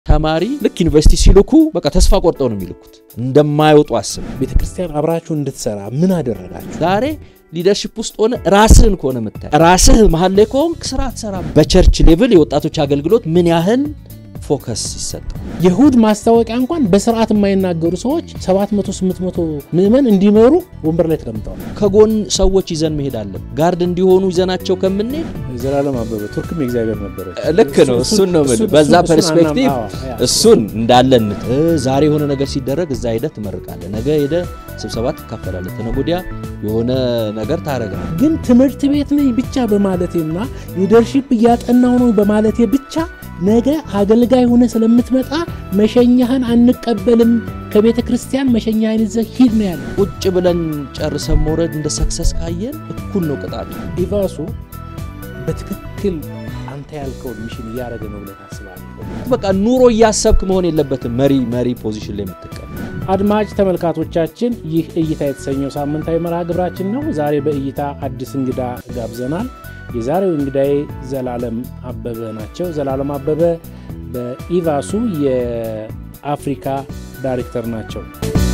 ተማሪ ልክ ዩኒቨርሲቲ ሲልኩ በቃ ተስፋ ቆርጠው ነው የሚልኩት እንደማይወጡ አስብ። ቤተ ክርስቲያን አብራችሁ እንድትሰራ ምን አደረጋችሁ? ዛሬ ሊደርሽፕ ውስጥ ሆነ ራስህን ከሆነ የምታይ ራስህ መሀል ላይ ከሆንክ ስራ አትሰራም። በቸርች ሌቭል የወጣቶች አገልግሎት ምን ያህል ፎከስ ይሰጠው። የእሁድ ማስታወቂያ እንኳን በስርዓት የማይናገሩ ሰዎች 700 800 ምዕመን እንዲመሩ ወንበር ላይ ተቀምጠዋል። ከጎን ሰዎች ይዘን መሄድ አለን። ጋርድ እንዲሆኑ ይዘናቸው ከምንሄድ ዘላለም አበበ ቱርክም የእግዚአብሔር ነበረች። ልክ ነው። እሱን ነው የምልህ። በዛ ፐርስፔክቲቭ እሱን እንዳለን ዛሬ የሆነ ነገር ሲደረግ እዛ ሄደህ ትመርቃለህ። ነገ ሄደህ ስብሰባ ትካፈላለህ። ተነገ ወዲያ የሆነ ነገር ታደርጋለህ። ግን ትምህርት ቤት ነኝ ብቻ በማለቴና ሊደርሺፕ እያጠናው ነው በማለቴ ብቻ ነገ አገልጋይ ሆነ ስለምትመጣ መሸኛህን አንቀበልም፣ ከቤተ ክርስቲያን መሸኛህን ይዘህ ሂድ ነው ያለ። ቁጭ ብለን ጨርሰን መውረድ እንደ ሰክሰስ ካየን እኩል ነው ቅጣቱ። ኢቫሱ በትክክል አንተ ያልከውን ሚሽን እያደረገ ነው ብለህ ታስባለህ? በቃ ኑሮ እያሰብክ መሆን የለበትም መሪ መሪ ፖዚሽን ላይ የምትቀመጥ አድማጭ ተመልካቾቻችን ይህ እይታ የተሰኘው ሳምንታዊ መርሃ ግብራችን ነው። ዛሬ በእይታ አዲስ እንግዳ ጋብዘናል። የዛሬው እንግዳዬ ዘላለም አበበ ናቸው። ዘላለም አበበ በኢቫሱ የአፍሪካ ዳይሬክተር ናቸው።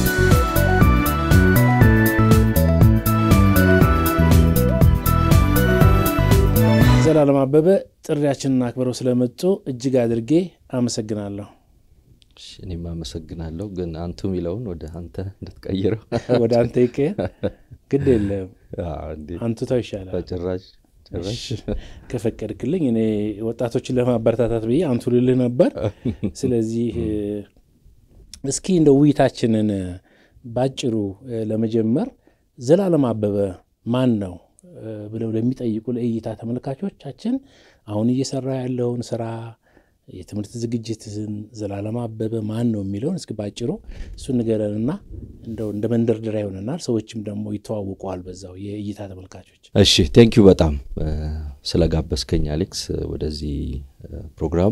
ዘላለም አበበ ጥሪያችንን አክብረው ስለመጡ እጅግ አድርጌ አመሰግናለሁ። እኔም አመሰግናለሁ። ግን አንቱ የሚለውን ወደ አንተ እንድትቀይረው ወደ አንተ ይቀየር፣ ግድ የለም አንቱታው ይሻላል። በጭራሽ ከፈቀድክልኝ እኔ ወጣቶችን ለማበረታታት ብዬ አንቱ ልልህ ነበር። ስለዚህ እስኪ እንደ ውይይታችንን ባጭሩ ለመጀመር ዘላለም አበበ ማን ነው ብለው ለሚጠይቁ ለእይታ ተመልካቾቻችን አሁን እየሰራ ያለውን ስራ የትምህርት ዝግጅትን ዘላለም አበበ ማን ነው የሚለውን እስኪ ባጭሩ እሱ ንገረንና እንደው እንደ መንደርደሪያ ይሆነናል። ሰዎችም ደግሞ ይተዋውቀዋል በዛው የእይታ ተመልካቾች። እሺ ቴንኪዩ በጣም ስለጋበዝከኝ አሌክስ ወደዚህ ፕሮግራም።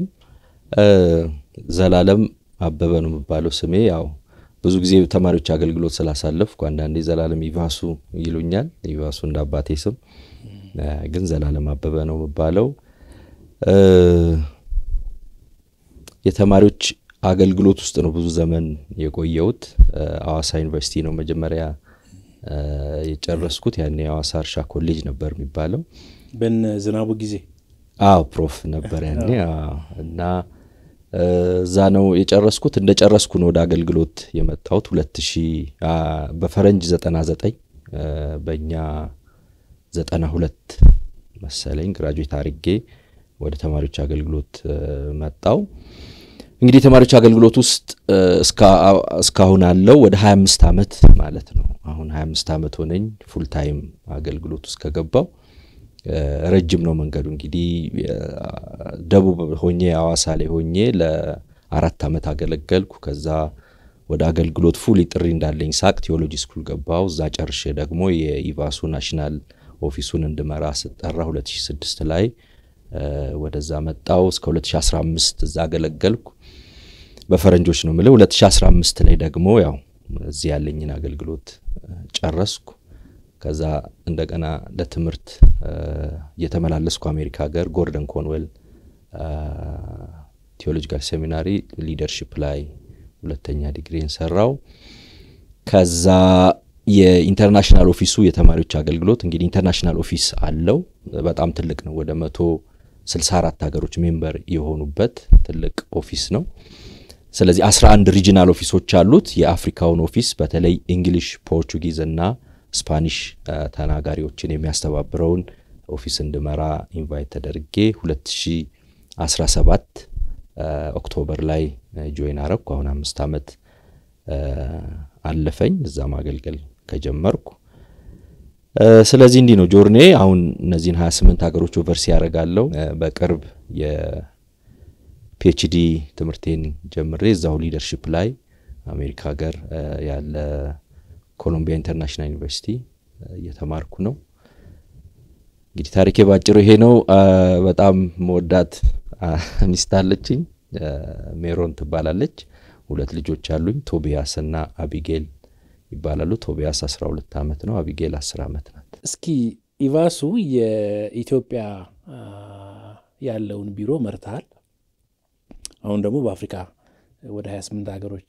ዘላለም አበበ ነው የሚባለው ስሜ። ያው ብዙ ጊዜ ተማሪዎች አገልግሎት ስላሳለፍኩ አንዳንዴ ዘላለም ኢቫሱ ይሉኛል። ኢቫሱ እንደ አባቴ ስም ግን ዘላለም አበበ ነው የሚባለው። የተማሪዎች አገልግሎት ውስጥ ነው ብዙ ዘመን የቆየሁት። አዋሳ ዩኒቨርሲቲ ነው መጀመሪያ የጨረስኩት። ያኔ የአዋሳ እርሻ ኮሌጅ ነበር የሚባለው። በነ ዝናቡ ጊዜ አዎ ፕሮፍ ነበር ያኔ እና እዛ ነው የጨረስኩት። እንደ ጨረስኩ ነው ወደ አገልግሎት የመጣሁት ሁለት ሺህ በፈረንጅ ዘጠና ዘጠኝ በእኛ ዘጠና ሁለት መሰለኝ ግራጁዌት አርጌ ወደ ተማሪዎች አገልግሎት መጣው። እንግዲህ የተማሪዎች አገልግሎት ውስጥ እስካሁን አለው ወደ 25 ዓመት ማለት ነው። አሁን 25 ዓመት ሆነኝ ፉል ታይም አገልግሎት ውስጥ ከገባው ረጅም ነው መንገዱ። እንግዲህ ደቡብ ሆኜ አዋሳ ላይ ሆኜ ለአራት ዓመት አገለገልኩ። ከዛ ወደ አገልግሎት ፉል ጥሪ እንዳለኝ ሳቅ ቴዎሎጂ ስኩል ገባው። እዛ ጨርሼ ደግሞ የኢቫሱ ናሽናል ኦፊሱን እንድመራ ስጠራ 2006 ላይ ወደዛ መጣው እስከ 2015 እዛ አገለገልኩ። በፈረንጆች ነው የምልህ። 2015 ላይ ደግሞ ያው እዚህ ያለኝን አገልግሎት ጨረስኩ። ከዛ እንደገና ለትምህርት እየተመላለስኩ አሜሪካ ሀገር ጎርደን ኮንዌል ቴዎሎጂካል ሴሚናሪ ሊደርሺፕ ላይ ሁለተኛ ዲግሪን ሰራው። ከዛ የኢንተርናሽናል ኦፊሱ የተማሪዎች አገልግሎት እንግዲህ ኢንተርናሽናል ኦፊስ አለው። በጣም ትልቅ ነው። ወደ መቶ 64 ሀገሮች ሜምበር የሆኑበት ትልቅ ኦፊስ ነው። ስለዚህ 11 ሪጂናል ኦፊሶች አሉት። የአፍሪካውን ኦፊስ በተለይ እንግሊሽ፣ ፖርቹጊዝ እና ስፓኒሽ ተናጋሪዎችን የሚያስተባብረውን ኦፊስ እንድመራ ኢንቫይት ተደርጌ 2017 ኦክቶበር ላይ ጆይን አረግኩ። አሁን አምስት ዓመት አለፈኝ እዛ ማገልገል ከጀመርኩ። ስለዚህ እንዲህ ነው ጆርኔ። አሁን እነዚህን 28 ሀገሮች ኦቨርሲ ያደርጋለሁ። በቅርብ የፒኤችዲ ትምህርቴን ጀምሬ እዛው ሊደርሺፕ ላይ አሜሪካ ሀገር ያለ ኮሎምቢያ ኢንተርናሽናል ዩኒቨርሲቲ እየተማርኩ ነው። እንግዲህ ታሪኬ ባጭሩ ይሄ ነው። በጣም መወዳት ሚስት አለችኝ፣ ሜሮን ትባላለች። ሁለት ልጆች አሉኝ፣ ቶቢያስ እና አቢጌል ይባላሉ። ቶቢያስ 12 ዓመት ነው፣ አቢጌል 10 ዓመት ናት። እስኪ ኢቫሱ የኢትዮጵያ ያለውን ቢሮ መርተሃል። አሁን ደግሞ በአፍሪካ ወደ 28 ሀገሮች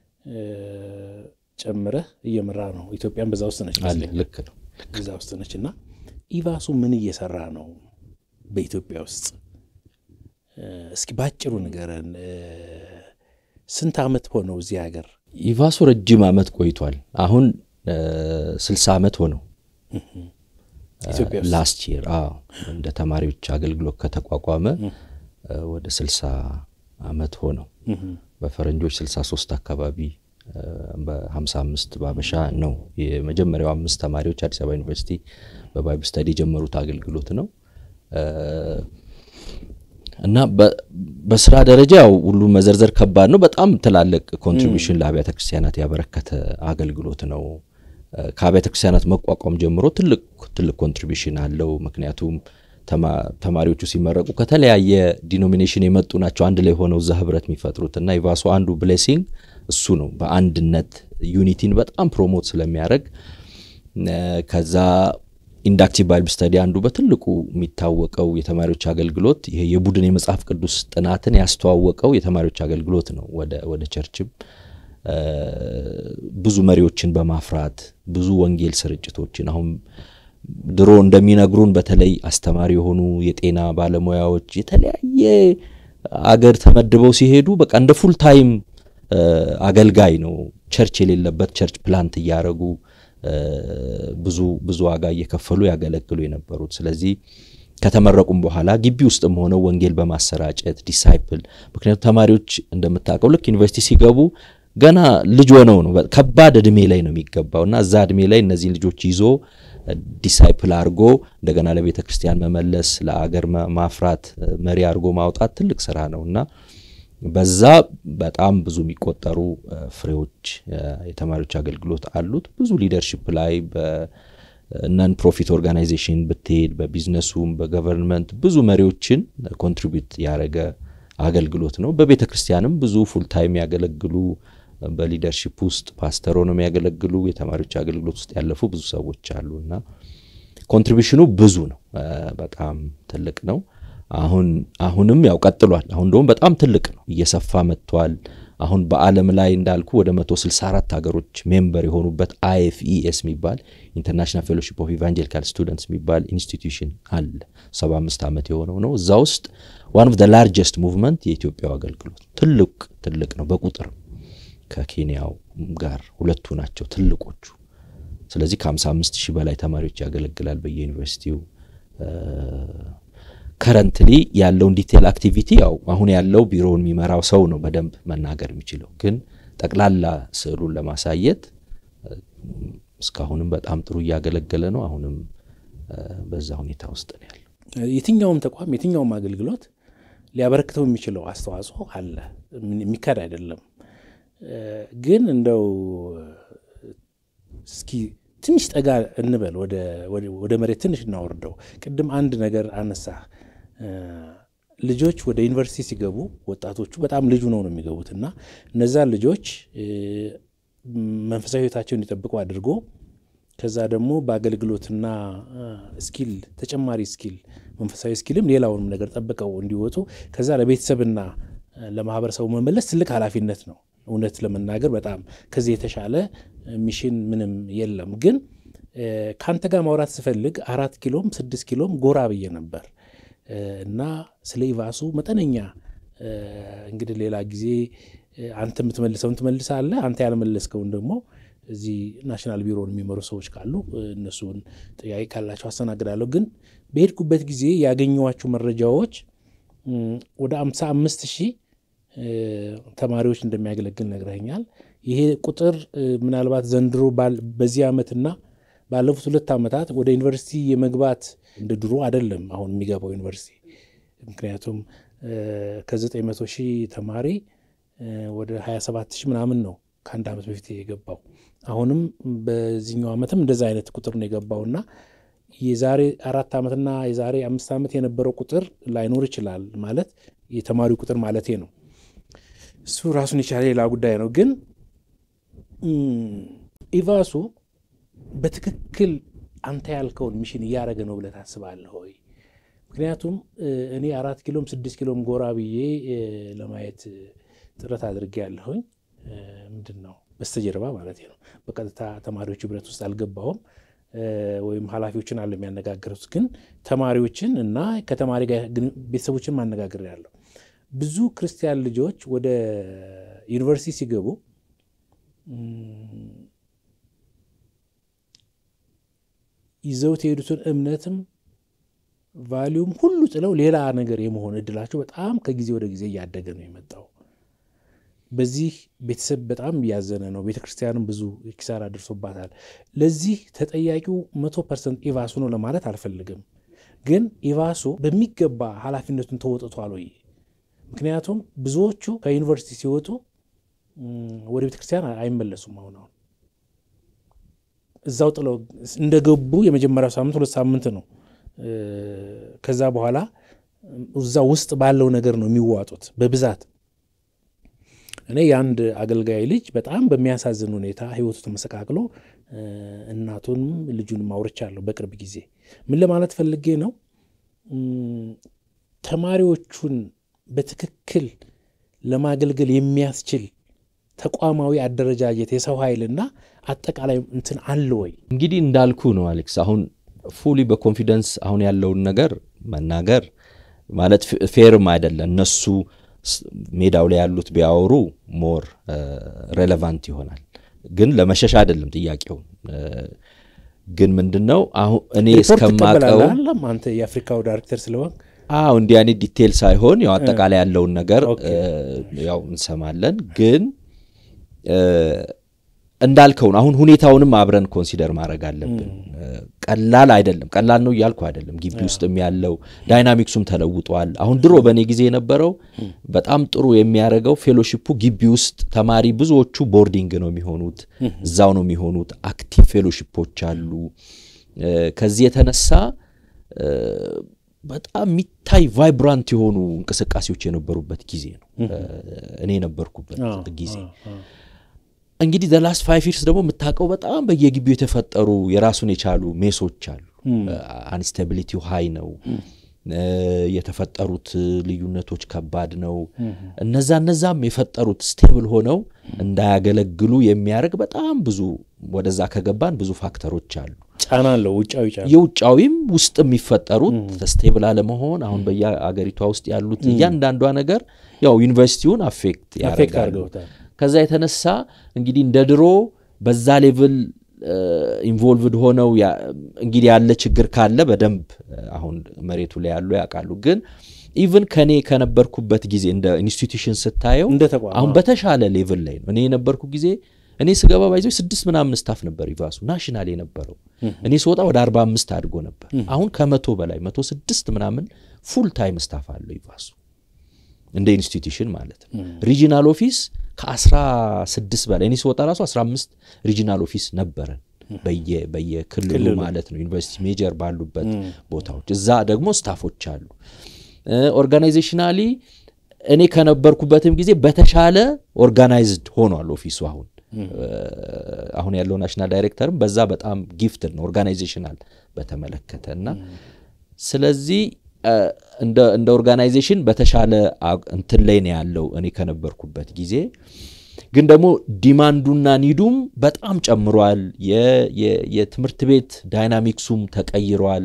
ጨምረህ እየመራ ነው። ኢትዮጵያን በዛ ውስጥ ነች፣ ልክ ነው፣ እዛ ውስጥ ነች። እና ኢቫሱ ምን እየሰራ ነው በኢትዮጵያ ውስጥ? እስኪ ባጭሩ ንገረን። ስንት ዓመት ሆነው እዚህ ሀገር? ኢቫሱ ረጅም ዓመት ቆይቷል። አሁን ስልሳ ዓመት ሆነው ኢትዮጵያ ውስጥ ላስት ይር እንደ ተማሪዎች አገልግሎት ከተቋቋመ ወደ ስልሳ ዓመት ሆነው በፈረንጆች ስልሳ ሶስት አካባቢ በሀምሳ አምስት በአበሻ ነው የመጀመሪያው አምስት ተማሪዎች አዲስ አበባ ዩኒቨርሲቲ በባይብል ስተዲ የጀመሩት አገልግሎት ነው እና በስራ ደረጃ ያው ሁሉ መዘርዘር ከባድ ነው። በጣም ትላልቅ ኮንትሪቢሽን ለአብያተ ክርስቲያናት ያበረከተ አገልግሎት ነው። ከአብያተ ክርስቲያናት መቋቋም ጀምሮ ትልቅ ትልቅ ኮንትሪቢሽን አለው። ምክንያቱም ተማሪዎቹ ሲመረቁ ከተለያየ ዲኖሚኔሽን የመጡ ናቸው አንድ ላይ ሆነው እዛ ህብረት የሚፈጥሩት እና ኢቫሱ አንዱ ብሌሲንግ እሱ ነው። በአንድነት ዩኒቲን በጣም ፕሮሞት ስለሚያደርግ ከዛ ኢንዳክቲቭ ባይብል ስተዲ አንዱ በትልቁ የሚታወቀው የተማሪዎች አገልግሎት ይሄ የቡድን የመጽሐፍ ቅዱስ ጥናትን ያስተዋወቀው የተማሪዎች አገልግሎት ነው። ወደ ቸርችም ብዙ መሪዎችን በማፍራት ብዙ ወንጌል ስርጭቶችን አሁን ድሮ እንደሚነግሩን በተለይ አስተማሪ የሆኑ የጤና ባለሙያዎች የተለያየ አገር ተመድበው ሲሄዱ በቃ እንደ ፉል ታይም አገልጋይ ነው። ቸርች የሌለበት ቸርች ፕላንት እያደረጉ ብዙ ብዙ ዋጋ እየከፈሉ ያገለግሉ የነበሩት። ስለዚህ ከተመረቁም በኋላ ግቢ ውስጥም ሆነው ወንጌል በማሰራጨት ዲሳይፕል፣ ምክንያቱም ተማሪዎች እንደምታውቀው ልክ ዩኒቨርሲቲ ሲገቡ ገና ልጅ ሆነው ነው ከባድ እድሜ ላይ ነው የሚገባው እና እዛ እድሜ ላይ እነዚህን ልጆች ይዞ ዲሳይፕል አድርጎ እንደገና ለቤተ ክርስቲያን መመለስ ለአገር ማፍራት መሪ አድርጎ ማውጣት ትልቅ ስራ ነው እና በዛ በጣም ብዙ የሚቆጠሩ ፍሬዎች የተማሪዎች አገልግሎት አሉት። ብዙ ሊደርሽፕ ላይ በነን ፕሮፊት ኦርጋናይዜሽን ብትሄድ በቢዝነሱም በገቨርንመንት ብዙ መሪዎችን ኮንትሪቢዩት ያደረገ አገልግሎት ነው። በቤተ ክርስቲያንም ብዙ ፉል ታይም ያገለግሉ በሊደርሺፕ ውስጥ ፓስተር ሆነው የሚያገለግሉ የተማሪዎች አገልግሎት ውስጥ ያለፉ ብዙ ሰዎች አሉ እና ኮንትሪቢሽኑ ብዙ ነው፣ በጣም ትልቅ ነው። አሁን አሁንም ያው ቀጥሏል። አሁን ደግሞ በጣም ትልቅ ነው፣ እየሰፋ መጥቷል። አሁን በዓለም ላይ እንዳልኩ ወደ 164 ሀገሮች ሜምበር የሆኑበት አይኤፍኢኤስ የሚባል ኢንተርናሽናል ፌሎሺፕ ኦፍ ኢቫንጀሊካል ስቱደንትስ የሚባል ኢንስቲትዩሽን አለ። 75 ዓመት የሆነው ነው። እዛ ውስጥ ዋን ኦፍ ዘ ላርጀስት ሙቭመንት የኢትዮጵያው አገልግሎት ትልቅ ትልቅ ነው በቁጥር ከኬንያው ጋር ሁለቱ ናቸው ትልቆቹ። ስለዚህ ከ55 ሺህ በላይ ተማሪዎች ያገለግላል በየዩኒቨርሲቲው። ከረንትሊ ያለውን ዲቴል አክቲቪቲ ያው አሁን ያለው ቢሮውን የሚመራው ሰው ነው በደንብ መናገር የሚችለው፣ ግን ጠቅላላ ስዕሉን ለማሳየት እስካሁንም በጣም ጥሩ እያገለገለ ነው። አሁንም በዛ ሁኔታ ውስጥ ነው ያለው። የትኛውም ተቋም የትኛውም አገልግሎት ሊያበረክተው የሚችለው አስተዋጽኦ አለ፣ የሚካድ አይደለም። ግን እንደው እስኪ ትንሽ ጠጋ እንበል ወደ መሬት ትንሽ እናወርደው። ቅድም አንድ ነገር አነሳ። ልጆች ወደ ዩኒቨርሲቲ ሲገቡ ወጣቶቹ በጣም ልጁ ነው ነው የሚገቡት እና እነዛን ልጆች መንፈሳዊ ሕይወታቸውን እንዲጠብቁ አድርጎ ከዛ ደግሞ በአገልግሎትና ስኪል ተጨማሪ ስኪል መንፈሳዊ ስኪልም ሌላውንም ነገር ጠብቀው እንዲወጡ ከዛ ለቤተሰብና ለማህበረሰቡ መመለስ ትልቅ ኃላፊነት ነው። እውነት ለመናገር በጣም ከዚህ የተሻለ ሚሽን ምንም የለም። ግን ከአንተ ጋር ማውራት ስፈልግ አራት ኪሎም ስድስት ኪሎም ጎራ ብዬ ነበር እና ስለ ኢቫሱ መጠነኛ እንግዲህ ሌላ ጊዜ አንተ የምትመልሰውን ትመልሳለህ። አንተ ያልመለስከውን ደግሞ እዚህ ናሽናል ቢሮን የሚመሩ ሰዎች ካሉ እነሱን ጥያቄ ካላቸው አስተናግዳለሁ። ግን በሄድኩበት ጊዜ ያገኘኋቸው መረጃዎች ወደ አምሳ አምስት ሺህ ተማሪዎች እንደሚያገለግል ነግረኛል። ይሄ ቁጥር ምናልባት ዘንድሮ በዚህ ዓመትና ባለፉት ሁለት ዓመታት ወደ ዩኒቨርሲቲ የመግባት እንደ ድሮ አይደለም አሁን የሚገባው ዩኒቨርሲቲ። ምክንያቱም ከ900 ሺህ ተማሪ ወደ 27 ሺህ ምናምን ነው ከአንድ ዓመት በፊት የገባው። አሁንም በዚህኛው ዓመትም እንደዛ አይነት ቁጥር ነው የገባውና የዛሬ አራት ዓመትና የዛሬ አምስት ዓመት የነበረው ቁጥር ላይኖር ይችላል ማለት የተማሪው ቁጥር ማለቴ ነው። እሱ ራሱን የቻለ ሌላ ጉዳይ ነው። ግን ኢቫሱ በትክክል አንተ ያልከውን ሚሽን እያደረገ ነው ብለህ ታስባለህ ወይ? ምክንያቱም እኔ አራት ኪሎም ስድስት ኪሎም ጎራ ብዬ ለማየት ጥረት አድርጌ ያለሁኝ ምንድን ነው በስተጀርባ ማለት ነው። በቀጥታ ተማሪዎች ህብረት ውስጥ አልገባሁም ወይም ኃላፊዎችን አለ የሚያነጋግሩት፣ ግን ተማሪዎችን እና ከተማሪ ጋር ቤተሰቦችን ማነጋገር ያለው ብዙ ክርስቲያን ልጆች ወደ ዩኒቨርሲቲ ሲገቡ ይዘውት የሄዱትን እምነትም ቫሊዩም ሁሉ ጥለው ሌላ ነገር የመሆን እድላቸው በጣም ከጊዜ ወደ ጊዜ እያደገ ነው የመጣው። በዚህ ቤተሰብ በጣም እያዘነ ነው። ቤተ ክርስቲያንም ብዙ ኪሳራ ደርሶባታል። ለዚህ ተጠያቂው መቶ ፐርሰንት ኢቫሱ ነው ለማለት አልፈልግም፣ ግን ኢቫሱ በሚገባ ኃላፊነቱን ተወጥቷል ወይ? ምክንያቱም ብዙዎቹ ከዩኒቨርሲቲ ሲወጡ ወደ ቤተ ክርስቲያን አይመለሱም። አሁን አሁን እዛው ጥለው እንደገቡ የመጀመሪያው ሳምንት ሁለት ሳምንት ነው። ከዛ በኋላ እዛ ውስጥ ባለው ነገር ነው የሚዋጡት በብዛት። እኔ የአንድ አገልጋይ ልጅ በጣም በሚያሳዝን ሁኔታ ሕይወቱ ተመሰቃቅሎ እናቱንም ልጁንም አውርቻለሁ በቅርብ ጊዜ። ምን ለማለት ፈልጌ ነው ተማሪዎቹን በትክክል ለማገልገል የሚያስችል ተቋማዊ አደረጃጀት የሰው ኃይልና አጠቃላይ እንትን አለ ወይ? እንግዲህ እንዳልኩ ነው አሌክስ። አሁን ፉሊ በኮንፊደንስ አሁን ያለውን ነገር መናገር ማለት ፌርም አይደለም። እነሱ ሜዳው ላይ ያሉት ቢያወሩ ሞር ሬሌቫንት ይሆናል። ግን ለመሸሽ አይደለም ጥያቄው። ግን ምንድን ነው አሁን እኔ እስከማቀው አንተ የአፍሪካው ዳይሬክተር ስለሆን አዎ እንዲህ አይነት ዲቴል ሳይሆን ያው አጠቃላይ ያለውን ነገር ያው እንሰማለን። ግን እንዳልከውን አሁን ሁኔታውንም አብረን ኮንሲደር ማድረግ አለብን። ቀላል አይደለም። ቀላል ነው እያልኩ አይደለም። ግቢ ውስጥም ያለው ዳይናሚክሱም ተለውጧል። አሁን ድሮ በእኔ ጊዜ የነበረው በጣም ጥሩ የሚያደርገው ፌሎሺፑ ግቢ ውስጥ ተማሪ ብዙዎቹ ቦርዲንግ ነው የሚሆኑት፣ እዛው ነው የሚሆኑት። አክቲቭ ፌሎሺፖች አሉ። ከዚህ የተነሳ በጣም የሚታይ ቫይብራንት የሆኑ እንቅስቃሴዎች የነበሩበት ጊዜ ነው እኔ የነበርኩበት ጊዜ። እንግዲህ ዘላስት ፋይቭ ይርስ ደግሞ የምታውቀው በጣም በየግቢው የተፈጠሩ የራሱን የቻሉ ሜሶች አሉ። አንስታቢሊቲው ሀይ ነው። የተፈጠሩት ልዩነቶች ከባድ ነው። እነዛ እነዛም የፈጠሩት ስቴብል ሆነው እንዳያገለግሉ የሚያደርግ በጣም ብዙ ወደዛ ከገባን ብዙ ፋክተሮች አሉ። ጫና አለው። ውጫዊ ጫና የውጫዊም ውስጥ የሚፈጠሩት ስቴብል አለመሆን አሁን በየአገሪቷ ውስጥ ያሉት እያንዳንዷ ነገር ያው ዩኒቨርሲቲውን አፌክት ያደርጋሉ። ከዛ የተነሳ እንግዲህ እንደ ድሮ በዛ ሌቭል ኢንቮልቭድ ሆነው እንግዲህ ያለ ችግር ካለ በደንብ አሁን መሬቱ ላይ ያሉ ያውቃሉ። ግን ኢቭን ከኔ ከነበርኩበት ጊዜ እንደ ኢንስቲትዩሽን ስታየው አሁን በተሻለ ሌቭል ላይ ነው። እኔ የነበርኩ ጊዜ እኔ ስገባ ባይዞ ስድስት ምናምን ስታፍ ነበር ይቫሱ ናሽናል የነበረው። እኔ ስወጣ ወደ አርባ አምስት አድጎ ነበር። አሁን ከመቶ በላይ መቶ ስድስት ምናምን ፉል ታይም ስታፍ አለው ይቫሱ እንደ ኢንስቲትዩሽን ማለት ነው። ሪጂናል ኦፊስ ከአስራ ስድስት በላይ እኔ ስወጣ ራሱ አስራ አምስት ሪጂናል ኦፊስ ነበረን በየክልሉ ማለት ነው። ዩኒቨርሲቲ ሜጀር ባሉበት ቦታዎች እዛ ደግሞ ስታፎች አሉ። ኦርጋናይዜሽናሊ እኔ ከነበርኩበትም ጊዜ በተሻለ ኦርጋናይዝድ ሆኗል ኦፊሱ አሁን አሁን ያለው ናሽናል ዳይሬክተርም በዛ በጣም ጊፍትድ ነው ኦርጋናይዜሽናል በተመለከተ እና ስለዚህ እንደ ኦርጋናይዜሽን በተሻለ እንትን ላይ ነው ያለው እኔ ከነበርኩበት ጊዜ። ግን ደግሞ ዲማንዱና ኒዱም በጣም ጨምሯል። የትምህርት ቤት ዳይናሚክሱም ተቀይሯል።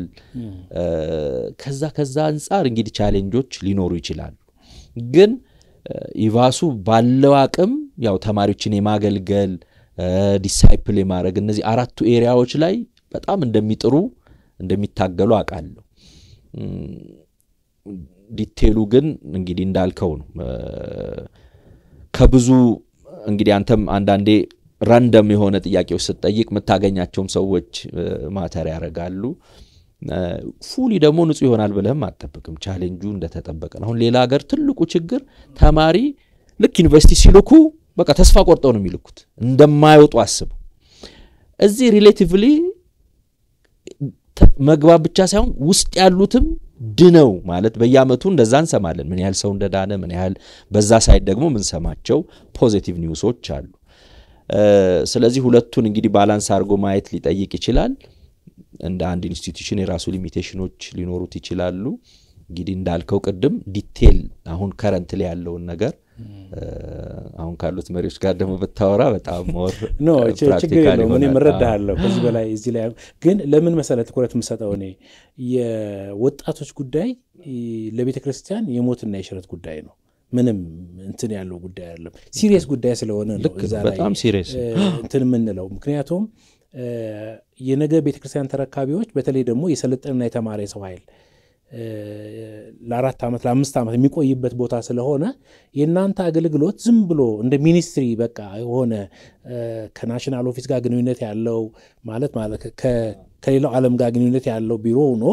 ከዛ ከዛ አንጻር እንግዲህ ቻሌንጆች ሊኖሩ ይችላሉ። ግን ኢቫሱ ባለው አቅም ያው ተማሪዎችን የማገልገል ዲሳይፕል የማድረግ እነዚህ አራቱ ኤሪያዎች ላይ በጣም እንደሚጥሩ እንደሚታገሉ አውቃለሁ። ዲቴሉ ግን እንግዲህ እንዳልከው ነው። ከብዙ እንግዲህ አንተም አንዳንዴ ራንደም የሆነ ጥያቄዎች ስትጠይቅ የምታገኛቸውም ሰዎች ማተር ያደርጋሉ። ፉሊ ደግሞ ንጹህ ይሆናል ብለህም አጠብቅም። ቻሌንጁ እንደተጠበቀ ነው። አሁን ሌላ ሀገር ትልቁ ችግር ተማሪ ልክ ዩኒቨርሲቲ ሲልኩ በቃ ተስፋ ቆርጠው ነው የሚልኩት እንደማይወጡ አስበው። እዚህ ሪሌቲቭሊ መግባት ብቻ ሳይሆን ውስጥ ያሉትም ድነው ማለት በየአመቱ እንደዛ እንሰማለን። ምን ያህል ሰው እንደዳነ ምን ያህል በዛ ሳይድ ደግሞ ምንሰማቸው ፖዚቲቭ ኒውሶች አሉ። ስለዚህ ሁለቱን እንግዲህ ባላንስ አድርጎ ማየት ሊጠይቅ ይችላል። እንደ አንድ ኢንስቲትዩሽን የራሱ ሊሚቴሽኖች ሊኖሩት ይችላሉ። እንግዲህ እንዳልከው ቅድም ዲቴል አሁን ከረንት ላይ ያለውን ነገር አሁን ካሉት መሪዎች ጋር ደግሞ ብታወራ በጣም ሞር ኖ ችግር የለውም። እኔ እረዳሃለሁ። ከዚህ በላይ እዚህ ላይ ግን ለምን መሰለህ ትኩረት የምሰጠው እኔ የወጣቶች ጉዳይ ለቤተ ክርስቲያን የሞትና የሽረት ጉዳይ ነው። ምንም እንትን ያለው ጉዳይ አይደለም። ሲሪየስ ጉዳይ ስለሆነ ነው እዛ ላይ በጣም ሲሪየስ እንትን የምንለው ምክንያቱም የነገ ቤተክርስቲያን ተረካቢዎች በተለይ ደግሞ የሰለጠንና የተማረ የሰው ኃይል ለአራት ዓመት ለአምስት ዓመት የሚቆይበት ቦታ ስለሆነ የእናንተ አገልግሎት ዝም ብሎ እንደ ሚኒስትሪ በቃ የሆነ ከናሽናል ኦፊስ ጋር ግንኙነት ያለው ማለት ማለት ከሌላው ዓለም ጋር ግንኙነት ያለው ቢሮ ሆኖ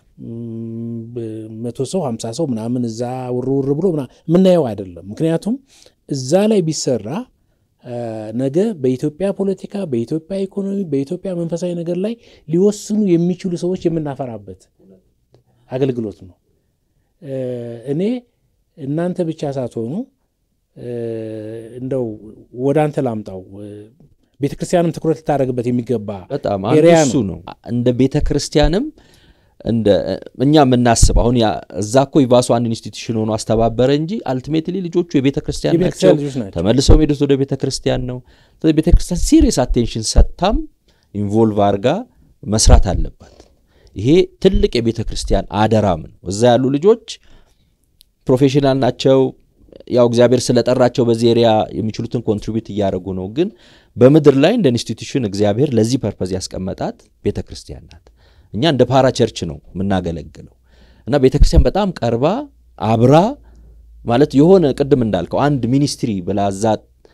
መቶ ሰው ሀምሳ ሰው ምናምን እዛ ውርውር ብሎ የምናየው አይደለም። ምክንያቱም እዛ ላይ ቢሰራ ነገ በኢትዮጵያ ፖለቲካ፣ በኢትዮጵያ ኢኮኖሚ፣ በኢትዮጵያ መንፈሳዊ ነገር ላይ ሊወስኑ የሚችሉ ሰዎች የምናፈራበት አገልግሎት ነው። እኔ እናንተ ብቻ ሳትሆኑ እንደው ወደ አንተ ላምጣው ቤተ ክርስቲያንም ትኩረት ልታደርግበት የሚገባ በጣም አንዱ እሱ ነው። እንደ ቤተ ክርስቲያንም እንደ እኛ የምናስብ አሁን እዛ እኮ ይባሱ አንድ ኢንስቲትዩሽን ሆኖ አስተባበረ እንጂ አልቲሜትሊ ልጆቹ የቤተ ክርስቲያን ናቸው። ተመልሰው ሄዱት ወደ ቤተ ክርስቲያን ነው። ስለዚህ ቤተ ክርስቲያን ሲሪየስ አቴንሽን ሰጥታም ኢንቮልቭ አድርጋ መስራት አለባት። ይሄ ትልቅ የቤተ ክርስቲያን አደራም ነው። እዛ ያሉ ልጆች ፕሮፌሽናል ናቸው። ያው እግዚአብሔር ስለጠራቸው በዚህ ኤሪያ የሚችሉትን ኮንትሪቢዩት እያደረጉ ነው። ግን በምድር ላይ እንደ ኢንስቲትዩሽን እግዚአብሔር ለዚህ ፐርፐዝ ያስቀመጣት ቤተ ክርስቲያን ናት። እኛ እንደ ፓራ ቸርች ነው የምናገለግለው እና ቤተ ክርስቲያን በጣም ቀርባ አብራ ማለት የሆነ ቅድም እንዳልከው አንድ ሚኒስትሪ ብላ እዛ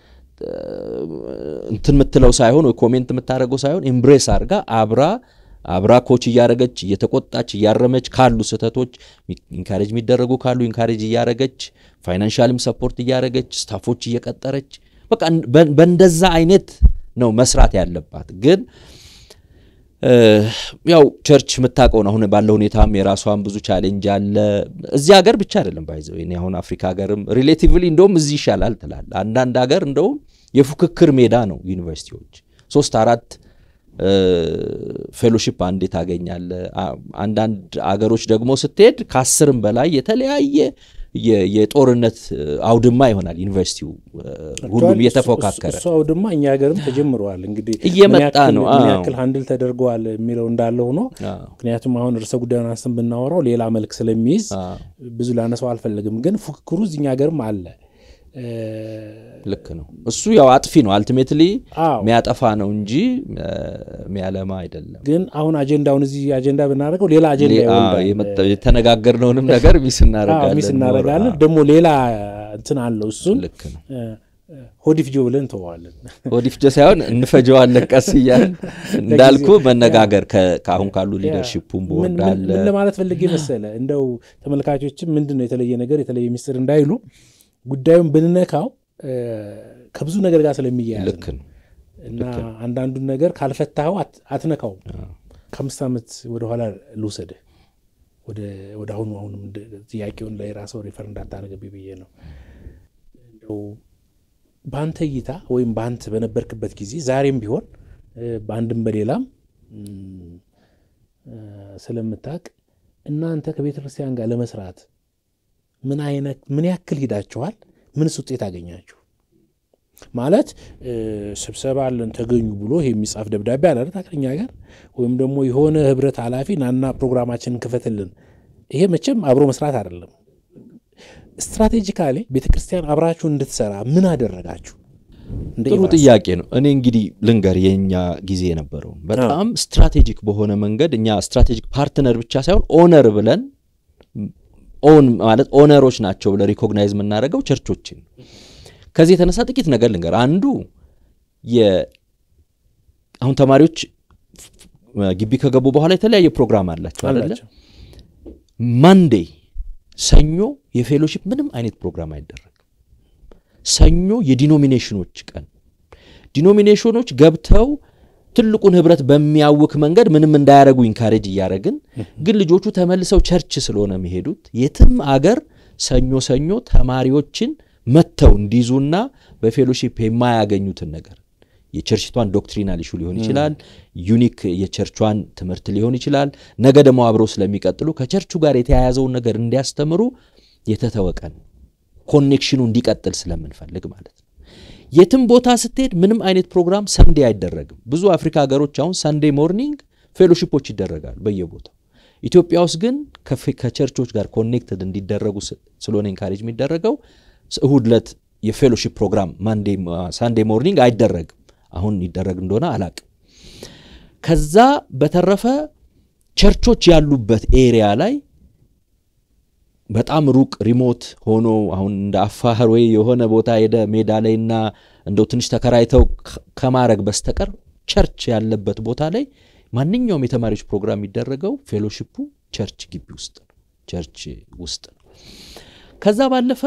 እንትን የምትለው ሳይሆን ወይ ኮሜንት የምታደርገው ሳይሆን ኤምብሬስ አድርጋ አብራ አብራ ኮች እያረገች እየተቆጣች እያረመች ካሉ ስህተቶች ኢንካሬጅ የሚደረጉ ካሉ ኢንካሬጅ እያረገች ፋይናንሻልም ሰፖርት እያረገች ስታፎች እየቀጠረች በቃ በእንደዛ አይነት ነው መስራት ያለባት። ግን ያው ቸርች የምታውቀውን አሁን ባለው ሁኔታም የራሷን ብዙ ቻሌንጅ አለ። እዚህ ሀገር ብቻ አይደለም ባይዘው እኔ አሁን አፍሪካ ሀገርም ሪሌቲቭሊ እንደውም እዚህ ይሻላል ትላል። አንዳንድ ሀገር እንደውም የፉክክር ሜዳ ነው ዩኒቨርሲቲዎች ሶስት አራት ፌሎሺፕ አንዴ ታገኛለ። አንዳንድ አገሮች ደግሞ ስትሄድ ከአስርም በላይ የተለያየ የጦርነት አውድማ ይሆናል ዩኒቨርሲቲው ሁሉም እየተፎካከረ እሱ አውድማ እኛ ሀገርም ተጀምረዋል። እንግዲህ እየመጣ ነው። ምን ያክል ሀንድል ተደርገዋል የሚለው እንዳለ ሆኖ ምክንያቱም አሁን ርዕሰ ጉዳዩን አንስተን ብናወራው ሌላ መልክ ስለሚይዝ ብዙ ላነሳው አልፈልግም። ግን ፉክክሩ እኛ ሀገርም አለ። ልክ ነው። እሱ ያው አጥፊ ነው፣ አልቲሜትሊ የሚያጠፋ ነው እንጂ የሚያለማ አይደለም። ግን አሁን አጀንዳውን እዚህ አጀንዳ ብናደርገው ሌላ አጀንዳ የተነጋገርነውንም ነገር ሚስ እናደርጋለን ሚስ እናደርጋለን። ደግሞ ሌላ እንትን አለው። እሱን ልክ ነው። ሆዲፍጆ ብለን እንተዋለን። ሆዲፍጆ ሳይሆን እንፈጀዋለን ቀስ እያልን እንዳልኩ መነጋገር ከአሁን ካሉ ሊደርሺፑም ቦርድ አለ። ምን ለማለት ፈልጌ መሰለ እንደው ተመልካቾችም ምንድን ነው የተለየ ነገር የተለየ ሚስጥር እንዳይሉ ጉዳዩን ብንነካው ከብዙ ነገር ጋር ስለሚያያዝ ልክ ነው እና አንዳንዱን ነገር ካልፈታኸው አትነካውም። ከአምስት ዓመት ወደኋላ ልውሰድህ ወደ አሁኑ አሁንም ጥያቄውን ላይ ራሰው ሪፈር እንዳታደርግብኝ ብዬ ነው። እንደው በአንተ እይታ ወይም በአንተ በነበርክበት ጊዜ ዛሬም ቢሆን በአንድም በሌላም ስለምታውቅ እናንተ ከቤተ ክርስቲያን ጋር ለመስራት ምን አይነት ምን ያክል ሂዳችኋል? ምንስ ውጤት አገኛችሁ? ማለት ስብሰባ አለን ተገኙ ብሎ ይሄ የሚጻፍ ደብዳቤ አለ ታክለኛ ጋር ወይም ደግሞ የሆነ ህብረት ኃላፊ ናና ፕሮግራማችንን ክፈትልን። ይሄ መቼም አብሮ መስራት አይደለም። ስትራቴጂካሊ ቤተ ክርስቲያን አብራችሁ እንድትሰራ ምን አደረጋችሁ? ጥሩ ጥያቄ ነው። እኔ እንግዲህ ልንገር የእኛ ጊዜ የነበረው በጣም ስትራቴጂክ በሆነ መንገድ እኛ ስትራቴጂክ ፓርትነር ብቻ ሳይሆን ኦነር ብለን ኦን ማለት ኦነሮች ናቸው ብለ ሪኮግናይዝ የምናደርገው ቸርቾችን። ከዚህ የተነሳ ጥቂት ነገር ልንገር። አንዱ አሁን ተማሪዎች ግቢ ከገቡ በኋላ የተለያየ ፕሮግራም አላቸው አለ። ማንዴ ሰኞ የፌሎሺፕ ምንም አይነት ፕሮግራም አይደረግም። ሰኞ የዲኖሚኔሽኖች ቀን፣ ዲኖሚኔሽኖች ገብተው ትልቁን ህብረት በሚያውክ መንገድ ምንም እንዳያደረጉ ኢንካሬጅ እያደረግን ግን ልጆቹ ተመልሰው ቸርች ስለሆነ የሚሄዱት የትም አገር ሰኞ ሰኞ ተማሪዎችን መጥተው እንዲይዙና በፌሎሺፕ የማያገኙትን ነገር የቸርችቷን ዶክትሪናል ኢሹ ሊሆን ይችላል፣ ዩኒክ የቸርቿን ትምህርት ሊሆን ይችላል። ነገ ደግሞ አብረው ስለሚቀጥሉ ከቸርቹ ጋር የተያያዘውን ነገር እንዲያስተምሩ የተተወቀን ኮኔክሽኑ እንዲቀጥል ስለምንፈልግ ማለት ነው። የትም ቦታ ስትሄድ ምንም አይነት ፕሮግራም ሰንዴ አይደረግም። ብዙ አፍሪካ ሀገሮች አሁን ሰንዴ ሞርኒንግ ፌሎሺፖች ይደረጋሉ በየቦታው። ኢትዮጵያ ውስጥ ግን ከቸርቾች ጋር ኮኔክትድ እንዲደረጉ ስለሆነ ኢንካሬጅ የሚደረገው እሁድ ዕለት የፌሎሺፕ ፕሮግራም ሳንዴ ሞርኒንግ አይደረግም። አሁን ይደረግ እንደሆነ አላቅም። ከዛ በተረፈ ቸርቾች ያሉበት ኤሪያ ላይ በጣም ሩቅ ሪሞት ሆኖ አሁን እንደ አፋር ወይ የሆነ ቦታ ሄደ ሜዳ ላይና እንደው ትንሽ ተከራይተው ከማድረግ በስተቀር ቸርች ያለበት ቦታ ላይ ማንኛውም የተማሪዎች ፕሮግራም የሚደረገው ፌሎሺፑ ቸርች ግቢ ውስጥ ነው፣ ቸርች ውስጥ ነው። ከዛ ባለፈ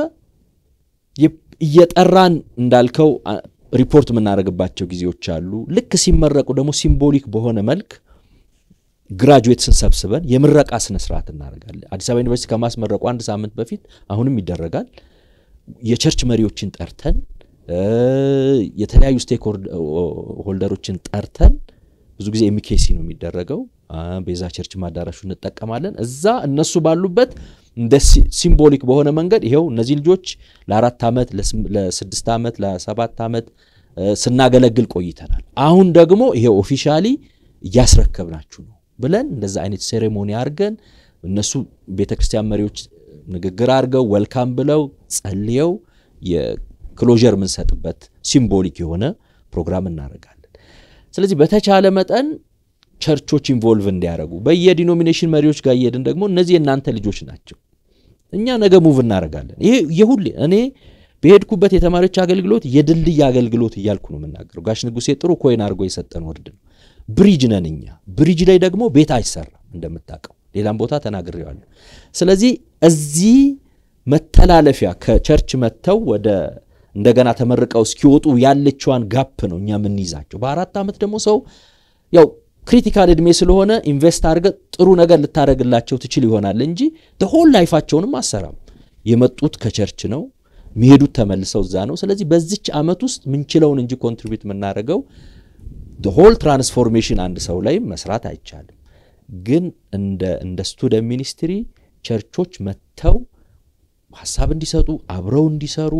እየጠራን እንዳልከው ሪፖርት የምናደርግባቸው ጊዜዎች አሉ። ልክ ሲመረቁ ደግሞ ሲምቦሊክ በሆነ መልክ ግራጁዌትስን ሰብስበን የምረቃ ስነ ስርዓት እናደርጋለን። አዲስ አበባ ዩኒቨርሲቲ ከማስመረቁ አንድ ሳምንት በፊት አሁንም ይደረጋል። የቸርች መሪዎችን ጠርተን የተለያዩ ስቴክ ሆልደሮችን ጠርተን ብዙ ጊዜ ኤሚኬሲ ነው የሚደረገው። ቤዛ ቸርች ማዳራሹ እንጠቀማለን። እዛ እነሱ ባሉበት እንደ ሲምቦሊክ በሆነ መንገድ ይኸው እነዚህ ልጆች ለአራት ዓመት ለስድስት ዓመት ለሰባት ዓመት ስናገለግል ቆይተናል። አሁን ደግሞ ይሄው ኦፊሻሊ እያስረከብናችሁ ነው ብለን እንደዛ አይነት ሴሬሞኒ አድርገን እነሱ ቤተ ክርስቲያን መሪዎች ንግግር አድርገው ወልካም ብለው ጸልየው የክሎዠር የምንሰጥበት ሲምቦሊክ የሆነ ፕሮግራም እናደርጋለን። ስለዚህ በተቻለ መጠን ቸርቾች ኢንቮልቭ እንዲያደርጉ በየዲኖሚኔሽን መሪዎች ጋር እየሄድን ደግሞ እነዚህ የእናንተ ልጆች ናቸው፣ እኛ ነገ ሙቭ እናደርጋለን። ይሄ የሁሌ እኔ በሄድኩበት የተማሪዎች አገልግሎት የድልድይ አገልግሎት እያልኩ ነው የምናገረው። ጋሽ ንጉሴ ጥሩ ኮይን አድርጎ የሰጠን ወርድ ነው። ብሪጅ ነን እኛ። ብሪጅ ላይ ደግሞ ቤት አይሰራም እንደምታውቀው፣ ሌላም ቦታ ተናግሬዋለሁ። ስለዚህ እዚህ መተላለፊያ ከቸርች መጥተው ወደ እንደገና ተመርቀው እስኪወጡ ያለችዋን ጋፕ ነው እኛ የምንይዛቸው። በአራት ዓመት ደግሞ ሰው ያው ክሪቲካል ዕድሜ ስለሆነ ኢንቨስት አድርገ ጥሩ ነገር ልታደረግላቸው ትችል ይሆናል እንጂ ሆል ላይፋቸውንም አሰራም። የመጡት ከቸርች ነው የሚሄዱት ተመልሰው እዛ ነው። ስለዚህ በዚች ዓመት ውስጥ ምንችለውን እንጂ ኮንትሪቢዩት የምናደርገው ሆል ትራንስፎርሜሽን አንድ ሰው ላይ መስራት አይቻልም። ግን እንደ እንደ ስቱደንት ሚኒስትሪ ቸርቾች መጥተው ሀሳብ እንዲሰጡ አብረው እንዲሰሩ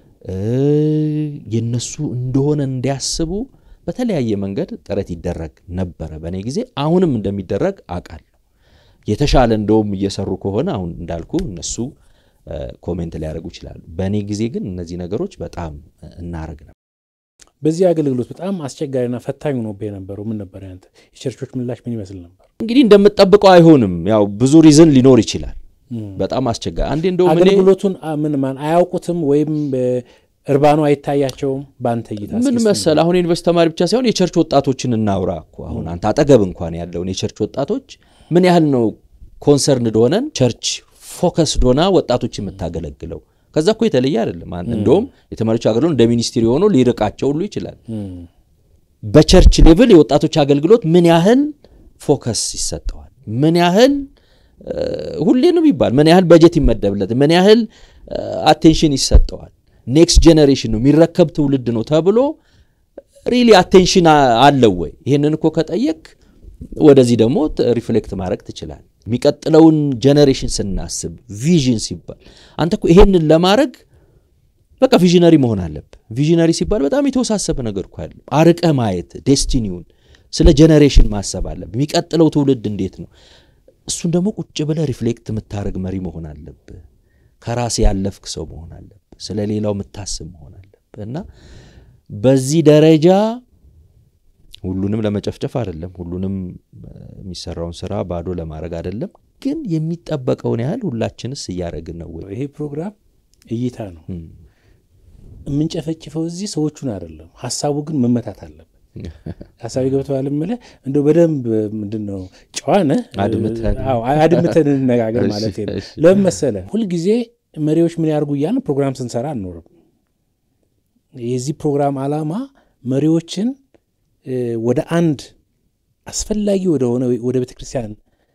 የነሱ እንደሆነ እንዲያስቡ በተለያየ መንገድ ጥረት ይደረግ ነበረ በእኔ ጊዜ። አሁንም እንደሚደረግ አውቃለሁ። የተሻለ እንደውም እየሰሩ ከሆነ አሁን እንዳልኩ እነሱ ኮሜንት ሊያደርጉ ይችላሉ። በእኔ ጊዜ ግን እነዚህ ነገሮች በጣም እናረግ ነበር። በዚህ አገልግሎት በጣም አስቸጋሪና ፈታኝ ሆኖ የነበረው ምን ነበር? ያንተ የቸርቾች ምላሽ ምን ይመስል ነበር? እንግዲህ እንደምጠብቀው አይሆንም። ያው ብዙ ሪዝን ሊኖር ይችላል። በጣም አስቸጋሪ አንዴ እንደውም እኔ አገልግሎቱን ምን ማን አያውቁትም ወይም እርባኑ አይታያቸውም። በአንተ እይታ ምን መሰል አሁን ዩኒቨርስቲ ተማሪ ብቻ ሳይሆን የቸርች ወጣቶችን እናውራ እኮ አሁን አንተ አጠገብ እንኳን ያለውን የቸርች ወጣቶች ምን ያህል ነው ኮንሰርን እንደሆነን ቸርች ፎከስ ዶና ወጣቶች የምታገለግለው ከዛ እኮ የተለየ አይደለም። እንደውም የተማሪዎች አገልግሎት እንደ ሚኒስትሪ ሆኖ ሊርቃቸው ሁሉ ይችላል። በቸርች ሌቭል የወጣቶች አገልግሎት ምን ያህል ፎከስ ይሰጠዋል? ምን ያህል ሁሌ ነው የሚባል ምን ያህል በጀት ይመደብለት? ምን ያህል አቴንሽን ይሰጠዋል? ኔክስት ጄኔሬሽን ነው የሚረከብ ትውልድ ነው ተብሎ ሪሊ አቴንሽን አለው ወይ? ይህንን እኮ ከጠየቅ ወደዚህ ደግሞ ሪፍሌክት ማድረግ ትችላል። የሚቀጥለውን ጄኔሬሽን ስናስብ ቪዥን ሲባል አንተ እኮ ይሄንን ለማድረግ በቃ ቪዥነሪ መሆን አለብህ። ቪዥነሪ ሲባል በጣም የተወሳሰበ ነገር እኮ ያለ አርቀህ ማየት ዴስቲኒውን ስለ ጄኔሬሽን ማሰብ አለብህ። የሚቀጥለው ትውልድ እንዴት ነው? እሱን ደግሞ ቁጭ ብለህ ሪፍሌክት የምታደርግ መሪ መሆን አለብህ። ከራስ ያለፍክ ሰው መሆን አለብህ። ስለ ሌላው የምታስብ መሆን አለብህ እና በዚህ ደረጃ ሁሉንም ለመጨፍጨፍ አይደለም፣ ሁሉንም የሚሰራውን ስራ ባዶ ለማድረግ አይደለም። ግን የሚጠበቀውን ያህል ሁላችንስ እያደረግን ነው ወይ? ይሄ ፕሮግራም እይታ ነው። የምንጨፈጭፈው እዚህ ሰዎቹን አይደለም፣ ሀሳቡ ግን መመታት አለበት። ሀሳቢ ገብተዋል የምልህ እንደው በደንብ ምንድን ነው ጨዋነ አድምተን እንነጋገር ማለት ነው። ለምን መሰለህ ሁልጊዜ መሪዎች ምን ያርጉ እያልን ፕሮግራም ስንሰራ አንኖርም። የዚህ ፕሮግራም ዓላማ መሪዎችን ወደ አንድ አስፈላጊ ወደሆነ ወደ ቤተ ክርስቲያን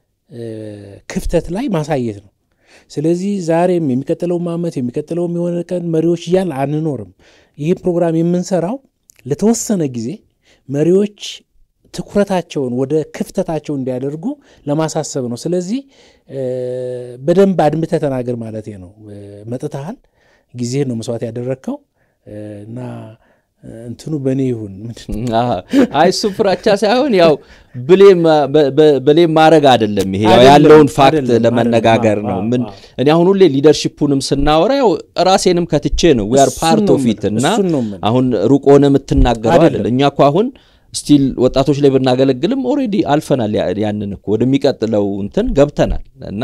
ክፍተት ላይ ማሳየት ነው። ስለዚህ ዛሬም የሚቀጥለውም ዓመት የሚቀጥለውም የሆነ ቀን መሪዎች እያልን አንኖርም። ይህ ፕሮግራም የምንሰራው ለተወሰነ ጊዜ መሪዎች ትኩረታቸውን ወደ ክፍተታቸው እንዲያደርጉ ለማሳሰብ ነው። ስለዚህ በደንብ አድምተህ ተናገር ማለት ነው። መጥተሃል፣ ጊዜህን ነው መስዋዕት ያደረግከው እና እንትኑ በእኔ ይሁን አይ እሱ ፍራቻ ሳይሆን ያው ብሌም ማድረግ አይደለም። ይሄ ያለውን ፋክት ለመነጋገር ነው። ምን እኔ አሁን ሁሌ ሊደርሺፑንም ስናወራ ያው ራሴንም ከትቼ ነው ዊ አር ፓርት ኦፍ ኢት እና አሁን ሩቅ ሆነ የምትናገረው አይደለም። እኛ እኮ አሁን ስቲል ወጣቶች ላይ ብናገለግልም ኦልሬዲ አልፈናል። ያንን እኮ ወደሚቀጥለው እንትን ገብተናል እና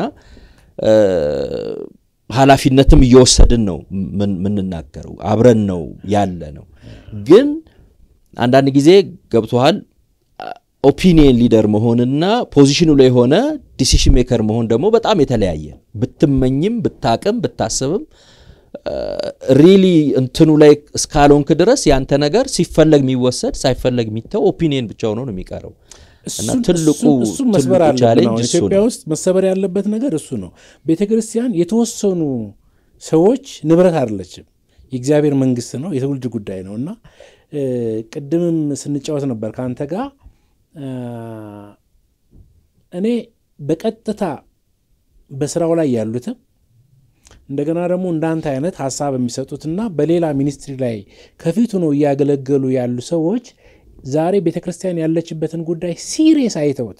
ኃላፊነትም እየወሰድን ነው የምንናገረው። አብረን ነው ያለ ነው። ግን አንዳንድ ጊዜ ገብቶሃል ኦፒኒየን ሊደር መሆንና ፖዚሽኑ ላይ የሆነ ዲሲሽን ሜከር መሆን ደግሞ በጣም የተለያየ ብትመኝም ብታቅም ብታስብም ሪሊ እንትኑ ላይ እስካልሆንክ ድረስ ያንተ ነገር ሲፈለግ የሚወሰድ ሳይፈለግ የሚተው ኦፒኒየን ብቻ ሆኖ ነው የሚቀረው። እና ትልቁ እሱ መስበር አለብን። ኢትዮጵያ ውስጥ መሰበር ያለበት ነገር እሱ ነው። ቤተ ክርስቲያን የተወሰኑ ሰዎች ንብረት አይደለችም፣ የእግዚአብሔር መንግስት ነው፣ የትውልድ ጉዳይ ነው እና ቅድምም ስንጫወት ነበር ከአንተ ጋር እኔ በቀጥታ በስራው ላይ ያሉትም እንደገና ደግሞ እንዳንተ አይነት ሀሳብ የሚሰጡትና በሌላ ሚኒስትሪ ላይ ከፊቱ ነው እያገለገሉ ያሉ ሰዎች ዛሬ ቤተ ክርስቲያን ያለችበትን ጉዳይ ሲሪየስ አይተውት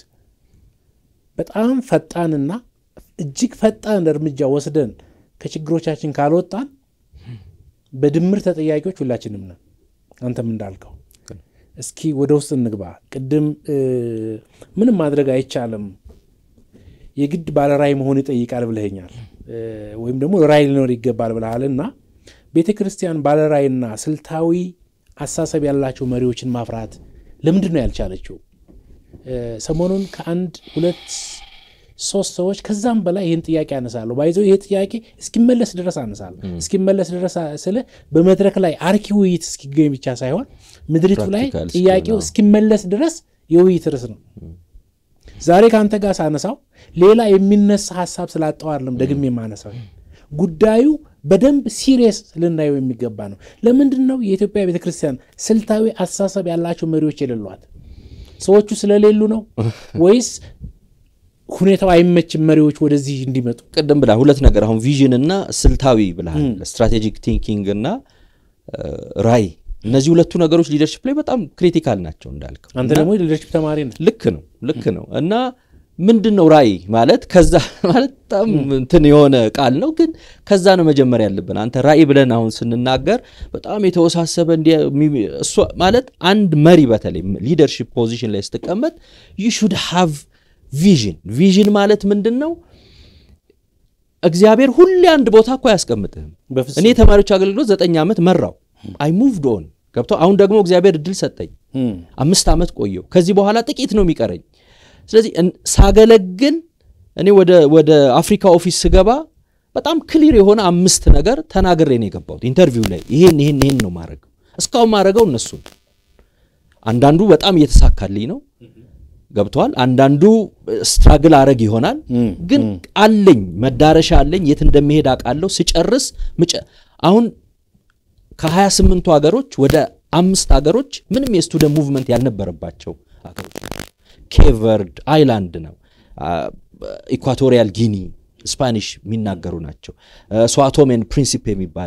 በጣም ፈጣንና እጅግ ፈጣን እርምጃ ወስደን ከችግሮቻችን ካልወጣን በድምር ተጠያቂዎች ሁላችንም ነን። አንተም እንዳልከው እስኪ ወደ ውስጥ እንግባ። ቅድም ምንም ማድረግ አይቻልም የግድ ባለራዕይ መሆን ይጠይቃል ብለኸኛል፣ ወይም ደግሞ ራዕይ ሊኖር ይገባል ብለሃልና ቤተ ክርስቲያን ባለራዕይና ስልታዊ አሳሰብ ያላቸው መሪዎችን ማፍራት ለምንድን ነው ያልቻለችው? ሰሞኑን ከአንድ ሁለት ሶስት ሰዎች ከዛም በላይ ይህን ጥያቄ አነሳለሁ። ባይዘው ይህ ጥያቄ እስኪመለስ ድረስ አነሳለሁ። እስኪመለስ ድረስ ስለ በመድረክ ላይ አርኪ ውይይት እስኪገኝ ብቻ ሳይሆን ምድሪቱ ላይ ጥያቄው እስኪመለስ ድረስ የውይይት ርዕስ ነው። ዛሬ ከአንተ ጋር ሳነሳው ሌላ የሚነሳ ሀሳብ ስላጣው አይደለም ደግሜ የማነሳው ጉዳዩ በደንብ ሲሪየስ ልናየው የሚገባ ነው። ለምንድን ነው የኢትዮጵያ ቤተክርስቲያን ስልታዊ አስተሳሰብ ያላቸው መሪዎች የሌሏት? ሰዎቹ ስለሌሉ ነው ወይስ ሁኔታው አይመችም መሪዎች ወደዚህ እንዲመጡ? ቅድም ብላ ሁለት ነገር አሁን ቪዥን እና ስልታዊ ብልሃል፣ ስትራቴጂክ ቲንኪንግ እና ራዕይ እነዚህ ሁለቱ ነገሮች ሊደርሽፕ ላይ በጣም ክሪቲካል ናቸው እንዳልከው። አንተ ደግሞ ሊደርሽፕ ተማሪ ነህ። ልክ ነው ልክ ነው። እና ምንድን ነው ራዕይ ማለት ከዛ ማለት በጣም እንትን የሆነ ቃል ነው፣ ግን ከዛ ነው መጀመር ያለብን። አንተ ራዕይ ብለን አሁን ስንናገር በጣም የተወሳሰበ እሷ ማለት አንድ መሪ በተለይ ሊደርሽፕ ፖዚሽን ላይ ስትቀመጥ ዩ ሹድ ሃቭ ቪዥን። ቪዥን ማለት ምንድን ነው? እግዚአብሔር ሁሌ አንድ ቦታ እኮ አያስቀምጥህም። እኔ የተማሪዎች አገልግሎት ዘጠኝ ዓመት መራው አይ ሙቭድ ኦን ገብቶ አሁን ደግሞ እግዚአብሔር እድል ሰጠኝ። አምስት ዓመት ቆየው። ከዚህ በኋላ ጥቂት ነው የሚቀረኝ። ስለዚህ ሳገለግል እኔ ወደ አፍሪካ ኦፊስ ስገባ በጣም ክሊር የሆነ አምስት ነገር ተናግሬ ነው የገባሁት ኢንተርቪው ላይ ይሄን ይሄን ይሄን ነው ማድረገው። እስካሁን ማድረገው እነሱን አንዳንዱ በጣም እየተሳካልኝ ነው ገብተዋል። አንዳንዱ ስትራግል አረግ ይሆናል፣ ግን አለኝ መዳረሻ አለኝ። የት እንደሚሄድ አውቃለሁ። ስጨርስ አሁን ከሀያ ስምንቱ ሀገሮች ወደ አምስት ሀገሮች ምንም የስቱደንት ሙቭመንት ያልነበረባቸው ሀገሮች ኬቨርድ አይላንድ ነው፣ ኢኳቶሪያል ጊኒ ስፓኒሽ የሚናገሩ ናቸው። ስዋቶሜን ፕሪንሲፕ የሚባል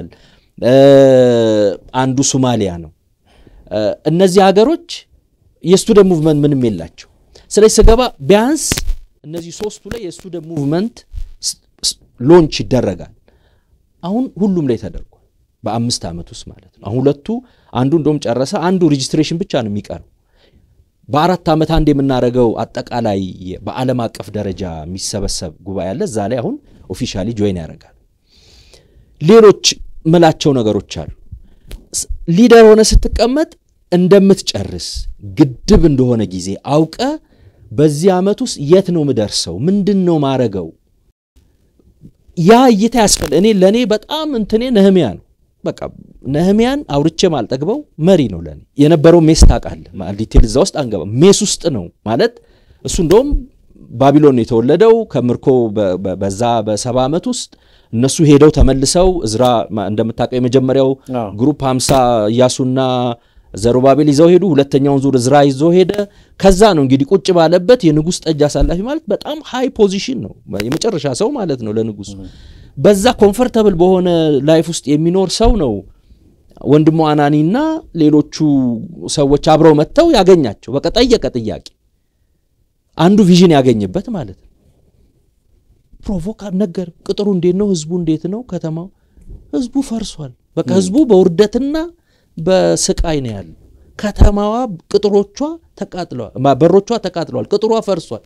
አንዱ ሶማሊያ ነው። እነዚህ ሀገሮች የስቱደንት ሙቭመንት ምንም የላቸው። ስለዚህ ስገባ ቢያንስ እነዚህ ሶስቱ ላይ የስቱደንት ሙቭመንት ሎንች ይደረጋል። አሁን ሁሉም ላይ ተደርጓል። በአምስት ዓመት ውስጥ ማለት ነው። አሁን ሁለቱ አንዱ እንደውም ጨረሰ፣ አንዱ ሬጂስትሬሽን ብቻ ነው የሚቀረው። በአራት ዓመት አንድ የምናደርገው አጠቃላይ በዓለም አቀፍ ደረጃ የሚሰበሰብ ጉባኤ አለ። እዛ ላይ አሁን ኦፊሻሊ ጆይን ያደርጋል። ሌሎች ምላቸው ነገሮች አሉ። ሊደር ሆነ ስትቀመጥ እንደምትጨርስ ግድብ እንደሆነ ጊዜ አውቀ በዚህ ዓመት ውስጥ የት ነው ምደርሰው? ምንድን ነው ማረገው? ያ እይታ ያስፈል እኔ ለእኔ በጣም እንትኔ ነህሚያ ነው። በቃ ነህሚያን አውርቼ ማልጠግበው መሪ ነው ለእኔ የነበረው ሜስ ታውቃለህ። ዲቴል እዛ ውስጥ አንገባ። ሜስ ውስጥ ነው ማለት እሱ እንደውም ባቢሎን ነው የተወለደው ከምርኮ በዛ በሰባ ዓመት ውስጥ እነሱ ሄደው ተመልሰው እዝራ እንደምታውቀው የመጀመሪያው ግሩፕ ሀምሳ እያሱና ዘሩባቤል ይዘው ሄዱ። ሁለተኛውን ዙር እዝራ ይዞ ሄደ። ከዛ ነው እንግዲህ ቁጭ ባለበት የንጉሥ ጠጅ አሳላፊ ማለት በጣም ሃይ ፖዚሽን ነው፣ የመጨረሻ ሰው ማለት ነው ለንጉሱ። በዛ ኮምፈርተብል በሆነ ላይፍ ውስጥ የሚኖር ሰው ነው ወንድሙ አናኒና ሌሎቹ ሰዎች አብረው መጥተው ያገኛቸው። በቃ ጠየቀ ጥያቄ፣ አንዱ ቪዥን ያገኝበት ማለት ነው። ፕሮቮካ ነገር ቅጥሩ እንዴት ነው? ህዝቡ እንዴት ነው? ከተማው ህዝቡ ፈርሷል። በቃ ህዝቡ በውርደትና በስቃይ ነው ያለው። ከተማዋ ቅጥሮቿ ተቃጥለዋል፣ በሮቿ ተቃጥለዋል፣ ቅጥሯ ፈርሷል።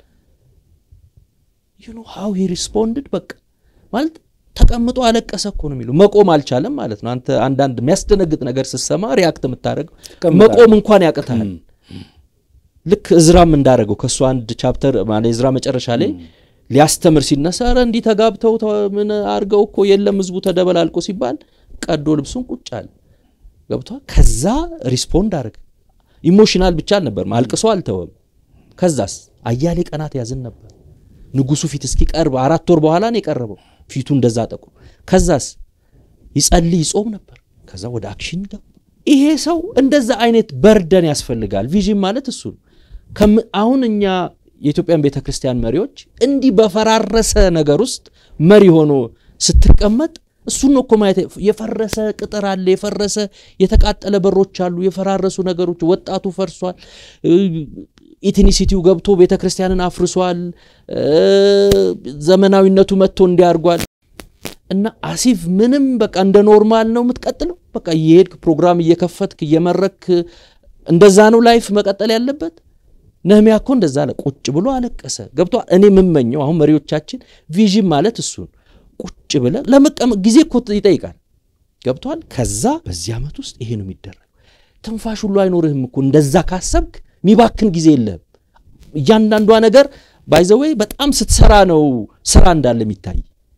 ዩ ኖ ሃው ሂ ሪስፖንድድ በቃ ማለት ተቀምጦ አለቀሰ እኮ ነው የሚለው። መቆም አልቻለም ማለት ነው። አንተ አንዳንድ የሚያስደነግጥ ነገር ስትሰማ ሪያክት የምታደርገው መቆም እንኳን ያቅታል። ልክ እዝራም እንዳደረገው ከእሱ አንድ ቻፕተር ማለት እዝራ መጨረሻ ላይ ሊያስተምር ሲነሳ ኧረ እንዲህ ተጋብተው ምን አድርገው እኮ የለም ህዝቡ ተደበላልቆ ሲባል ቀዶ ልብሱን ቁጭ አለ። ገብቷል። ከዛ ሪስፖንድ አደረገ። ኢሞሽናል ብቻ አልነበርም፣ አልቅሶ አልተወም። ከዛስ አያሌ ቀናት ያዝን ነበር ንጉሱ ፊት እስኪቀርብ አራት ወር በኋላ ነው የቀረበው። ፊቱ እንደዛ ጠቁ። ከዛስ ይጸልይ ይጾም ነበር። ከዛ ወደ አክሽን ገባ። ይሄ ሰው እንደዛ አይነት በርደን ያስፈልጋል። ቪዥን ማለት እሱ ነው። አሁን እኛ የኢትዮጵያን ቤተ ክርስቲያን መሪዎች እንዲህ በፈራረሰ ነገር ውስጥ መሪ ሆኖ ስትቀመጥ እሱን ነው እኮ ማየት። የፈረሰ ቅጥር አለ፣ የፈረሰ የተቃጠለ በሮች አሉ፣ የፈራረሱ ነገሮች። ወጣቱ ፈርሷል። ኢትኒሲቲው ገብቶ ቤተ ክርስቲያንን አፍርሷል። ዘመናዊነቱ መጥቶ እንዲያርጓል እና አሲፍ ምንም በቃ እንደ ኖርማል ነው የምትቀጥለው። በቃ እየሄድክ ፕሮግራም እየከፈትክ እየመረክ እንደዛ ነው ላይፍ መቀጠል ያለበት። ነህሚያ እኮ እንደዛ አለ። ቁጭ ብሎ አለቀሰ። ገብቷል። እኔ የምመኘው አሁን መሪዎቻችን ቪዥን ማለት እሱን ቁጭ ብለ ለመቀመጥ ጊዜ እኮ ይጠይቃል። ገብቷል። ከዛ በዚህ ዓመት ውስጥ ይሄ ነው የሚደረግ። ትንፋሽ ሁሉ አይኖርህም እኮ እንደዛ ካሰብክ ሚባክን ጊዜ የለህም። እያንዳንዷ ነገር ባይዘወይ በጣም ስትሰራ ነው ስራ እንዳለ የሚታይ።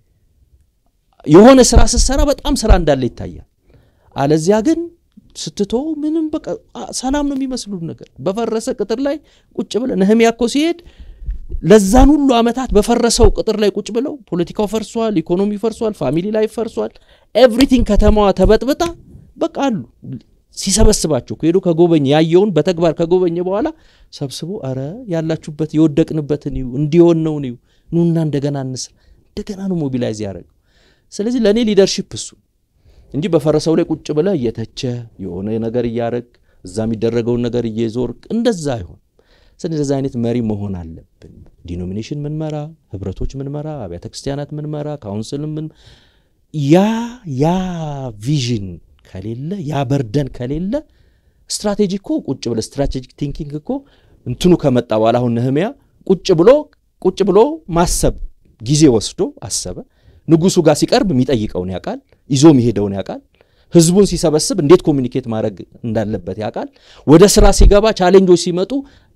የሆነ ስራ ስትሰራ በጣም ስራ እንዳለ ይታያል። አለዚያ ግን ስትቶ ምንም በቃ ሰላም ነው የሚመስሉ ነገር በፈረሰ ቅጥር ላይ ቁጭ ብለ ነህሚያ እኮ ሲሄድ ለዛን ሁሉ ዓመታት በፈረሰው ቅጥር ላይ ቁጭ ብለው ፖለቲካው ፈርሷል፣ ኢኮኖሚ ፈርሷል፣ ፋሚሊ ላይ ፈርሷል፣ ኤቭሪቲንግ ከተማዋ ተበጥብጣ በቃ አሉ ሲሰበስባቸው ሄዶ ከጎበኘ ያየውን በተግባር ከጎበኘ በኋላ ሰብስቦ አረ ያላችሁበት የወደቅንበትን እዩ እንዲሆን ነው እዩ ኑና እንደገና እንስራ እንደገና ነው ሞቢላይዝ ያደረገው። ስለዚህ ለእኔ ሊደርሺፕ እሱ እንጂ በፈረሰው ላይ ቁጭ ብለህ እየተቸ የሆነ ነገር እያረግ እዛ የሚደረገውን ነገር እየዞርክ እንደዛ አይሆን። ስለዚህ አይነት መሪ መሆን አለብን። ዲኖሚኔሽን ምንመራ፣ ህብረቶች ምንመራ፣ አብያተ ክርስቲያናት ምንመራ፣ ካውንስል ምን ያ ያ ቪዥን ከሌለ ያ በርደን ከሌለ ስትራቴጂ እኮ ቁጭ ብለ ስትራቴጂክ ቲንኪንግ እኮ እንትኑ ከመጣ በኋላ አሁን ነህሚያ ቁጭ ብሎ ቁጭ ብሎ ማሰብ ጊዜ ወስዶ አሰበ። ንጉሱ ጋር ሲቀርብ የሚጠይቀውን ያውቃል፣ ይዞ የሚሄደውን ያውቃል። ህዝቡን ሲሰበስብ እንዴት ኮሚኒኬት ማድረግ እንዳለበት ያውቃል። ወደ ስራ ሲገባ ቻሌንጆች ሲመጡ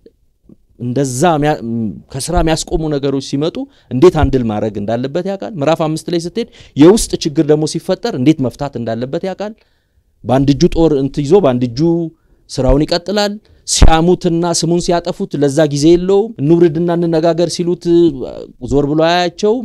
እንደዛ ከስራ የሚያስቆሙ ነገሮች ሲመጡ እንዴት አንድል ማድረግ እንዳለበት ያውቃል። ምዕራፍ አምስት ላይ ስትሄድ የውስጥ ችግር ደግሞ ሲፈጠር እንዴት መፍታት እንዳለበት ያውቃል። በአንድ እጁ ጦር እንት ይዞ በአንድ እጁ ስራውን ይቀጥላል። ሲያሙትና ስሙን ሲያጠፉት ለዛ ጊዜ የለውም። እንውርድና እንነጋገር ሲሉት ዞር ብሎ አያቸውም።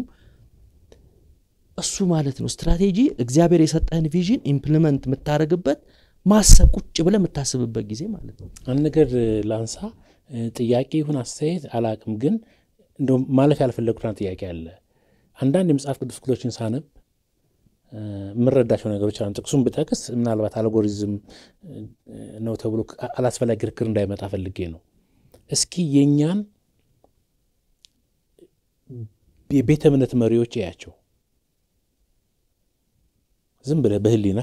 እሱ ማለት ነው ስትራቴጂ። እግዚአብሔር የሰጠህን ቪዥን ኢምፕሊመንት የምታደርግበት ማሰብ ቁጭ ብለህ የምታስብበት ጊዜ ማለት ነው። አንድ ነገር ላንሳ። ጥያቄ ይሁን አስተያየት አላቅም፣ ግን እንደው ማለፍ ያልፈለግኩት ጥያቄ አለ። አንዳንድ የመጽሐፍ ቅዱስ ክፍሎችን ሳነብ የምረዳቸው ነገሮች አሉ። ጥቅሱን ብጠቅስ ምናልባት አልጎሪዝም ነው ተብሎ አላስፈላጊ ክርክር እንዳይመጣ ፈልጌ ነው። እስኪ የእኛን የቤተ እምነት መሪዎች እያቸው ዝም ብለህ በህሊና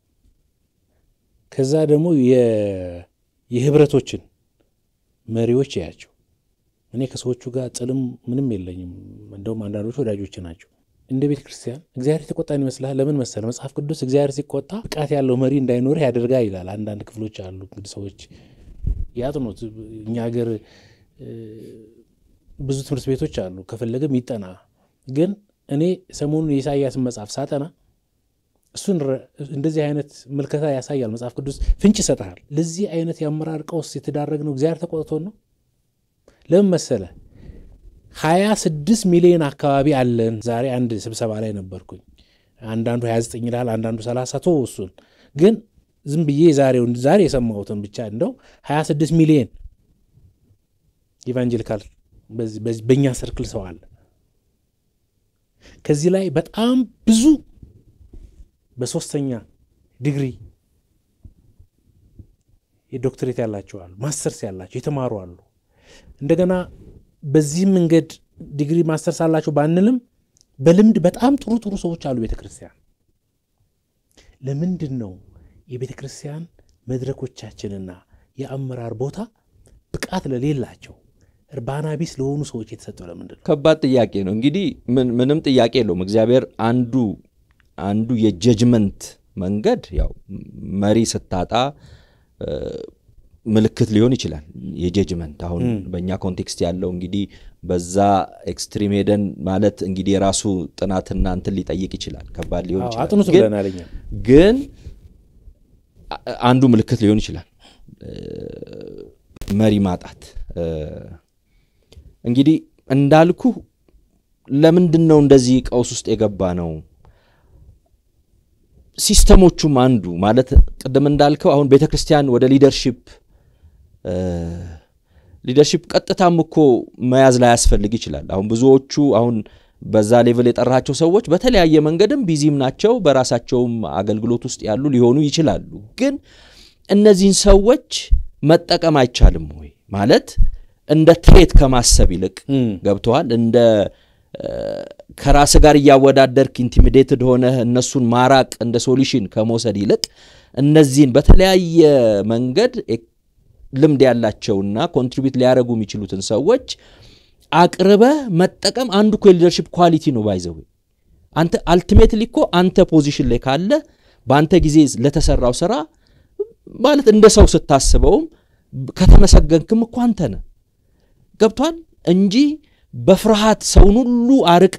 ከዛ ደግሞ የህብረቶችን መሪዎች እያቸው። እኔ ከሰዎቹ ጋር ጥልም ምንም የለኝም። እንደውም አንዳንዶቹ ወዳጆች ናቸው። እንደ ቤተ ክርስቲያን እግዚአብሔር የተቆጣን ይመስልሃል? ለምን መሰለ መጽሐፍ ቅዱስ እግዚአብሔር ሲቆጣ ብቃት ያለው መሪ እንዳይኖርህ ያደርጋል ይላል። አንዳንድ ክፍሎች አሉ እንግዲህ ሰዎች ያጥኑት። እኛ ሀገር ብዙ ትምህርት ቤቶች አሉ፣ ከፈለገም ይጠና። ግን እኔ ሰሞኑን የኢሳያስን መጽሐፍ ሳጠና እሱን እንደዚህ አይነት ምልከታ ያሳያል መጽሐፍ ቅዱስ ፍንጭ ይሰጥሃል። ለዚህ አይነት የአመራር ቀውስ የተዳረግነው እግዚአብሔር ተቆጥቶን ነው። ለምን መሰለ ሀያ ስድስት ሚሊዮን አካባቢ አለን። ዛሬ አንድ ስብሰባ ላይ ነበርኩኝ። አንዳንዱ 29 ይላል፣ አንዳንዱ 30 ቶ እሱን ግን ዝም ብዬ ዛሬውን ዛሬ የሰማሁትን ብቻ እንደው 26 ሚሊዮን ኢቫንጀሊካል በእኛ ሰርክል ሰው አለ። ከዚህ ላይ በጣም ብዙ በሶስተኛ ዲግሪ የዶክትሬት ያላቸው አሉ፣ ማስተርስ ያላቸው የተማሩ አሉ። እንደገና በዚህም መንገድ ዲግሪ ማስተርስ አላቸው ባንልም በልምድ በጣም ጥሩ ጥሩ ሰዎች አሉ ቤተ ክርስቲያን። ለምንድን ነው የቤተ ክርስቲያን መድረኮቻችንና የአመራር ቦታ ብቃት ለሌላቸው እርባና ቢስ ለሆኑ ሰዎች የተሰጠው ለምንድን ነው? ከባድ ጥያቄ ነው። እንግዲህ ምንም ጥያቄ የለውም። እግዚአብሔር አንዱ አንዱ የጀጅመንት መንገድ ያው መሪ ስታጣ ምልክት ሊሆን ይችላል። የጀጅመንት አሁን በእኛ ኮንቴክስት ያለው እንግዲህ በዛ ኤክስትሪም ሄደን ማለት እንግዲህ የራሱ ጥናትና እንትን ሊጠይቅ ይችላል። ከባድ ሊሆን ይችላል። አጥኑት ብለናል እኛ። ግን አንዱ ምልክት ሊሆን ይችላል መሪ ማጣት። እንግዲህ እንዳልኩ ለምንድን ነው እንደዚህ ቀውስ ውስጥ የገባ ነው? ሲስተሞቹም አንዱ ማለት ቅድም እንዳልከው አሁን ቤተ ክርስቲያን ወደ ሊደርሺፕ ሊደርሺፕ ቀጥታም እኮ መያዝ ላይ ያስፈልግ ይችላል። አሁን ብዙዎቹ አሁን በዛ ሌቭል የጠራቸው ሰዎች በተለያየ መንገድም ቢዚም ናቸው፣ በራሳቸውም አገልግሎት ውስጥ ያሉ ሊሆኑ ይችላሉ። ግን እነዚህን ሰዎች መጠቀም አይቻልም ወይ ማለት እንደ ትሬት ከማሰብ ይልቅ ገብተዋል እንደ ከራስ ጋር እያወዳደርክ ኢንቲሚዴትድ ሆነህ እነሱን ማራቅ እንደ ሶሉሽን ከመውሰድ ይልቅ እነዚህን በተለያየ መንገድ ልምድ ያላቸውና ኮንትሪቢዩት ሊያደርጉ የሚችሉትን ሰዎች አቅርበህ መጠቀም አንዱ እኮ የሊደርሽፕ ኳሊቲ ነው። ባይዘው አንተ አልቲሜትሊ እኮ አንተ ፖዚሽን ላይ ካለ በአንተ ጊዜ ለተሰራው ስራ ማለት እንደ ሰው ስታስበውም ከተመሰገንክም እኮ አንተ ነህ። ገብቷል እንጂ በፍርሃት ሰውን ሁሉ አርቀ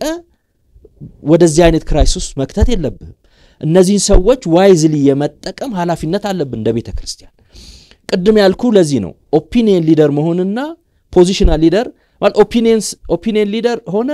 ወደዚህ አይነት ክራይሲስ መክተት የለብህም። እነዚህን ሰዎች ዋይዝሊ የመጠቀም ኃላፊነት አለብን እንደ ቤተ ክርስቲያን። ቅድም ያልኩ ለዚህ ነው ኦፒኒየን ሊደር መሆንና ፖዚሽናል ሊደር ማለት ኦፒኒየን ሊደር ሆነ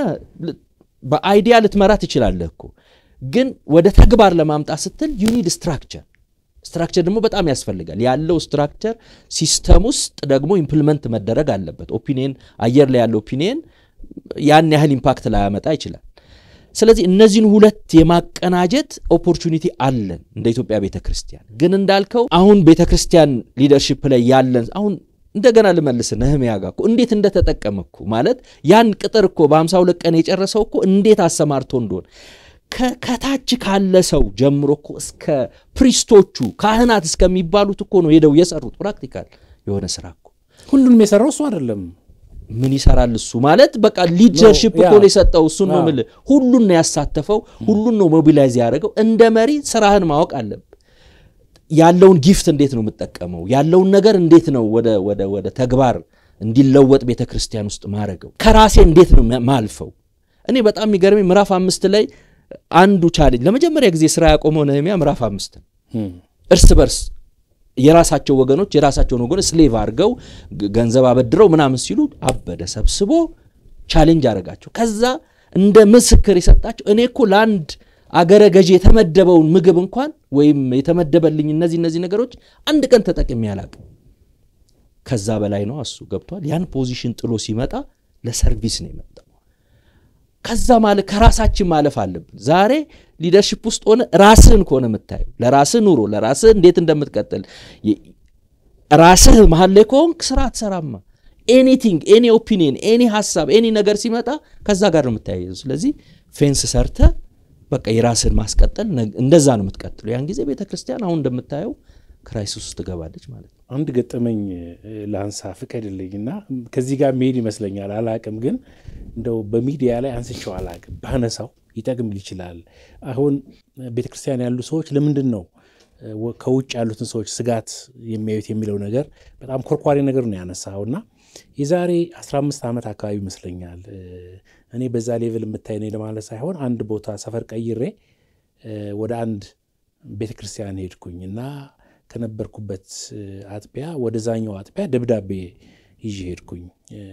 በአይዲያ ልትመራ ትችላለህ እኮ ግን ወደ ተግባር ለማምጣት ስትል ዩኒድ ስትራክቸር ስትራክቸር ደግሞ በጣም ያስፈልጋል። ያለው ስትራክቸር ሲስተም ውስጥ ደግሞ ኢምፕልመንት መደረግ አለበት። ኦፒኒየን አየር ላይ ያለው ኦፒኒየን ያን ያህል ኢምፓክት ላያመጣ ይችላል። ስለዚህ እነዚህን ሁለት የማቀናጀት ኦፖርቹኒቲ አለን እንደ ኢትዮጵያ ቤተ ክርስቲያን። ግን እንዳልከው አሁን ቤተ ክርስቲያን ሊደርሺፕ ላይ ያለን አሁን እንደገና ልመልስ ነህምያ ጋር እኮ እንዴት እንደተጠቀመ እኮ ማለት ያን ቅጥር እኮ በሃምሳ ሁለት ቀን የጨረሰው እኮ እንዴት አሰማርቶ እንደሆነ ከታች ካለ ሰው ጀምሮ እኮ እስከ ፕሪስቶቹ ካህናት እስከሚባሉት እኮ ነው ሄደው የሰሩት ፕራክቲካል የሆነ ስራ እኮ ሁሉንም የሰራው እሱ አይደለም። ምን ይሰራል እሱ ማለት በቃ ሊደርሽፕ እኮ ነው የሰጠው። እሱን ነው የምልህ። ሁሉን ነው ያሳተፈው፣ ሁሉን ነው ሞቢላይዝ ያደረገው። እንደ መሪ ስራህን ማወቅ አለብህ። ያለውን ጊፍት እንዴት ነው የምጠቀመው? ያለውን ነገር እንዴት ነው ወደ ተግባር እንዲለወጥ ቤተ ክርስቲያን ውስጥ ማድረገው? ከራሴ እንዴት ነው ማልፈው? እኔ በጣም የሚገርመኝ ምዕራፍ አምስት ላይ አንዱ ቻሌንጅ ለመጀመሪያ ጊዜ ስራ ያቆመው ነህምያ ምዕራፍ አምስት እርስ በርስ የራሳቸው ወገኖች የራሳቸውን ወገኖች ስሌቭ አድርገው ገንዘብ አበድረው ምናምን ሲሉ አበደ ሰብስቦ ቻሌንጅ አደረጋቸው። ከዛ እንደ ምስክር የሰጣቸው እኔ እኮ ለአንድ አገረ ገዢ የተመደበውን ምግብ እንኳን ወይም የተመደበልኝ እነዚህ እነዚህ ነገሮች አንድ ቀን ተጠቅሜ አላቅም። ከዛ በላይ ነው እሱ ገብቷል። ያን ፖዚሽን ጥሎ ሲመጣ ለሰርቪስ ነው የመጣው። ከዛ ማለት ከራሳችን ማለፍ አለብን። ዛሬ ሊደርሽፕ ውስጥ ሆነ ራስህን ከሆነ የምታየው ለራስህ ኑሮ ለራስህ እንዴት እንደምትቀጥል ራስህ መሀል ላይ ከሆንክ ስራ አትሰራማ። ኤኒቲንግ ኤኒ ኦፒኒየን ኤኒ ሀሳብ ኤኒ ነገር ሲመጣ ከዛ ጋር ነው የምታያይዘው። ስለዚህ ፌንስ ሰርተ በቃ የራስህን ማስቀጠል እንደዛ ነው የምትቀጥሉ። ያን ጊዜ ቤተ ክርስቲያን አሁን እንደምታየው ክራይሲስ ውስጥ ትገባለች ማለት ነው። አንድ ገጠመኝ ለአንሳ ፍቀድልኝና ከዚህ ጋር መሄድ ይመስለኛል። አላቅም ግን እንደው በሚዲያ ላይ አንስቼው አላቅም። ባነሳው ይጠቅም ይችላል። አሁን ቤተ ክርስቲያን ያሉ ሰዎች ለምንድን ነው ከውጭ ያሉትን ሰዎች ስጋት የሚያዩት የሚለው ነገር በጣም ኮርኳሪ ነገር ነው ያነሳውና የዛሬ 15 ዓመት አካባቢ ይመስለኛል እኔ በዛ ሌቭል የምታይ ነኝ ለማለት ሳይሆን አንድ ቦታ ሰፈር ቀይሬ ወደ አንድ ቤተ ክርስቲያን ሄድኩኝ እና ከነበርኩበት አጥቢያ ወደዛኛው አጥቢያ ደብዳቤ ይዤ ሄድኩኝ።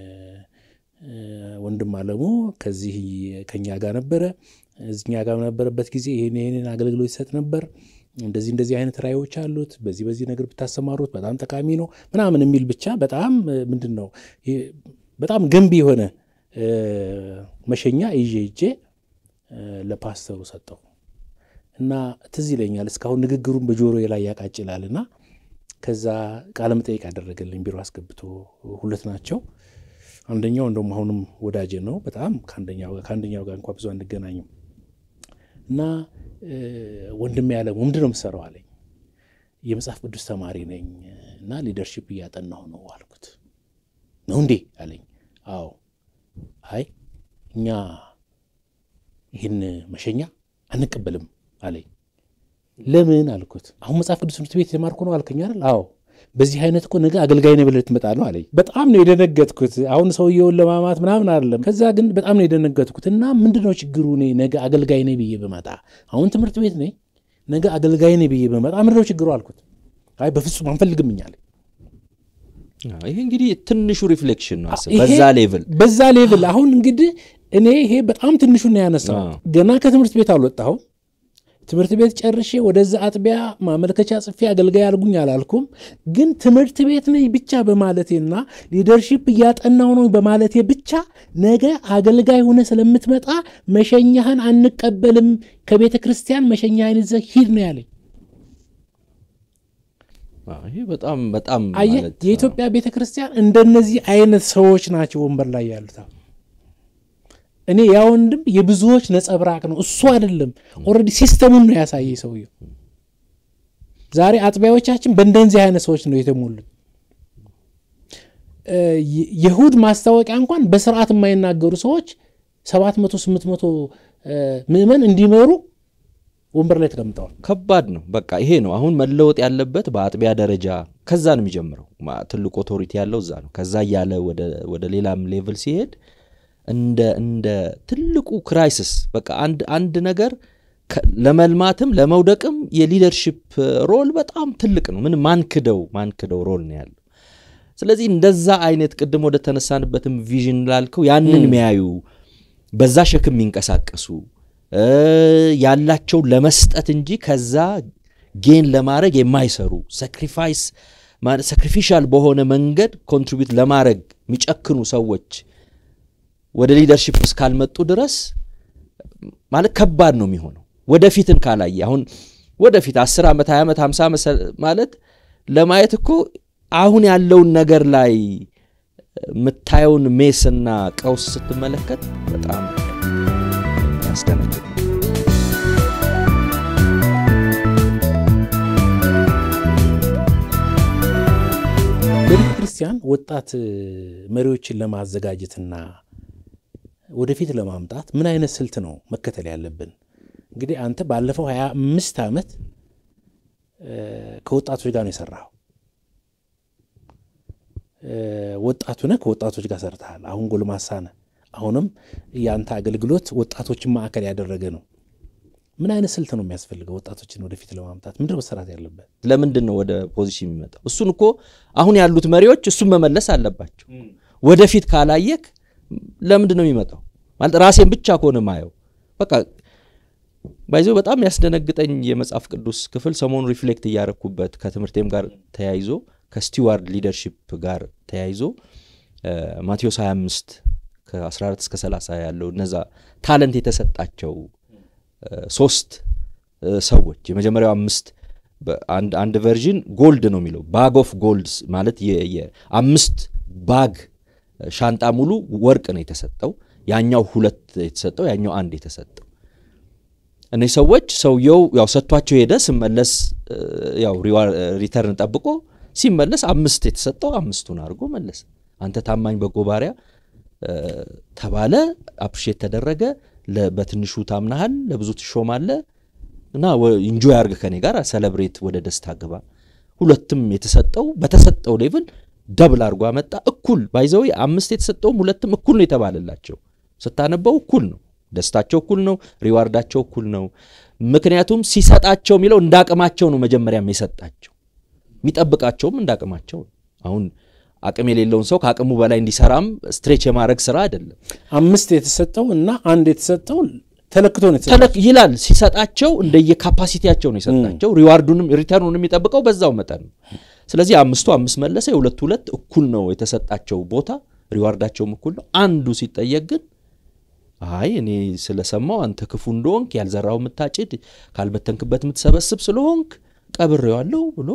ወንድም አለሙ ከዚህ ከኛ ጋር ነበረ። እዚኛ ጋር በነበረበት ጊዜ ይህን ይህንን አገልግሎት ይሰጥ ነበር። እንደዚህ እንደዚህ አይነት ራዕዮች አሉት፣ በዚህ በዚህ ነገር ብታሰማሩት በጣም ጠቃሚ ነው ምናምን የሚል ብቻ በጣም ምንድን ነው በጣም ገንቢ የሆነ መሸኛ ይዤ ይዤ ለፓስተሩ ሰጠው እና ትዝ ይለኛል እስካሁን ንግግሩን በጆሮ ላይ ያቃጭላል እና ከዛ ቃለ መጠይቅ ያደረገልኝ ቢሮ አስገብቶ ሁለት ናቸው። አንደኛው እንደውም አሁንም ወዳጄ ነው በጣም ከአንደኛው ጋር እንኳ ብዙ አንገናኝም እና ወንድሜ ያለ ምንድን ነው የምትሰራው አለኝ። የመጽሐፍ ቅዱስ ተማሪ ነኝ እና ሊደርሺፕ እያጠናሁ ነው አልኩት። ነው እንዴ አለኝ። አዎ። አይ እኛ ይህን መሸኛ አንቀበልም አለኝ። ለምን አልኩት። አሁን መጽሐፍ ቅዱስ ትምህርት ቤት የተማርኩ ነው አልከኝ አይደል? አዎ። በዚህ አይነት እኮ ነገ አገልጋይ ነህ ብለህ ትመጣ ነው አለኝ። በጣም ነው የደነገጥኩት። አሁን ሰውየውን ለማማት ምናምን አይደለም። ከዛ ግን በጣም ነው የደነገጥኩት እና ምንድን ነው ችግሩ? እኔ ነገ አገልጋይ ነኝ ብዬ ብመጣ፣ አሁን ትምህርት ቤት ነኝ፣ ነገ አገልጋይ ነኝ ብዬ ብመጣ ምንድን ነው ችግሩ አልኩት። አይ በፍጹም አንፈልግም እኛ አለኝ። ይሄ እንግዲህ ትንሹ ሪፍሌክሽን ነው። በዛ ሌቭል በዛ ሌቭል አሁን እንግዲህ እኔ ይሄ በጣም ትንሹን ነው ያነሳው። ገና ከትምህርት ቤት አልወጣሁም። ትምህርት ቤት ጨርሼ ወደዛ አጥቢያ ማመልከቻ ጽፌ አገልጋይ አልጉኝ አላልኩም። ግን ትምህርት ቤት ነኝ ብቻ በማለቴና ሊደርሺፕ እያጠናው ነው በማለቴ ብቻ ነገ አገልጋይ ሆነ ስለምትመጣ መሸኛህን አንቀበልም፣ ከቤተ ክርስቲያን መሸኛህን ይዘህ ሂድ ነው ያለኝ። ይህ በጣም በጣም አየህ፣ የኢትዮጵያ ቤተ ክርስቲያን እንደነዚህ አይነት ሰዎች ናቸው ወንበር ላይ ያሉት። እኔ ያ ወንድም የብዙዎች ነጸብራቅ ነው፣ እሱ አይደለም። ኦልሬዲ ሲስተሙን ነው ያሳየ ሰውየው። ዛሬ አጥቢያዎቻችን በእንደዚህ አይነት ሰዎች ነው የተሞሉት። የእሁድ ማስታወቂያ እንኳን በስርዓት የማይናገሩ ሰዎች ሰባት መቶ ስምንት መቶ ምዕመን እንዲመሩ ወንበር ላይ ተቀምጠዋል። ከባድ ነው። በቃ ይሄ ነው አሁን መለወጥ ያለበት በአጥቢያ ደረጃ። ከዛ ነው የሚጀምረው። ትልቅ ኦቶሪቲ ያለው እዛ ነው። ከዛ እያለ ወደ ሌላም ሌቭል ሲሄድ እንደ እንደ ትልቁ ክራይሲስ በቃ አንድ አንድ ነገር ለመልማትም ለመውደቅም የሊደርሺፕ ሮል በጣም ትልቅ ነው። ምን ማንክደው ማንክደው ሮል ነው ያለው። ስለዚህ እንደዛ አይነት ቅድም ወደ ተነሳንበትም ቪዥን ላልከው ያንን የሚያዩ በዛ ሸክም የሚንቀሳቀሱ ያላቸው ለመስጠት እንጂ ከዛ ጌን ለማድረግ የማይሰሩ ሳክሪፋይስ ሳክሪፊሻል በሆነ መንገድ ኮንትሪቢዩት ለማድረግ የሚጨክኑ ሰዎች ወደ ሊደርሺፕ እስካልመጡ ድረስ ማለት ከባድ ነው የሚሆነው። ወደፊትን ካላየ አሁን ወደፊት 10 ዓመት 20 ዓመት 50 ዓመት ማለት ለማየት እኮ አሁን ያለውን ነገር ላይ የምታየውን ሜስና ቀውስ ስትመለከት በጣም ያስደነግጥ ነው። በቤተ ክርስቲያን ወጣት መሪዎችን ለማዘጋጀትና ወደፊት ለማምጣት ምን አይነት ስልት ነው መከተል ያለብን? እንግዲህ አንተ ባለፈው ሀያ አምስት ዓመት ከወጣቶች ጋር ነው የሰራኸው። ወጣቱ ነህ፣ ከወጣቶች ጋር ሰርተሃል። አሁን ጎልማሳ ነህ። አሁንም የአንተ አገልግሎት ወጣቶችን ማዕከል ያደረገ ነው። ምን አይነት ስልት ነው የሚያስፈልገው ወጣቶችን ወደፊት ለማምጣት? ምንድን ነው መሰራት ያለበት? ለምንድን ነው ወደ ፖዚሽን የሚመጣው? እሱን እኮ አሁን ያሉት መሪዎች እሱን መመለስ አለባቸው። ወደፊት ካላየክ ለምንድን ነው የሚመጣው? ማለት ራሴን ብቻ ከሆነ ማየው በቃ ባይዘው በጣም ያስደነግጠኝ የመጽሐፍ ቅዱስ ክፍል ሰሞኑ ሪፍሌክት እያረኩበት ከትምህርቴም ጋር ተያይዞ ከስቲዋርድ ሊደርሺፕ ጋር ተያይዞ ማቴዎስ 25 ከ14 እስከ 30 ያለው እነዛ ታለንት የተሰጣቸው ሶስት ሰዎች የመጀመሪያው አምስት አንድ ቨርዥን ጎልድ ነው የሚለው ባግ ኦፍ ጎልድ ማለት የአምስት ባግ ሻንጣ ሙሉ ወርቅ ነው የተሰጠው። ያኛው ሁለት የተሰጠው ያኛው አንድ የተሰጠው። እነዚህ ሰዎች ሰውየው ያው ሰጥቷቸው ሄደ። ስመለስ ያው ሪተርን ጠብቆ ሲመለስ አምስት የተሰጠው አምስቱን አድርጎ መለሰ። አንተ ታማኝ በጎ ባሪያ ተባለ፣ አፕሪሼት ተደረገ። በትንሹ ታምናሃል፣ ለብዙ ትሾማለህ እና ኢንጆይ አርግ ከኔ ጋር ሰለብሬት፣ ወደ ደስታ ግባ። ሁለትም የተሰጠው በተሰጠው ሌቭል ደብል አድርጎ አመጣ። እኩል ባይዘው አምስት የተሰጠውም ሁለትም እኩል ነው የተባለላቸው። ስታነበው እኩል ነው፣ ደስታቸው እኩል ነው፣ ሪዋርዳቸው እኩል ነው። ምክንያቱም ሲሰጣቸው የሚለው እንደ አቅማቸው ነው። መጀመሪያም የሰጣቸው የሚጠብቃቸውም እንደ አቅማቸው ነው። አሁን አቅም የሌለውን ሰው ከአቅሙ በላይ እንዲሰራም ስትሬች የማድረግ ስራ አይደለም። አምስት የተሰጠው እና አንድ የተሰጠው ተለክቶ ነው የተሰጠው። ተለክ ይላል ሲሰጣቸው እንደየ ካፓሲቲያቸው ነው የሰጣቸው። ሪዋርዱንም ሪተርኑን የሚጠብቀው በዛው መጠን ነው። ስለዚህ አምስቱ አምስት መለሰ፣ የሁለቱ ሁለት እኩል ነው የተሰጣቸው ቦታ፣ ሪዋርዳቸውም እኩል ነው። አንዱ ሲጠየቅ ግን አይ እኔ ስለሰማው አንተ ክፉ እንደሆንክ ያልዘራው የምታጭድ ካልበተንክበት የምትሰበስብ ስለሆንክ ቀብሬዋለሁ ብሎ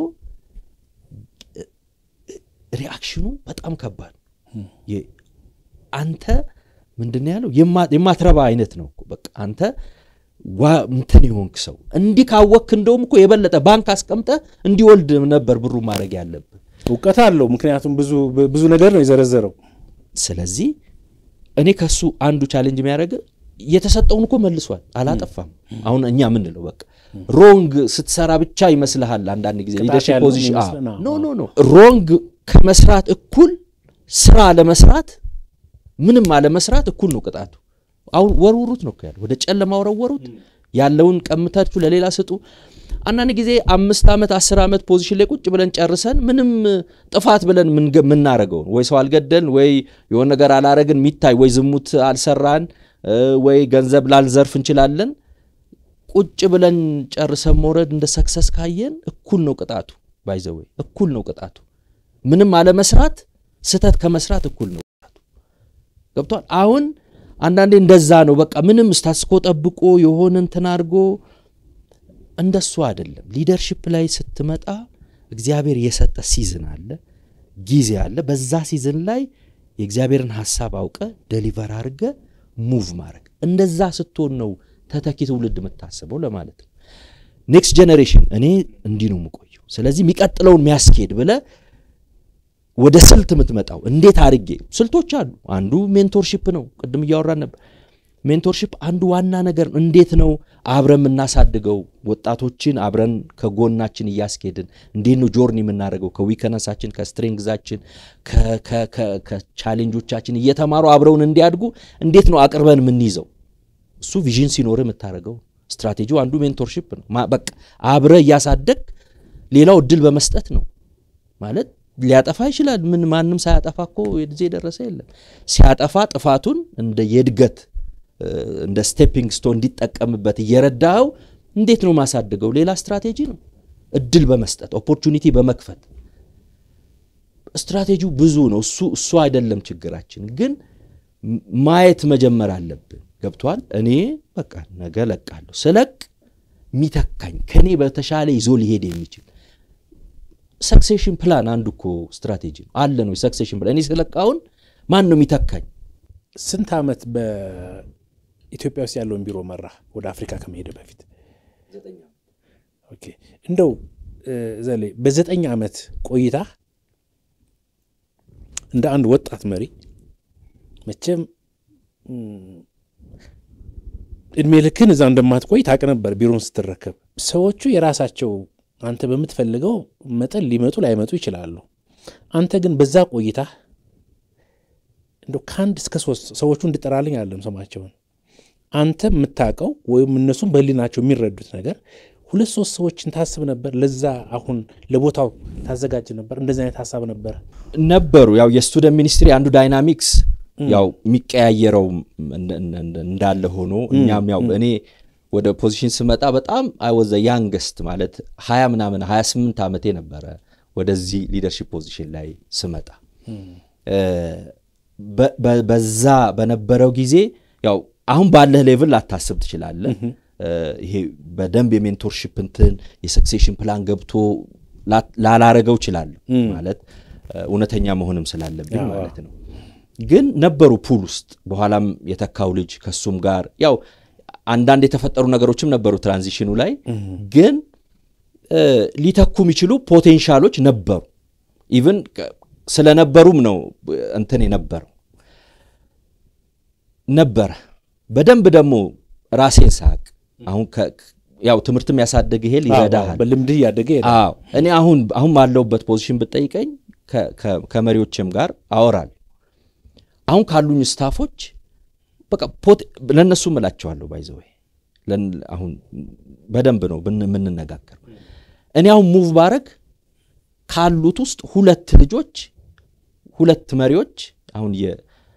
ሪአክሽኑ በጣም ከባድ ነው። የ- አንተ ምንድን ነው ያለው የማ- የማትረባ አይነት ነው እኮ በቃ አንተ ዋ እንትን የሆንክ ሰው እንዲህ ካወክ እንደውም እኮ የበለጠ ባንክ አስቀምጠ እንዲወልድ ነበር ብሩ ማድረግ ያለብህ። እውቀት አለው። ምክንያቱም ብዙ ብዙ ነገር ነው የዘረዘረው። ስለዚህ እኔ ከሱ አንዱ ቻሌንጅ የሚያደርግ የተሰጠውን እኮ መልሷል፣ አላጠፋም። አሁን እኛ ምንለው በቃ ሮንግ ስትሰራ ብቻ ይመስልሃል። አንዳንድ ጊዜ ቅጣት ሊደርሺፕ ያለው ፖዚሽን የሚመስለን፣ አዎ። ኖ ኖ ኖ ሮንግ ከመስራት እኩል ስራ አለመስራት ምንም አለመስራት እኩል ነው ቅጣቱ። አሁን ወርውሩት ነው እኮ ያለው፣ ወደ ጨለማ ወረወሩት። ያለውን ቀምታችሁ ለሌላ ስጡ። አንዳንድ ጊዜ አምስት ዓመት አስር ዓመት ፖዚሽን ላይ ቁጭ ብለን ጨርሰን ምንም ጥፋት ብለን የምናረገውን ወይ ሰው አልገደልን ወይ የሆነ ነገር አላረግን የሚታይ ወይ ዝሙት አልሰራን እ፣ ወይ ገንዘብ ላልዘርፍ እንችላለን። ቁጭ ብለን ጨርሰን መውረድ እንደ ሰክሰስ ካየን እኩል ነው ቅጣቱ። ባይዘወይ እኩል ነው ቅጣቱ። ምንም አለመስራት ስህተት ከመስራት እኩል ነው ቅጣቱ። ገብቷል። አሁን አንዳንዴ እንደዛ ነው። በቃ ምንም ስታስኮ ጠብቆ የሆነ እንትን አድርጎ እንደሱ አይደለም። ሊደርሽፕ ላይ ስትመጣ እግዚአብሔር የሰጠ ሲዝን አለ፣ ጊዜ አለ። በዛ ሲዝን ላይ የእግዚአብሔርን ሀሳብ አውቀ ደሊቨር አድርገ ሙቭ ማድረግ። እንደዛ ስትሆን ነው ተተኪ ትውልድ የምታስበው ለማለት ነው። ኔክስት ጄኔሬሽን እኔ እንዲህ ነው የምቆየው፣ ስለዚህ የሚቀጥለውን የሚያስኬድ ብለ ወደ ስልት የምትመጣው እንዴት አድርጌ ስልቶች አሉ። አንዱ ሜንቶርሺፕ ነው። ቅድም እያወራን ነበር። ሜንቶርሺፕ አንዱ ዋና ነገር ነው። እንዴት ነው አብረን የምናሳድገው ወጣቶችን አብረን ከጎናችን እያስኬድን እንዴት ነው ጆርኒ የምናደርገው ከዊከነሳችን ከስትሬንግዛችን ከቻሌንጆቻችን እየተማሩ አብረውን እንዲያድጉ እንዴት ነው አቅርበን የምንይዘው? እሱ ቪዥን ሲኖር የምታደርገው ስትራቴጂው አንዱ ሜንቶርሺፕ ነው። ማ- በቃ አብረ እያሳደግ ሌላው እድል በመስጠት ነው ማለት ሊያጠፋ ይችላል። ምን ማንም ሳያጠፋ እኮ የጊዜ የደረሰ የለም። ሲያጠፋ ጥፋቱን እንደ የእድገት እ፣ እንደ ስቴፒንግ ስቶን እንዲጠቀምበት እየረዳኸው እንዴት ነው ማሳድገው? ሌላ ስትራቴጂ ነው። እድል በመስጠት ኦፖርቹኒቲ በመክፈት ስትራቴጂው ብዙ ነው። እሱ እሱ አይደለም ችግራችን፣ ግን ም- ማየት መጀመር አለብን። ገብቷል። እኔ በቃ ነገ ለቃለሁ። ስለቅ የሚተካኝ ከኔ በተሻለ ይዞ ሊሄድ የሚችል ሰክሴሽን ፕላን አንዱ እኮ ስትራቴጂ ነው አለ ነው። ሰክሴሽን ፕላን እኔ ስለቃውን ማን ነው የሚተካኝ? ስንት ዓመት በኢትዮጵያ ውስጥ ያለውን ቢሮ መራ ወደ አፍሪካ ከመሄድ በፊት? ኦኬ እንደው እ፣ ዘሌ በዘጠኝ ዓመት ቆይታ እንደ አንድ ወጣት መሪ መቼም እም፣ እድሜ ልክን እዛ እንደማትቆይ ታውቅ ነበር። ቢሮን ስትረከብ ሰዎቹ የራሳቸው አንተ በምትፈልገው መጠን ሊመጡ ላይመጡ ይችላሉ። አንተ ግን በዛ ቆይታ እንደው ከአንድ እስከ ሶስት ሰዎቹ እንድጠራልኝ አለም ስማቸውን አንተ የምታውቀው ወይም እነሱም በህሊናቸው የሚረዱት ነገር ሁለት ሶስት ሰዎችን ታስብ ነበር። ለዛ አሁን ለቦታው ታዘጋጅ ነበር። እንደዚህ አይነት ሀሳብ ነበረ። ነበሩ ያው የስቱደንት ሚኒስትሪ አንዱ ዳይናሚክስ ያው የሚቀያየረው እንደ- እንደ- እንዳለ ሆኖ እኛም ያው እኔ ወደ ፖዚሽን ስመጣ በጣም አይወዘ ያንገስት ማለት ሀያ ምናምን ሀያ ስምንት ዓመቴ ነበረ ወደዚህ ሊደርሺፕ ፖዚሽን ላይ ስመጣ እ፣ በ- በ- በዛ በነበረው ጊዜ ያው አሁን ባለህ ሌቭል ላታስብ ትችላለህ። እ፣ ይሄ በደንብ የሜንቶርሽፕ እንትን የሰክሴሽን ፕላን ገብቶ ላ- ላላረገው እችላለሁ ማለት እ፣ እውነተኛ መሆንም ስላለብኝ አዎ። ማለት ነው። ግን ነበሩ ፑል ውስጥ በኋላም የተካው ልጅ ከሱም ጋር ያው አንዳንድ የተፈጠሩ ነገሮችም ነበሩ ትራንዚሽኑ ላይ ግን እ፣ ሊተኩ የሚችሉ ፖቴንሻሎች ነበሩ። ኢቭን ከ- ስለነበሩም ነው እ፣ እንትን የነበረው ነበረ። በደንብ ደግሞ ራሴን ሳቅ አሁን ከ- ያው ትምህርትም ያሳደግ ይሄል ይረዳሃል። በልምድህ እያደገ ይሄዳል። አዎ እኔ አሁን አሁን ባለሁበት ፖዚሽን ብጠይቀኝ ከ- ከ- ከመሪዎችም ጋር አወራል። አሁን ካሉኝ ስታፎች በቃ ፖቴ- ለእነሱ እምላቸዋለሁ ባይዘወይ አሁን በደንብ ነው ብን- የምንነጋገር። እኔ አሁን ሙቭ ባረግ ካሉት ውስጥ ሁለት ልጆች ሁለት መሪዎች አሁን የ-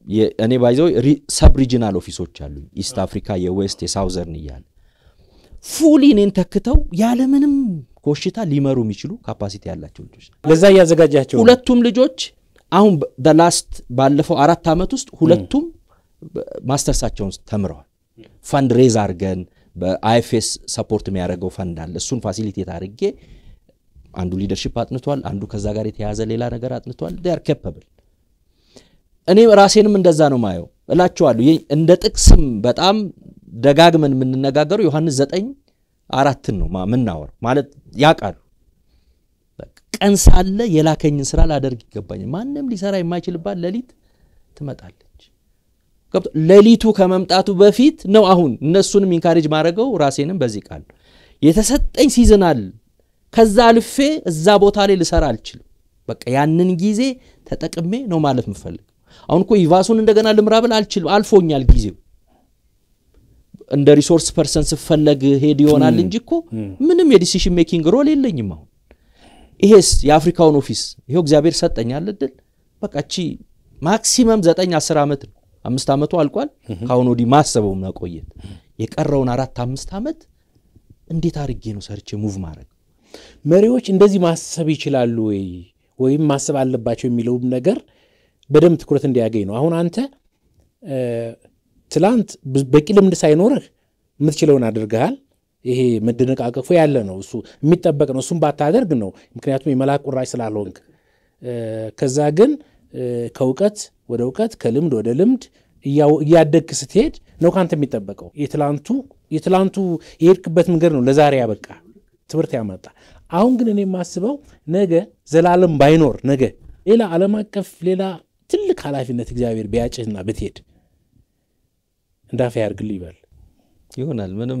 እኔ ባይዘው ሰብ ሪጂናል ኦፊሶች አሉኝ ኢስት አፍሪካ፣ የዌስት የሳውዘርን እያለ ፉሊ እኔን ተክተው ያለምንም ኮሽታ ሊመሩ የሚችሉ ካፓሲቲ ያላቸው ልጆች ለዛ እያዘጋጃቸው ነው። ሁለቱም ልጆች አሁን በላስት ባለፈው አራት ዓመት ውስጥ ሁለቱም ማስተርሳቸውን ተምረዋል። ፈንድ ሬዝ አድርገን በአይኤፍኤስ ሰፖርት የሚያደርገው ፈንድ አለ። እሱን ፋሲሊቴት አድርጌ አንዱ ሊደርሺፕ አጥንቷል፣ አንዱ ከዛ ጋር የተያያዘ ሌላ ነገር አጥንቷል። ር ኬፐብል እኔ ራሴንም እንደዛ ነው ማየው እላቸዋለሁ። እንደ ጥቅስም በጣም ደጋግመን የምንነጋገረው ዮሐንስ ዘጠኝ አራትን ነው ምናወራው ማለት ያውቃሉ። ቀን ሳለ የላከኝን ስራ ላደርግ ይገባኛል። ማንም ሊሰራ የማይችልባት ሌሊት ትመጣለች። ሌሊቱ ከመምጣቱ በፊት ነው አሁን እነሱንም ኢንካሬጅ ማድረገው ራሴንም በዚህ ቃል የተሰጠኝ ሲዝናል ከዛ አልፌ እዛ ቦታ ላይ ልሰራ አልችልም። በቃ ያንን ጊዜ ተጠቅሜ ነው ማለት የምፈልገው። አሁን እኮ ይቫሱን እንደገና ልምራ ብል አልችልም፣ አልፎኛል ጊዜው። እንደ ሪሶርስ ፐርሰን ስፈለግ ሄድ ይሆናል እንጂ እኮ ምንም የዲሲሽን ሜኪንግ ሮል የለኝም። አሁን ይሄስ የአፍሪካውን ኦፊስ ይኸው እግዚአብሔር ሰጠኛል እድል። በቃ እቺ ማክሲመም ዘጠኝ አስር ዓመት ነው። አምስት ዓመቱ አልቋል። ከአሁን ወዲህ ማሰበው መቆየት የቀረውን አራት አምስት ዓመት እንዴት አድርጌ ነው ሰርቼ ሙቭ ማድረግ መሪዎች እንደዚህ ማሰብ ይችላሉ ወይ ወይም ማሰብ አለባቸው የሚለውም ነገር በደንብ ትኩረት እንዲያገኝ ነው። አሁን አንተ ትላንት በቂ ልምድ ሳይኖርህ የምትችለውን አድርገሃል። ይሄ መደነቃቀፉ ያለ ነው፣ እሱ የሚጠበቅ ነው። እሱም ባታደርግ ነው፣ ምክንያቱም የመልአክ ቁራጭ ስላልሆንክ። ከዛ ግን ከእውቀት ወደ እውቀት ከልምድ ወደ ልምድ እያደግክ ስትሄድ ነው ከአንተ የሚጠበቀው። የትላንቱ የትላንቱ የሄድክበት መንገድ ነው ለዛሬ ያበቃ ትምህርት ያመጣ። አሁን ግን እኔ የማስበው ነገ ዘላለም ባይኖር ነገ ሌላ ዓለም አቀፍ ሌላ ትልቅ ኃላፊነት እግዚአብሔር ቢያጭህና ብትሄድ እንዳፈ ያርግልህ ይበል ይሆናል። ምንም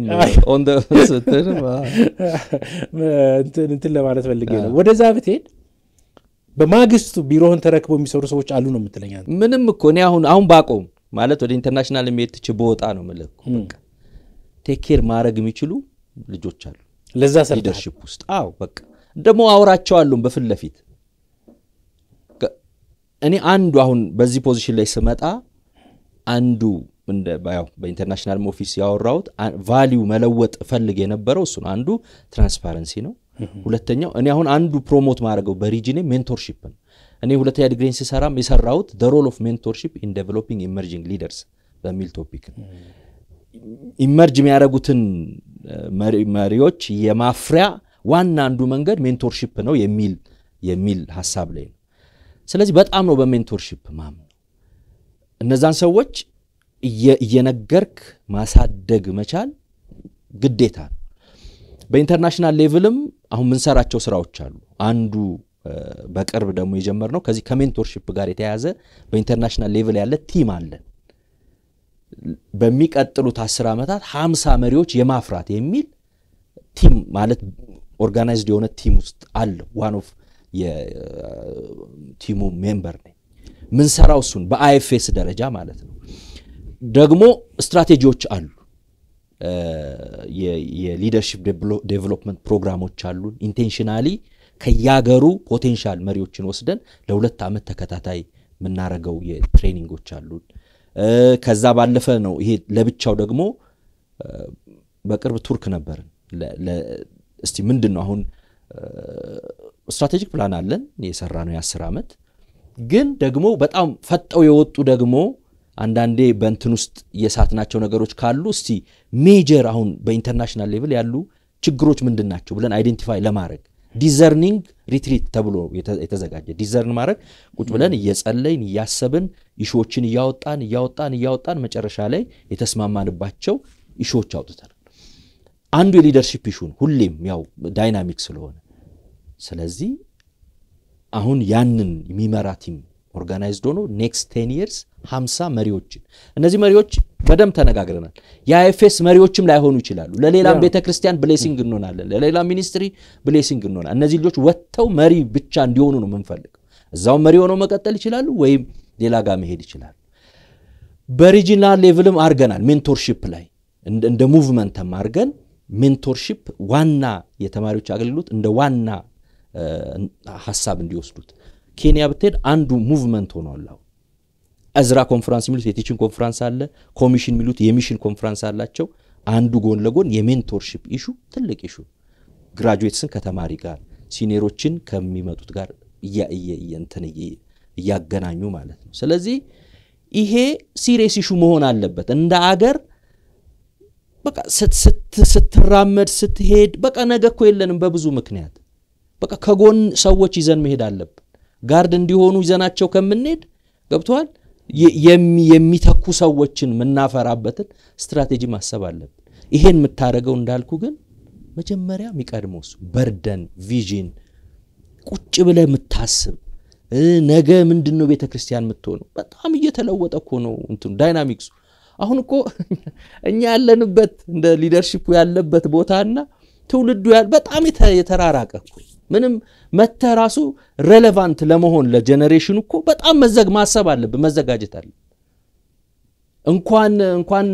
እንትን ለማለት ፈልጌ ነው። ወደዛ ብትሄድ በማግስቱ ቢሮህን ተረክበው የሚሰሩ ሰዎች አሉ ነው የምትለኛ? ምንም እኮ እኔ አሁን አሁን ባቆም ማለት ወደ ኢንተርናሽናል የሚሄድ ትች በወጣ ነው የምልህ እኮ በቃ ቴክ ኬር ማድረግ የሚችሉ ልጆች አሉ ለዛ ሰርተሃል። ሊደርሽፕ ውስጥ አዎ በቃ ደግሞ አውራቸዋለሁ በፊት ለፊት እኔ አንዱ አሁን በዚህ ፖዚሽን ላይ ስመጣ አንዱ ያው በኢንተርናሽናል ኦፊስ ያወራሁት ቫሊዩ መለወጥ እፈልግ የነበረው እሱ ነው። አንዱ ትራንስፓረንሲ ነው። ሁለተኛው እኔ አሁን አንዱ ፕሮሞት ማድረገው በሪጅኔ ሜንቶርሺፕ ነው። እኔ ሁለተኛ ዲግሪን ሲሰራም የሰራሁት ደ ሮል ኦፍ ሜንቶርሺፕ ኢን ዴቨሎፒንግ ኢመርጂንግ ሊደርስ በሚል ቶፒክ ነው። ኢመርጅ የሚያደርጉትን መሪዎች የማፍሪያ ዋና አንዱ መንገድ ሜንቶርሺፕ ነው የሚል የሚል ሀሳብ ላይ ነው። ስለዚህ በጣም ነው በሜንቶርሺፕ ማምነው። እነዛን ሰዎች እየነገርክ ማሳደግ መቻል ግዴታ ነው። በኢንተርናሽናል ሌቭልም አሁን ምንሰራቸው ስራዎች አሉ። አንዱ በቅርብ ደግሞ የጀመርነው ከዚህ ከሜንቶርሺፕ ጋር የተያያዘ በኢንተርናሽናል ሌቭል ያለ ቲም አለን። በሚቀጥሉት አስር ዓመታት ሀምሳ መሪዎች የማፍራት የሚል ቲም ማለት ኦርጋናይዝድ የሆነ ቲም ውስጥ አለ። ዋን ኦፍ የቲሙ ሜምበር ነኝ። ምንሰራው እሱን በአይኤፍኤስ ደረጃ ማለት ነው። ደግሞ ስትራቴጂዎች አሉ። የሊደርሺፕ ዴቨሎፕመንት ፕሮግራሞች አሉን። ኢንቴንሽናሊ ከያገሩ ፖቴንሻል መሪዎችን ወስደን ለሁለት ዓመት ተከታታይ የምናረገው የትሬኒንጎች አሉን። ከዛ ባለፈ ነው ይሄ ለብቻው ደግሞ በቅርብ ቱርክ ነበርን። እስቲ ምንድን ነው አሁን ስትራቴጂክ ፕላን አለን የሰራ ነው የአስር ዓመት ግን ደግሞ በጣም ፈጠው የወጡ ደግሞ አንዳንዴ በእንትን ውስጥ የሳትናቸው ነገሮች ካሉ እስቲ ሜጀር አሁን በኢንተርናሽናል ሌቭል ያሉ ችግሮች ምንድን ናቸው ብለን አይዴንቲፋይ ለማድረግ ዲዘርኒንግ ሪትሪት ተብሎ የተዘጋጀ ዲዘርን ማድረግ ቁጭ ብለን እየጸለይን እያሰብን ኢሾዎችን እያወጣን እያወጣን እያወጣን መጨረሻ ላይ የተስማማንባቸው ኢሾዎች አውጥተን አንዱ የሊደርሺፕ ኢሹን ሁሌም ያው ዳይናሚክ ስለሆነ ስለዚህ አሁን ያንን የሚመራ ቲም ኦርጋናይዝድ ሆኖ ኔክስት ቴን ይርስ ሀምሳ መሪዎችን እነዚህ መሪዎች በደንብ ተነጋግረናል። የአይኤፍኤስ መሪዎችም ላይሆኑ ይችላሉ። ለሌላም ቤተ ክርስቲያን ብሌሲንግ እንሆናለን፣ ለሌላ ሚኒስትሪ ብሌሲንግ እንሆናለን። እነዚህ ልጆች ወጥተው መሪ ብቻ እንዲሆኑ ነው የምንፈልገው። እዛውም መሪ ሆነው መቀጠል ይችላሉ፣ ወይም ሌላ ጋር መሄድ ይችላሉ። በሪጂናል ሌቭልም አድርገናል። ሜንቶርሺፕ ላይ እንደ ሙቭመንትም አድርገን ሜንቶርሺፕ ዋና የተማሪዎች አገልግሎት እንደ ዋና ሀሳብ እንዲወስዱት ኬንያ ብትሄድ አንዱ ሙቭመንት ሆኗል። አሁን እዝራ ኮንፈራንስ የሚሉት የቲችን ኮንፈራንስ አለ፣ ኮሚሽን የሚሉት የሚሽን ኮንፈራንስ አላቸው። አንዱ ጎን ለጎን የሜንቶርሺፕ ኢሹ ትልቅ ኢሹ ግራጁዌትስን ከተማሪ ጋር ሲኒየሮችን ከሚመጡት ጋር እንትን እያገናኙ ማለት ነው። ስለዚህ ይሄ ሲሪየስ ኢሹ መሆን አለበት እንደ አገር በቃ ስትራመድ ስትሄድ በቃ ነገ እኮ የለንም በብዙ ምክንያት በቃ ከጎን ሰዎች ይዘን መሄድ አለብን። ጋርድ እንዲሆኑ ይዘናቸው ከምንሄድ ገብተዋል የሚተኩ ሰዎችን የምናፈራበትን ስትራቴጂ ማሰብ አለብን። ይሄን የምታደርገው እንዳልኩ ግን መጀመሪያ የሚቀድመው እሱ በርደን ቪዥን ቁጭ ብለህ የምታስብ ነገ ምንድን ነው ቤተ ክርስቲያን የምትሆነው? በጣም እየተለወጠ እኮ ነው እንትኑ ዳይናሚክሱ። አሁን እኮ እኛ ያለንበት እንደ ሊደርሺፑ ያለበት ቦታና ትውልዱ በጣም የተራራቀ እኮ ምንም መተ ራሱ ሬሌቫንት ለመሆን ለጀኔሬሽኑ እኮ በጣም መዘግ ማሰብ አለብን፣ መዘጋጀት አለብን። እንኳን እንኳን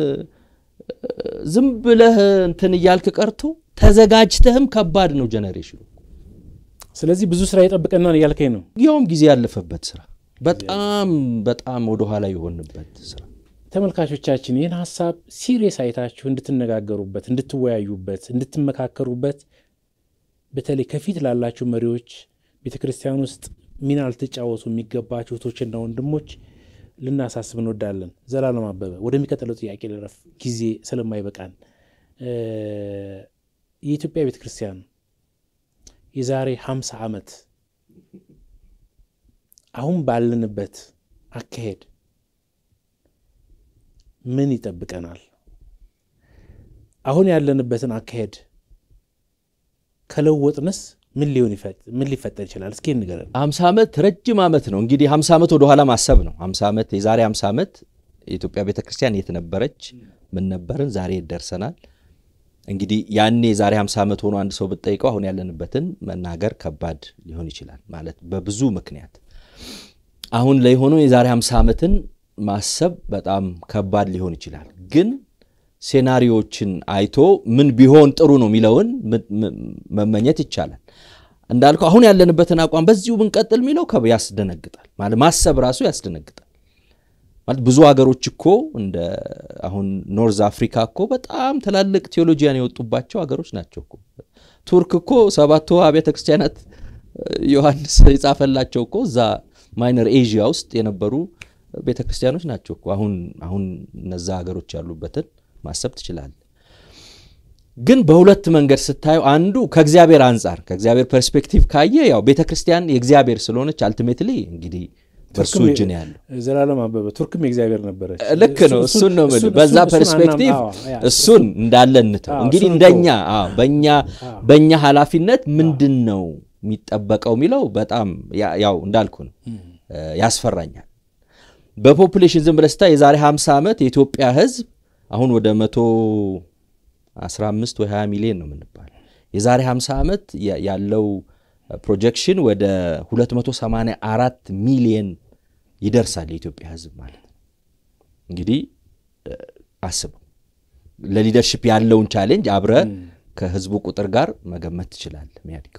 ዝም ብለህ እንትን እያልክ ቀርቶ ተዘጋጅተህም ከባድ ነው ጀኔሬሽኑ። ስለዚህ ብዙ ስራ ይጠብቀናል እያልከኝ ነው። ያውም ጊዜ ያለፈበት ስራ በጣም በጣም ወደኋላ የሆንበት ስራ። ተመልካቾቻችን ይህን ሀሳብ ሲሪየስ አይታችሁ እንድትነጋገሩበት፣ እንድትወያዩበት፣ እንድትመካከሩበት በተለይ ከፊት ላላችሁ መሪዎች ቤተ ክርስቲያን ውስጥ ሚና ልትጫወቱ የሚገባችሁ እህቶችና ወንድሞች ልናሳስብ እንወዳለን። ዘላለም አበበ ወደሚቀጥለው ጥያቄ ልረፍ፣ ጊዜ ስለማይበቃን። የኢትዮጵያ ቤተ ክርስቲያን የዛሬ 50 ዓመት አሁን ባለንበት አካሄድ ምን ይጠብቀናል? አሁን ያለንበትን አካሄድ ከለወጥንስ ምን ሊሆን ምን ሊፈጠር ይችላል? እስኪ ንገረን። ሀምሳ ዓመት ረጅም ዓመት ነው እንግዲህ ሀምሳ ዓመት ወደኋላ ማሰብ ነው። ሀምሳ ዓመት የዛሬ ሀምሳ ዓመት የኢትዮጵያ ቤተ ክርስቲያን የት ነበረች? ምን ነበርን? ዛሬ የት ደርሰናል? እንግዲህ ያኔ የዛሬ ሀምሳ ዓመት ሆኖ አንድ ሰው ብትጠይቀው አሁን ያለንበትን መናገር ከባድ ሊሆን ይችላል። ማለት በብዙ ምክንያት አሁን ላይ ሆኖ የዛሬ ሀምሳ ዓመትን ማሰብ በጣም ከባድ ሊሆን ይችላል ግን ሴናሪዎችን አይቶ ምን ቢሆን ጥሩ ነው የሚለውን መመኘት ይቻላል። እንዳልኩ አሁን ያለንበትን አቋም በዚሁ ብንቀጥል የሚለው ያስደነግጣል። ማለት ማሰብ ራሱ ያስደነግጣል። ማለት ብዙ ሀገሮች እኮ እንደ አሁን ኖርዝ አፍሪካ እኮ በጣም ትላልቅ ቴዎሎጂያን የወጡባቸው ሀገሮች ናቸው እኮ። ቱርክ እኮ ሰባቱ አብያተ ክርስቲያናት ዮሐንስ የጻፈላቸው እኮ እዛ ማይነር ኤዥያ ውስጥ የነበሩ ቤተ ክርስቲያኖች ናቸው እኮ። አሁን አሁን እነዛ ሀገሮች ያሉበትን ማሰብ ትችላለህ። ግን በሁለት መንገድ ስታየው አንዱ ከእግዚአብሔር አንጻር ከእግዚአብሔር ፐርስፔክቲቭ ካየ ያው ቤተ ክርስቲያን የእግዚአብሔር ስለሆነች አልቲሜትሊ እንግዲህ በእርሱ እጅ ነው ያለው። ዘላለም አበበ ቱርክም የእግዚአብሔር ነበረች። ልክ ነው። እሱን ነው የምልህ። በዛ ፐርስፔክቲቭ እሱን እንዳለ እንተው። እንግዲህ እንደኛ በኛ በእኛ ኃላፊነት ምንድን ነው የሚጠበቀው የሚለው በጣም ያው እንዳልኩ ነው ያስፈራኛል። በፖፑሌሽን ዝም ብለህ ስታይ የዛሬ 50 ዓመት የኢትዮጵያ ሕዝብ አሁን ወደ 115 ወይ 20 ሚሊዮን ነው የምንባለው። የዛሬ 50 ዓመት ያለው ፕሮጀክሽን ወደ 284 ሚሊዮን ይደርሳል የኢትዮጵያ ሕዝብ ማለት ነው። እንግዲህ አስበው ለሊደርሽፕ ያለውን ቻሌንጅ አብረ ከህዝቡ ቁጥር ጋር መገመት ትችላለህ የሚያድገው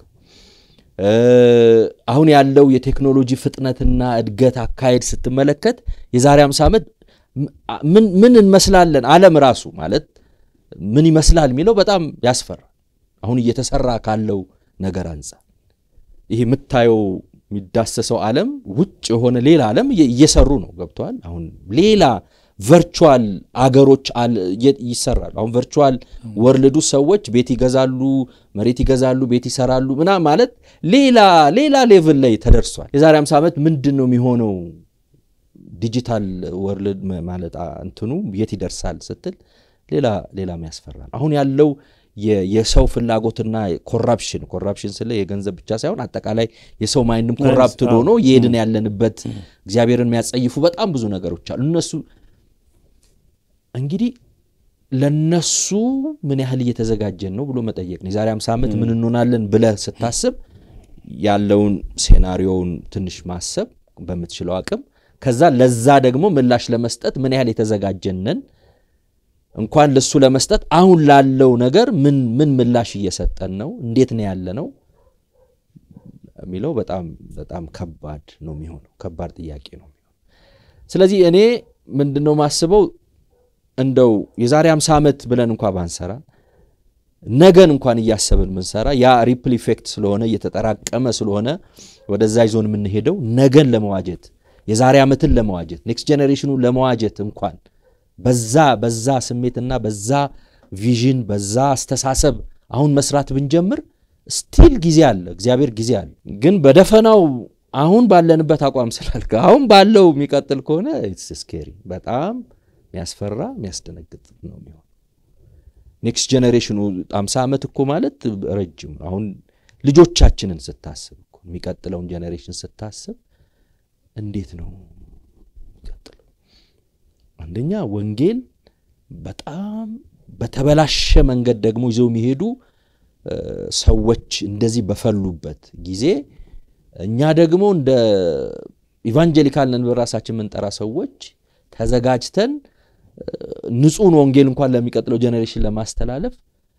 አሁን ያለው የቴክኖሎጂ ፍጥነትና እድገት አካሄድ ስትመለከት የዛሬ 50 ዓመት ምን እንመስላለን? ዓለም ራሱ ማለት ምን ይመስላል የሚለው በጣም ያስፈራል። አሁን እየተሰራ ካለው ነገር አንጻር ይሄ የምታየው የሚዳሰሰው ዓለም ውጭ የሆነ ሌላ ዓለም እየሰሩ ነው። ገብተዋል። አሁን ሌላ ቨርቹዋል አገሮች ይሰራሉ። አሁን ቨርቹዋል ወርልዱ ሰዎች ቤት ይገዛሉ፣ መሬት ይገዛሉ፣ ቤት ይሰራሉ ምና ማለት ሌላ ሌላ ሌቭል ላይ ተደርሷል። የዛሬ 50 ዓመት ምንድን ነው የሚሆነው? ዲጂታል ወርልድ ማለት እንትኑ የት ይደርሳል ስትል ሌላ ሌላም ያስፈራል። አሁን ያለው የሰው ፍላጎትና ኮራፕሽን ኮራፕሽን ስለ የገንዘብ ብቻ ሳይሆን አጠቃላይ የሰው ማይንድም ኮራፕትድ ሆኖ የሄድን ያለንበት እግዚአብሔርን የሚያጸይፉ በጣም ብዙ ነገሮች አሉ። እነሱ እንግዲህ ለነሱ ምን ያህል እየተዘጋጀን ነው ብሎ መጠየቅ ነው። የዛሬ 50 ዓመት ምን እንሆናለን ብለህ ስታስብ ያለውን ሴናሪዮውን ትንሽ ማሰብ በምትችለው አቅም፣ ከዛ ለዛ ደግሞ ምላሽ ለመስጠት ምን ያህል የተዘጋጀንን እንኳን ለሱ ለመስጠት አሁን ላለው ነገር ምን ምን ምላሽ እየሰጠን ነው፣ እንዴት ነው ያለ ነው የሚለው በጣም በጣም ከባድ ነው የሚሆነው። ከባድ ጥያቄ ነው የሚሆነው። ስለዚህ እኔ ምንድን ነው ማስበው እንደው የዛሬ 50 ዓመት ብለን እንኳ ባንሰራ ነገን እንኳን እያሰብን ምንሰራ ያ ሪፕል ኢፌክት ስለሆነ እየተጠራቀመ ስለሆነ ወደዛ ይዞን የምንሄደው ነገን ለመዋጀት የዛሬ ዓመትን ለመዋጀት ኔክስት ጄኔሬሽኑ ለመዋጀት እንኳን በዛ በዛ ስሜትና በዛ ቪዥን በዛ አስተሳሰብ አሁን መስራት ብንጀምር ስቲል ጊዜ አለ፣ እግዚአብሔር ጊዜ አለ። ግን በደፈናው አሁን ባለንበት አቋም ስላልከ አሁን ባለው የሚቀጥል ከሆነ ኢትስ ስኬሪ በጣም የሚያስፈራ የሚያስደነግጥ ነው የሚሆን ኔክስት ጄኔሬሽኑ አምሳ ዓመት እኮ ማለት ረጅም ነው። አሁን ልጆቻችንን ስታስብ እኮ የሚቀጥለውን ጄኔሬሽን ስታስብ እንዴት ነው የሚቀጥለው? አንደኛ ወንጌል በጣም በተበላሸ መንገድ ደግሞ ይዘው የሚሄዱ ሰዎች እንደዚህ በፈሉበት ጊዜ እኛ ደግሞ እንደ ኢቫንጀሊካል ነን በራሳችን የምንጠራ ሰዎች ተዘጋጅተን ንጹሕን ወንጌል እንኳን ለሚቀጥለው ጄኔሬሽን ለማስተላለፍ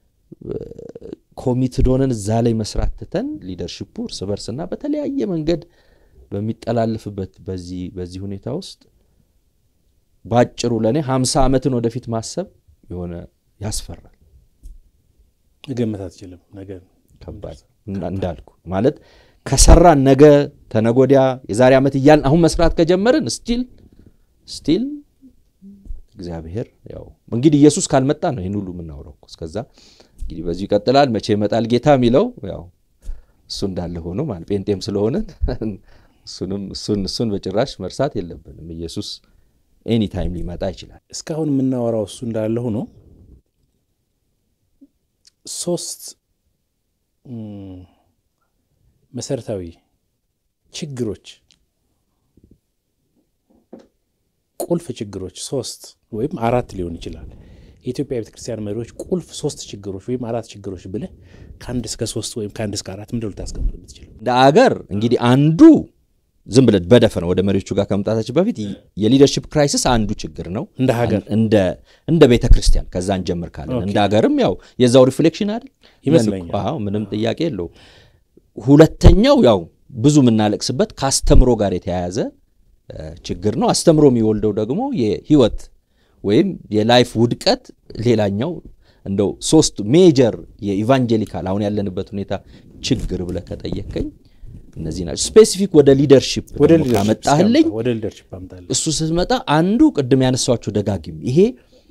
ኮሚትድ ሆነን እዛ ላይ መስራት ትተን ሊደርሽፑ እርስ በርስና በተለያየ መንገድ በሚጠላልፍበት በዚህ በዚህ ሁኔታ ውስጥ በአጭሩ ለእኔ ሀምሳ ዓመትን ወደፊት ማሰብ የሆነ ያስፈራል። መገመት አትችልም። ነገር ከባድ እንዳልኩ ማለት ከሰራን ነገ ተነጎዲያ የዛሬ ዓመት እያልን አሁን መስራት ከጀመርን ስቲል ስቲል እግዚአብሔር ያው እንግዲህ ኢየሱስ ካልመጣ ነው ይህን ሁሉ የምናውረው። እስከዛ እንግዲህ በዚሁ ይቀጥላል። መቼ ይመጣል ጌታ የሚለው ያው እሱ እንዳለ ሆኖ ማለት ጴንጤም ስለሆንን እሱንም እሱን እሱን በጭራሽ መርሳት የለብንም። ኢየሱስ ኤኒ ታይም ሊመጣ ይችላል። እስካሁን የምናወራው እሱ እንዳለ ሆኖ ሶስት መሰረታዊ ችግሮች ቁልፍ ችግሮች ሶስት ወይም አራት ሊሆን ይችላል። የኢትዮጵያ ቤተክርስቲያን መሪዎች ቁልፍ ሶስት ችግሮች ወይም አራት ችግሮች ብለህ ከአንድ እስከ ሶስት ወይም ከአንድ እስከ አራት ምንድን ልታስቀምጥ የምትችለው? እንደ አገር እንግዲህ አንዱ ዝም ብለን በደፈነው ወደ መሪዎቹ ጋር ከመምጣታችን በፊት የሊደርሺፕ ክራይሲስ አንዱ ችግር ነው እንደ ሀገር እንደ ቤተ ክርስቲያን ከዛ እንጀምር ካለን እንደ ሀገርም ያው የዛው ሪፍሌክሽን አይደል ይመስለኛል። አዎ ምንም ጥያቄ የለው። ሁለተኛው ያው ብዙ የምናለቅስበት ከአስተምሮ ጋር የተያያዘ ችግር ነው። አስተምሮ የሚወልደው ደግሞ የህይወት ወይም የላይፍ ውድቀት ሌላኛው እንደው ሶስት ሜጀር የኢቫንጀሊካል አሁን ያለንበት ሁኔታ ችግር ብለህ ከጠየቀኝ እነዚህ ናቸው። ስፔሲፊክ ወደ ሊደርሺፕ ወደ ደግሞ ካመጣህልኝ ወደ ሊደርሺፕ አምጣለሁ። እሱ ስትመጣ አንዱ ቅድም ያነሷቸው ደጋግም ይሄ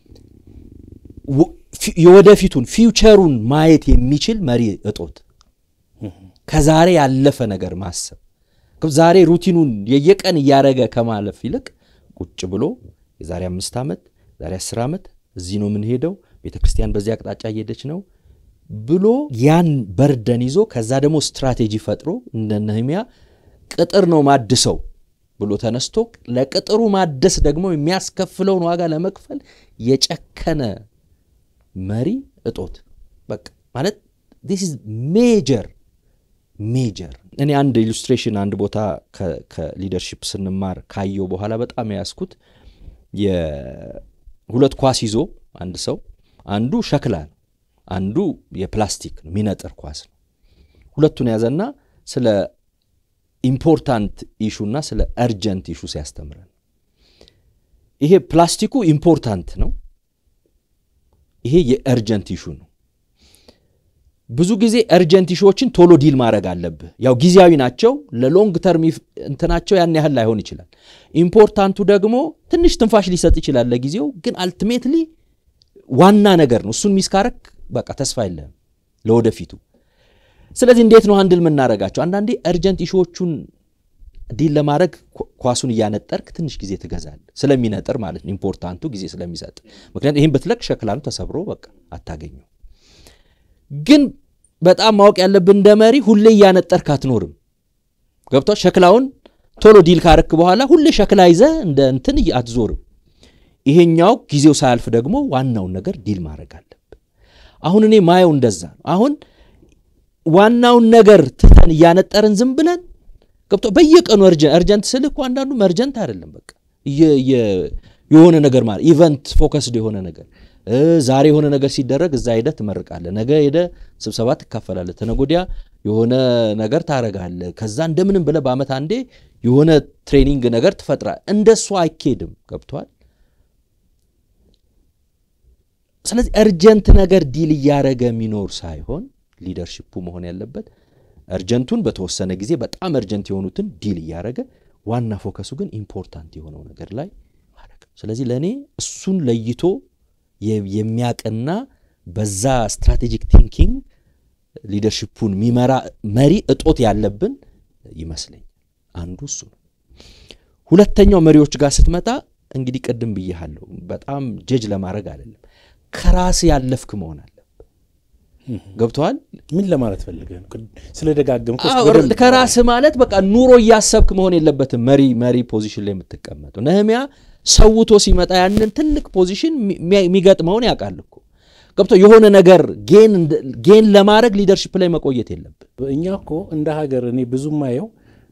የወደፊቱን ፊውቸሩን ማየት የሚችል መሪ እጦት፣ ከዛሬ ያለፈ ነገር ማሰብ ዛሬ ሩቲኑን የየቀን እያደረገ ከማለፍ ይልቅ ቁጭ ብሎ የዛሬ አምስት ዓመት የዛሬ አስር ዓመት እዚህ ነው የምንሄደው፣ ቤተ ክርስቲያን በዚህ አቅጣጫ እየሄደች ነው ብሎ ያን በርደን ይዞ ከዛ ደግሞ ስትራቴጂ ፈጥሮ እንደ ነህምያ ቅጥር ነው ማድሰው ብሎ ተነስቶ ለቅጥሩ ማደስ ደግሞ የሚያስከፍለውን ዋጋ ለመክፈል የጨከነ መሪ እጦት በቃ ማለት ዲስ ኢዝ ሜጀር ሜጀር። እኔ አንድ ኢሉስትሬሽን አንድ ቦታ ከሊደርሺፕ ስንማር ካየው በኋላ በጣም የያዝኩት የሁለት ኳስ ይዞ አንድ ሰው አንዱ ሸክላ ነው አንዱ የፕላስቲክ ነው የሚነጥር ኳስ ነው። ሁለቱን ያዘና ስለ ኢምፖርታንት ኢሹና ስለ እርጀንት ኢሹ ሲያስተምረን ይሄ ፕላስቲኩ ኢምፖርታንት ነው፣ ይሄ የእርጀንት ኢሹ ነው። ብዙ ጊዜ እርጀንት ኢሹዎችን ቶሎ ዲል ማድረግ አለብህ። ያው ጊዜያዊ ናቸው፣ ለሎንግ ተርም እንትናቸው ያን ያህል ላይሆን ይችላል። ኢምፖርታንቱ ደግሞ ትንሽ ትንፋሽ ሊሰጥ ይችላል ለጊዜው፣ ግን አልቲሜትሊ ዋና ነገር ነው። እሱን ሚስካረክ በቃ ተስፋ የለህም ለወደፊቱ። ስለዚህ እንዴት ነው አንድል የምናደርጋቸው? አንዳንዴ እርጀንት ኢሹዎቹን ዲል ለማድረግ ኳሱን እያነጠርክ ትንሽ ጊዜ ትገዛል፣ ስለሚነጥር ማለት ነው። ኢምፖርታንቱ ጊዜ ስለሚሰጥ። ምክንያቱም ይህን ብትለቅ ሸክላኑ ተሰብሮ በቃ አታገኘው። ግን በጣም ማወቅ ያለብን እንደ መሪ ሁሌ እያነጠርክ አትኖርም። ገብቷል? ሸክላውን ቶሎ ዲል ካረክ በኋላ ሁሌ ሸክላ ይዘህ እንደ እንትን አትዞርም። ይሄኛው ጊዜው ሳያልፍ ደግሞ ዋናውን ነገር ዲል ማድረግ አለብን። አሁን እኔ ማየው እንደዛ ነው። አሁን ዋናውን ነገር ትተን እያነጠርን ዝም ብለን ገብቶ በየቀኑ እርጀንት ስልህ እኮ አንዳንዱም እርጀንት አይደለም። በቃ የሆነ ነገር ማለት ኢቨንት ፎከስድ የሆነ ነገር ዛሬ የሆነ ነገር ሲደረግ እዛ ሄደህ ትመርቃለህ፣ ነገ ሄደህ ስብሰባ ትካፈላለህ፣ ተነጎዲያ የሆነ ነገር ታረጋለህ። ከዛ እንደምንም ብለህ በዓመት አንዴ የሆነ ትሬኒንግ ነገር ትፈጥራል። እንደሱ አይኬድም። ገብቷል። ስለዚህ እርጀንት ነገር ዲል እያደረገ የሚኖር ሳይሆን ሊደርሺፑ መሆን ያለበት እርጀንቱን በተወሰነ ጊዜ በጣም እርጀንት የሆኑትን ዲል እያደረገ ዋና ፎከሱ ግን ኢምፖርታንት የሆነው ነገር ላይ ማድረግ። ስለዚህ ለእኔ እሱን ለይቶ የሚያቅና በዛ ስትራቴጂክ ቲንኪንግ ሊደርሺፑን የሚመራ መሪ እጦት ያለብን ይመስለኛል። አንዱ እሱ ነው። ሁለተኛው መሪዎች ጋር ስትመጣ እንግዲህ ቅድም ብያለሁ፣ በጣም ጀጅ ለማድረግ አይደለም፣ ከራስ ያለፍክ መሆን አለ ገብተዋል። ምን ለማለት ፈልገህ ነው? ስለደጋገም ከራስ ማለት በቃ ኑሮ እያሰብክ መሆን የለበትም። መሪ መሪ ፖዚሽን ላይ የምትቀመጠው ነህሚያ ሰውቶ ሲመጣ ያንን ትልቅ ፖዚሽን የሚገጥመውን ያውቃል እኮ ገብቶ የሆነ ነገር ጌን ለማድረግ ሊደርሽፕ ላይ መቆየት የለብን። እኛ እኮ እንደ ሀገር እኔ ብዙ ማየው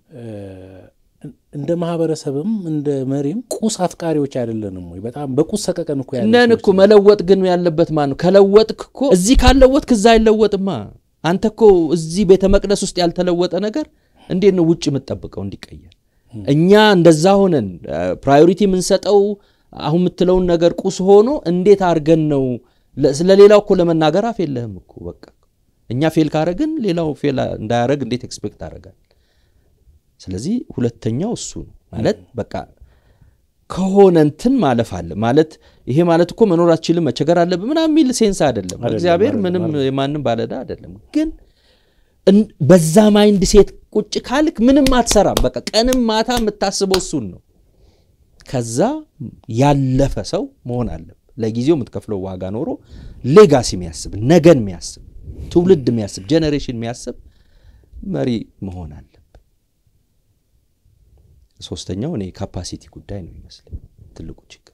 እንደ ማህበረሰብም እንደ መሪም ቁስ አፍቃሪዎች አይደለንም ወይ? በጣም በቁስ ሰቀቀን እኮ ያለ ነን እኮ። መለወጥ ግን ያለበት ማን ነው? ከለወጥክ እኮ እዚህ ካልለወጥክ እዛ አይለወጥማ። አንተ እኮ እዚህ ቤተ መቅደስ ውስጥ ያልተለወጠ ነገር እንዴት ነው ውጭ የምትጠብቀው እንዲቀየር? እኛ እንደዛ ሆነን ፕራዮሪቲ የምንሰጠው አሁን የምትለውን ነገር ቁስ ሆኖ እንዴት አድርገን ነው ስለሌላው እኮ ለመናገር አፍ የለህም እኮ በቃ እኛ ፌል ካረግን ሌላው ፌል እንዳያረግ እንዴት ኤክስፔክት አደረጋል? ስለዚህ ሁለተኛው እሱ ነው ማለት በቃ ከሆነ እንትን ማለፍ አለ ማለት ይሄ ማለት እኮ መኖር አትችልም መቸገር አለብህ ምናምን የሚል ሴንስ አይደለም። እግዚአብሔር ምንም የማንም ባለዳ አይደለም። ግን በዛ ማይንድ ሴት ቁጭ ካልክ ምንም አትሰራም። በቃ ቀንም ማታ የምታስበው እሱን ነው። ከዛ ያለፈ ሰው መሆን አለብህ። ለጊዜው የምትከፍለው ዋጋ ኖሮ ሌጋሲ የሚያስብ ነገን የሚያስብ ትውልድ የሚያስብ ጄኔሬሽን የሚያስብ መሪ መሆን አለብህ። ሶስተኛው እኔ ካፓሲቲ ጉዳይ ነው ይመስለኝ ትልቁ ችግር።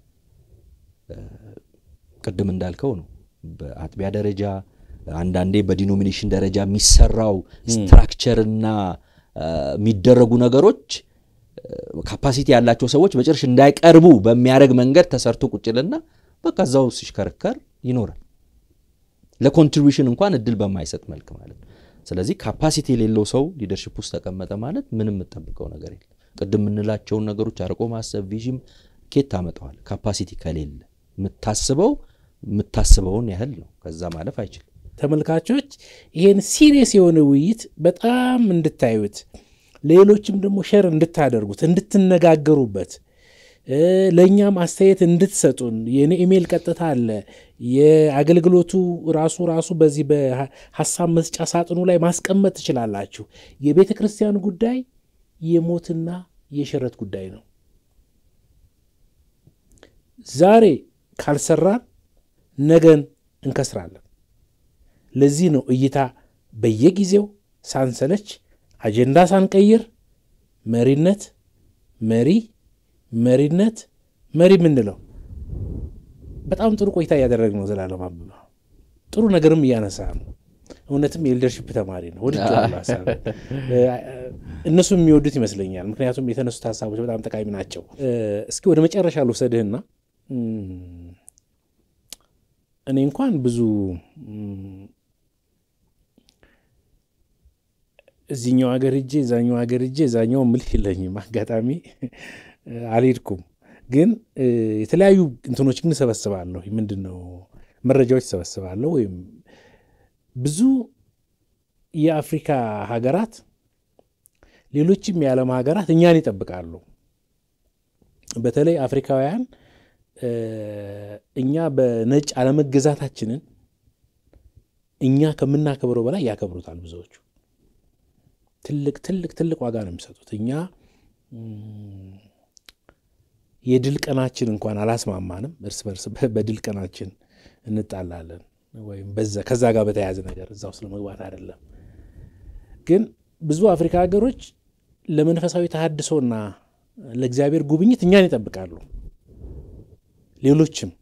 ቅድም እንዳልከው ነው በአጥቢያ ደረጃ አንዳንዴ በዲኖሚኔሽን ደረጃ የሚሰራው ስትራክቸርና የሚደረጉ ነገሮች ካፓሲቲ ያላቸው ሰዎች በጭርሽ እንዳይቀርቡ በሚያደርግ መንገድ ተሰርቶ ቁጭልና በቃ እዛው ሲሽከረከር ይኖራል። ለኮንትሪቢሽን እንኳን እድል በማይሰጥ መልክ ማለት ነው። ስለዚህ ካፓሲቲ የሌለው ሰው ሊደርሽፕ ውስጥ ተቀመጠ ማለት ምንም የምጠብቀው ነገር የለም። ቅድም የምንላቸውን ነገሮች አርቆ ማሰብ ቪዥን ኬት ታመጠዋል። ካፓሲቲ ከሌለ የምታስበው የምታስበውን ያህል ነው። ከዛ ማለፍ አይችልም። ተመልካቾች ይሄን ሲሪየስ የሆነ ውይይት በጣም እንድታዩት ሌሎችም ደግሞ ሸር እንድታደርጉት እንድትነጋገሩበት ለእኛም አስተያየት እንድትሰጡን የኔ ኢሜይል ቀጥታ አለ። የአገልግሎቱ ራሱ ራሱ በዚህ በሀሳብ መስጫ ሳጥኑ ላይ ማስቀመጥ ትችላላችሁ። የቤተ ክርስቲያን ጉዳይ የሞትና የሽረት ጉዳይ ነው። ዛሬ ካልሰራን ነገን እንከስራለን። ለዚህ ነው እይታ በየጊዜው ሳንሰለች አጀንዳ ሳንቀይር መሪነት መሪ መሪነት መሪ የምንለው በጣም ጥሩ ቆይታ እያደረግ ነው። ዘላለም አበበ ጥሩ ነገርም እያነሳ ነው። እውነትም የሊደርሽፕ ተማሪ ነው። ወድጄዋለሁ ሀሳብ እነሱም የሚወዱት ይመስለኛል። ምክንያቱም የተነሱት ሀሳቦች በጣም ጠቃሚ ናቸው። እስኪ ወደ መጨረሻ ልውሰድህና እኔ እንኳን ብዙ እዚኛው ሀገር እጄ እዛኛው ሀገር እጄ እዛኛው ምልህ የለኝም። አጋጣሚ አልሄድኩም፣ ግን የተለያዩ እንትኖች ግን እሰበስባለሁ። ምንድን ነው መረጃዎች እሰበስባለሁ። ወይም ብዙ የአፍሪካ ሀገራት ሌሎችም የዓለም ሀገራት እኛን ይጠብቃሉ። በተለይ አፍሪካውያን እኛ በነጭ አለመገዛታችንን እኛ ከምናከብረው በላይ ያከብሩታል ብዙዎቹ። ትልቅ ትልቅ ትልቅ ዋጋ ነው የሚሰጡት። እኛ የድል ቀናችን እንኳን አላስማማንም። እርስ በርስ በድል ቀናችን እንጣላለን፣ ወይም ከዛ ጋር በተያያዘ ነገር እዛ ውስጥ ለመግባት አይደለም። ግን ብዙ አፍሪካ ሀገሮች ለመንፈሳዊ ተሃድሶና ለእግዚአብሔር ጉብኝት እኛን ይጠብቃሉ። ሌሎችም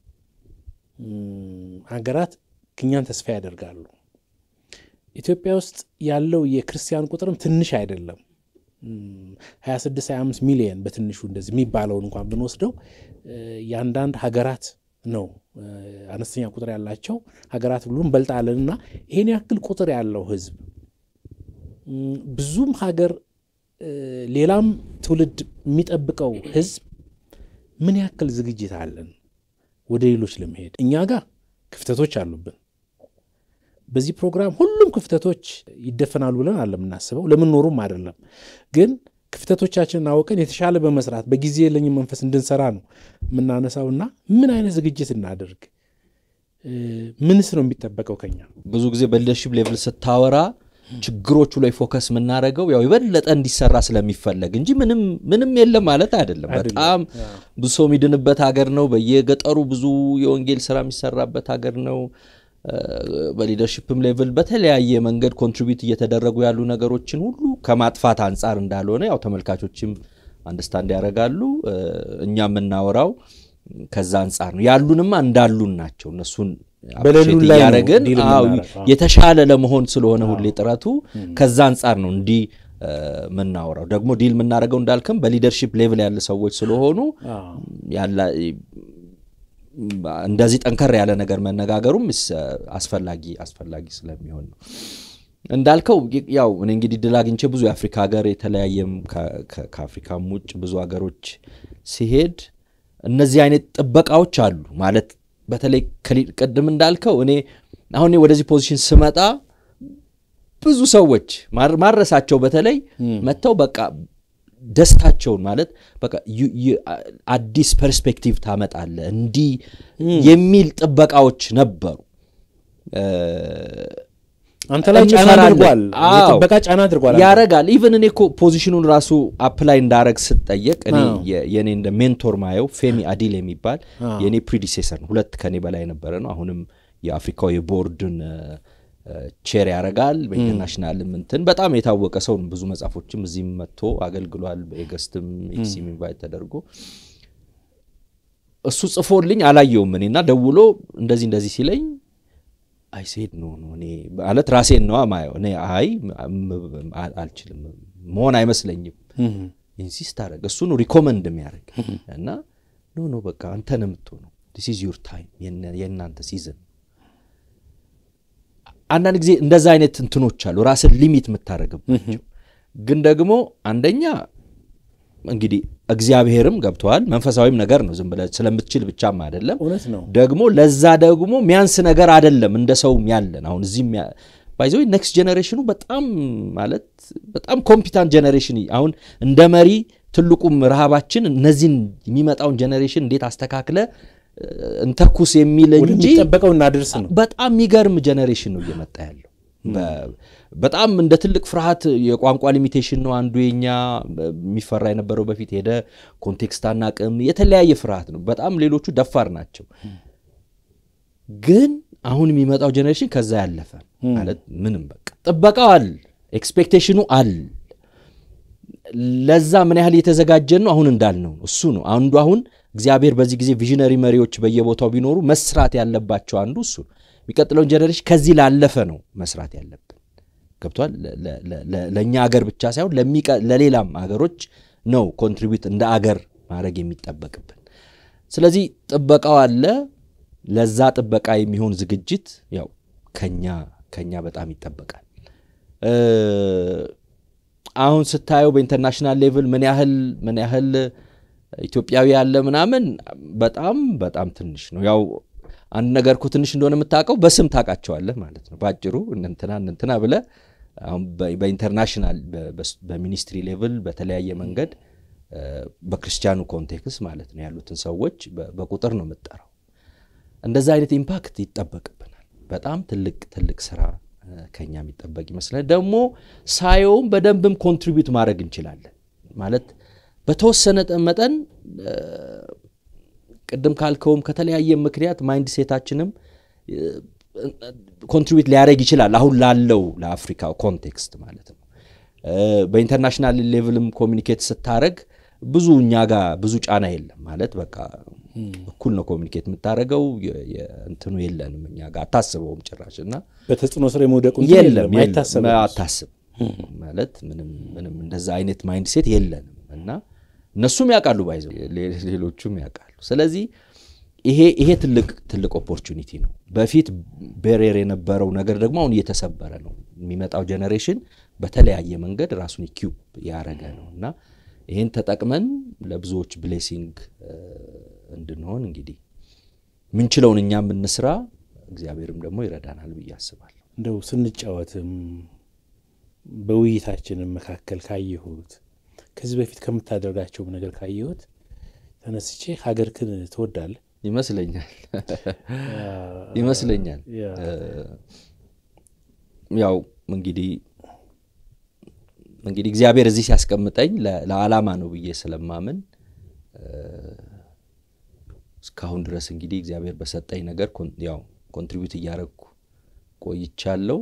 ሀገራት እኛን ተስፋ ያደርጋሉ። ኢትዮጵያ ውስጥ ያለው የክርስቲያን ቁጥርም ትንሽ አይደለም። 26 25 ሚሊየን በትንሹ እንደዚህ የሚባለውን እንኳን ብንወስደው የአንዳንድ ሀገራት ነው አነስተኛ ቁጥር ያላቸው ሀገራት ብሎ እንበልጣለን እና ይሄን ያክል ቁጥር ያለው ህዝብ ብዙም ሀገር ሌላም ትውልድ የሚጠብቀው ህዝብ ምን ያክል ዝግጅት አለን ወደ ሌሎች ለመሄድ? እኛ ጋር ክፍተቶች አሉብን። በዚህ ፕሮግራም ሁሉም ክፍተቶች ይደፈናሉ ብለን አለ የምናስበው ለምንኖሩም አይደለም። ግን ክፍተቶቻችንን አውቀን የተሻለ በመስራት በጊዜ የለኝም መንፈስ እንድንሰራ ነው የምናነሳውና ምን አይነት ዝግጅት እናደርግ? ምንስ ነው የሚጠበቀው ከኛ? ብዙ ጊዜ በሊደርሺፕ ሌቭል ስታወራ ችግሮቹ ላይ ፎከስ የምናደርገው ያው የበለጠ እንዲሰራ ስለሚፈለግ እንጂ ምንም ምንም የለም ማለት አይደለም። በጣም ብዙ ሰው የሚድንበት ሀገር ነው። በየገጠሩ ብዙ የወንጌል ስራ የሚሰራበት ሀገር ነው። በሊደርሺፕም ሌቭል በተለያየ መንገድ ኮንትሪቢዩት እየተደረጉ ያሉ ነገሮችን ሁሉ ከማጥፋት አንጻር እንዳልሆነ ያው ተመልካቾችም አንደርስታንድ ያደርጋሉ። እኛ የምናወራው ከዛ አንጻር ነው። ያሉንማ እንዳሉን ናቸው። እነሱን በሌሉን ላይ ነው እያደረግን ዲል አዎ፣ የምናደርገው። የተሻለ ለመሆን ስለሆነ ሁሌ ጥረቱ ከዛ አንጻር ነው እንዲህ የምናወራው። ደግሞ ዲል የምናደርገው እንዳልክም በሊደርሺፕ ሌቭል ያለ ሰዎች ስለሆኑ አዎ። ያላ እንደዚህ ጠንከር ያለ ነገር መነጋገሩም ስ- አስፈላጊ አስፈላጊ ስለሚሆን ነው። እንዳልከው ይ- ያው እኔ እንግዲህ ድል አግኝቼ ብዙ የአፍሪካ ሀገር የተለያየም ከ- ከ- ከአፍሪካም ውጭ ብዙ ሀገሮች ሲሄድ እነዚህ አይነት ጥበቃዎች አሉ ማለት በተለይ ከሊ- ቅድም እንዳልከው እኔ አሁን እኔ ወደዚህ ፖዚሽን ስመጣ ብዙ ሰዎች ማር- ማረሳቸው በተለይ መጥተው በቃ ደስታቸውን ማለት በቃ ዩ- ዩ- አዲስ ፐርስፔክቲቭ ታመጣለ እንዲህ የሚል ጥበቃዎች ነበሩ። አንተ ላይ ጫና እንፈራለን። አድርጓል፣ አዎ። የጥበቃ ጫና አድርጓል። አንተ። ያረጋል ኢቨን እኔ እኮ ፖዚሽኑን ራሱ አፕላይ እንዳረግ ስጠየቅ እኔ አዎ። የ- የእኔ እንደ ሜንቶር ማየው ፌሚ አዲል የሚባል አዎ። የእኔ ፕሪዲሴሰር ነው። ሁለት ከኔ በላይ የነበረ ነው። አሁንም የአፍሪካው የቦርድን ቼር ያረጋል። በኢንተርናሽናልም እንትን በጣም የታወቀ ሰው ነው። ብዙ መጽሐፎችም እዚህም መጥቶ አገልግሏል። በኤገስትም ኤክሲም ኢንቫይት ተደርጎ እሱ ጽፎልኝ አላየውም እኔና ደውሎ እንደዚህ እንደዚህ ሲለኝ አይ ሴድ ኖ ኖ እኔ ማለት ራሴን ነዋ ማየው እኔ አይ ም- አ- አልችልም መሆን አይመስለኝም እህ። ኢንሲስት አረግ እሱ ነው ሪኮመንድ የሚያደርግ እና ኖ ኖ በቃ አንተ ነው የምትሆነው ዲስ ኢዝ ዩር ታይም የእናንተ ሲዝን አንዳንድ ጊዜ እንደዛ አይነት እንትኖች አሉ ራስን ሊሚት የምታደረግባቸው ግን ደግሞ አንደኛ እንግዲህ እግዚአብሔርም ገብተዋል መንፈሳዊም ነገር ነው ዝም ብለህ ስለምትችል ብቻም አይደለም እውነት ነው። ደግሞ ለዛ ደግሞ ሚያንስ ነገር አይደለም እንደ ሰውም ያለን አሁን እዚህም ባይዘ ኔክስት ጀኔሬሽኑ በጣም ማለት በጣም ኮምፒታንት ጀኔሬሽን አሁን እንደ መሪ ትልቁም ረሃባችን እነዚህን የሚመጣውን ጀኔሬሽን እንዴት አስተካክለ እ፣ እንተኩስ የሚል እንጂ ወደሚጠበቀው እናድርስ ነው። በጣም የሚገርም ጀኔሬሽን ነው እየመጣ ያለው። በ- በጣም እንደ ትልቅ ፍርሃት የቋንቋ ሊሚቴሽን ነው አንዱ የኛ የሚፈራ የነበረው በፊት ሄደ ኮንቴክስት አናቅም የተለያየ ፍርሃት ነው። በጣም ሌሎቹ ደፋር ናቸው። ግን አሁን የሚመጣው ጀኔሬሽን ከዛ ያለፈ ነው። ማለት ምንም በቃ ጥበቃው አል ኤክስፔክቴሽኑ አል ለዛ ምን ያህል የተዘጋጀን ነው አሁን እንዳልነው ነው። እሱ ነው አንዱ አሁን እግዚአብሔር በዚህ ጊዜ ቪዥነሪ መሪዎች በየቦታው ቢኖሩ መስራት ያለባቸው አንዱ እሱ ነው። የሚቀጥለውን ጀኔሬሽን ከዚህ ላለፈ ነው መስራት ያለብን። ገብቷል። ለ- ለ- ለ- ለ- ለእኛ አገር ብቻ ሳይሆን ለሚቀ- ለሌላም አገሮች ነው ኮንትሪቢዩት እንደ አገር ማድረግ የሚጠበቅብን። ስለዚህ ጥበቃው አለ። ለዛ ጥበቃ የሚሆን ዝግጅት ያው ከኛ ከኛ በጣም ይጠበቃል። እ፣ አሁን ስታየው በኢንተርናሽናል ሌቭል ምን ያህል ምን ያህል ኢትዮጵያዊ ያለ ምናምን በጣም በጣም ትንሽ ነው። ያው አንድ ነገር እኮ ትንሽ እንደሆነ የምታውቀው በስም ታውቃቸዋለህ ማለት ነው። በአጭሩ እነንትና እነንትና ብለህ አሁን በ- በኢንተርናሽናል በ- በስ- በሚኒስትሪ ሌቭል በተለያየ መንገድ እ፣ በክርስቲያኑ ኮንቴክስት ማለት ነው ያሉትን ሰዎች በ- በቁጥር ነው የምጠራው። እንደዛ አይነት ኢምፓክት ይጠበቅብናል። በጣም ትልቅ ትልቅ ስራ እ፣ ከኛ የሚጠበቅ ይመስላል። ደግሞ ሳየውም በደንብም ኮንትሪቢዩት ማድረግ እንችላለን ማለት በተወሰነ ጠ- መጠን እ፣ ቅድም ካልከውም ከተለያየ ምክንያት ማይንድ ሴታችንም ኮንትሪቢዩት ሊያደርግ ይችላል አሁን ላለው ለአፍሪካ ኮንቴክስት ማለት ነው። እ፣ በኢንተርናሽናል ሌቭልም ኮሚኒኬት ስታደረግ ብዙ እኛ ጋር ብዙ ጫና የለም ማለት በቃ እኩል ነው ኮሚኒኬት የምታደረገው እንትኑ የለንም እኛ ጋር አታስበውም ጭራሽ እና በተጽዕኖ ስር የመውደቁ እንትን የለም የለም፣ የለም፣ አይታሰብም። አታስብ ማለት ምንም ምንም እንደዛ አይነት ማይንድ ሴት የለንም እና እነሱም ያውቃሉ ባይዘው ሌ- ሌሎቹም ያውቃሉ። ስለዚህ ይሄ ይሄ ትልቅ ትልቅ ኦፖርቹኒቲ ነው። በፊት ቤሬር የነበረው ነገር ደግሞ አሁን እየተሰበረ ነው። የሚመጣው ጀኔሬሽን በተለያየ መንገድ ራሱን ኢኪዩብ ያረገ ነው እና ይህን ተጠቅመን ለብዙዎች ብሌሲንግ እንድንሆን እንግዲህ ምንችለውን እኛም እንስራ፣ እግዚአብሔርም ደግሞ ይረዳናል ብዬ አስባለሁ። እንደው ስንጫወትም በውይይታችንም መካከል ካየሁት ከዚህ በፊት ከምታደርጋቸውም ነገር ካየሁት ተነስቼ ሀገርክን ትወዳለህ ይመስለኛል ይመስለኛል ያው እንግዲህ እንግዲህ እግዚአብሔር እዚህ ሲያስቀምጠኝ ለዓላማ ነው ብዬ ስለማምን እስካሁን ድረስ እንግዲህ እግዚአብሔር በሰጠኝ ነገር ያው ኮንትሪቢዩት እያደረግኩ ቆይቻለሁ።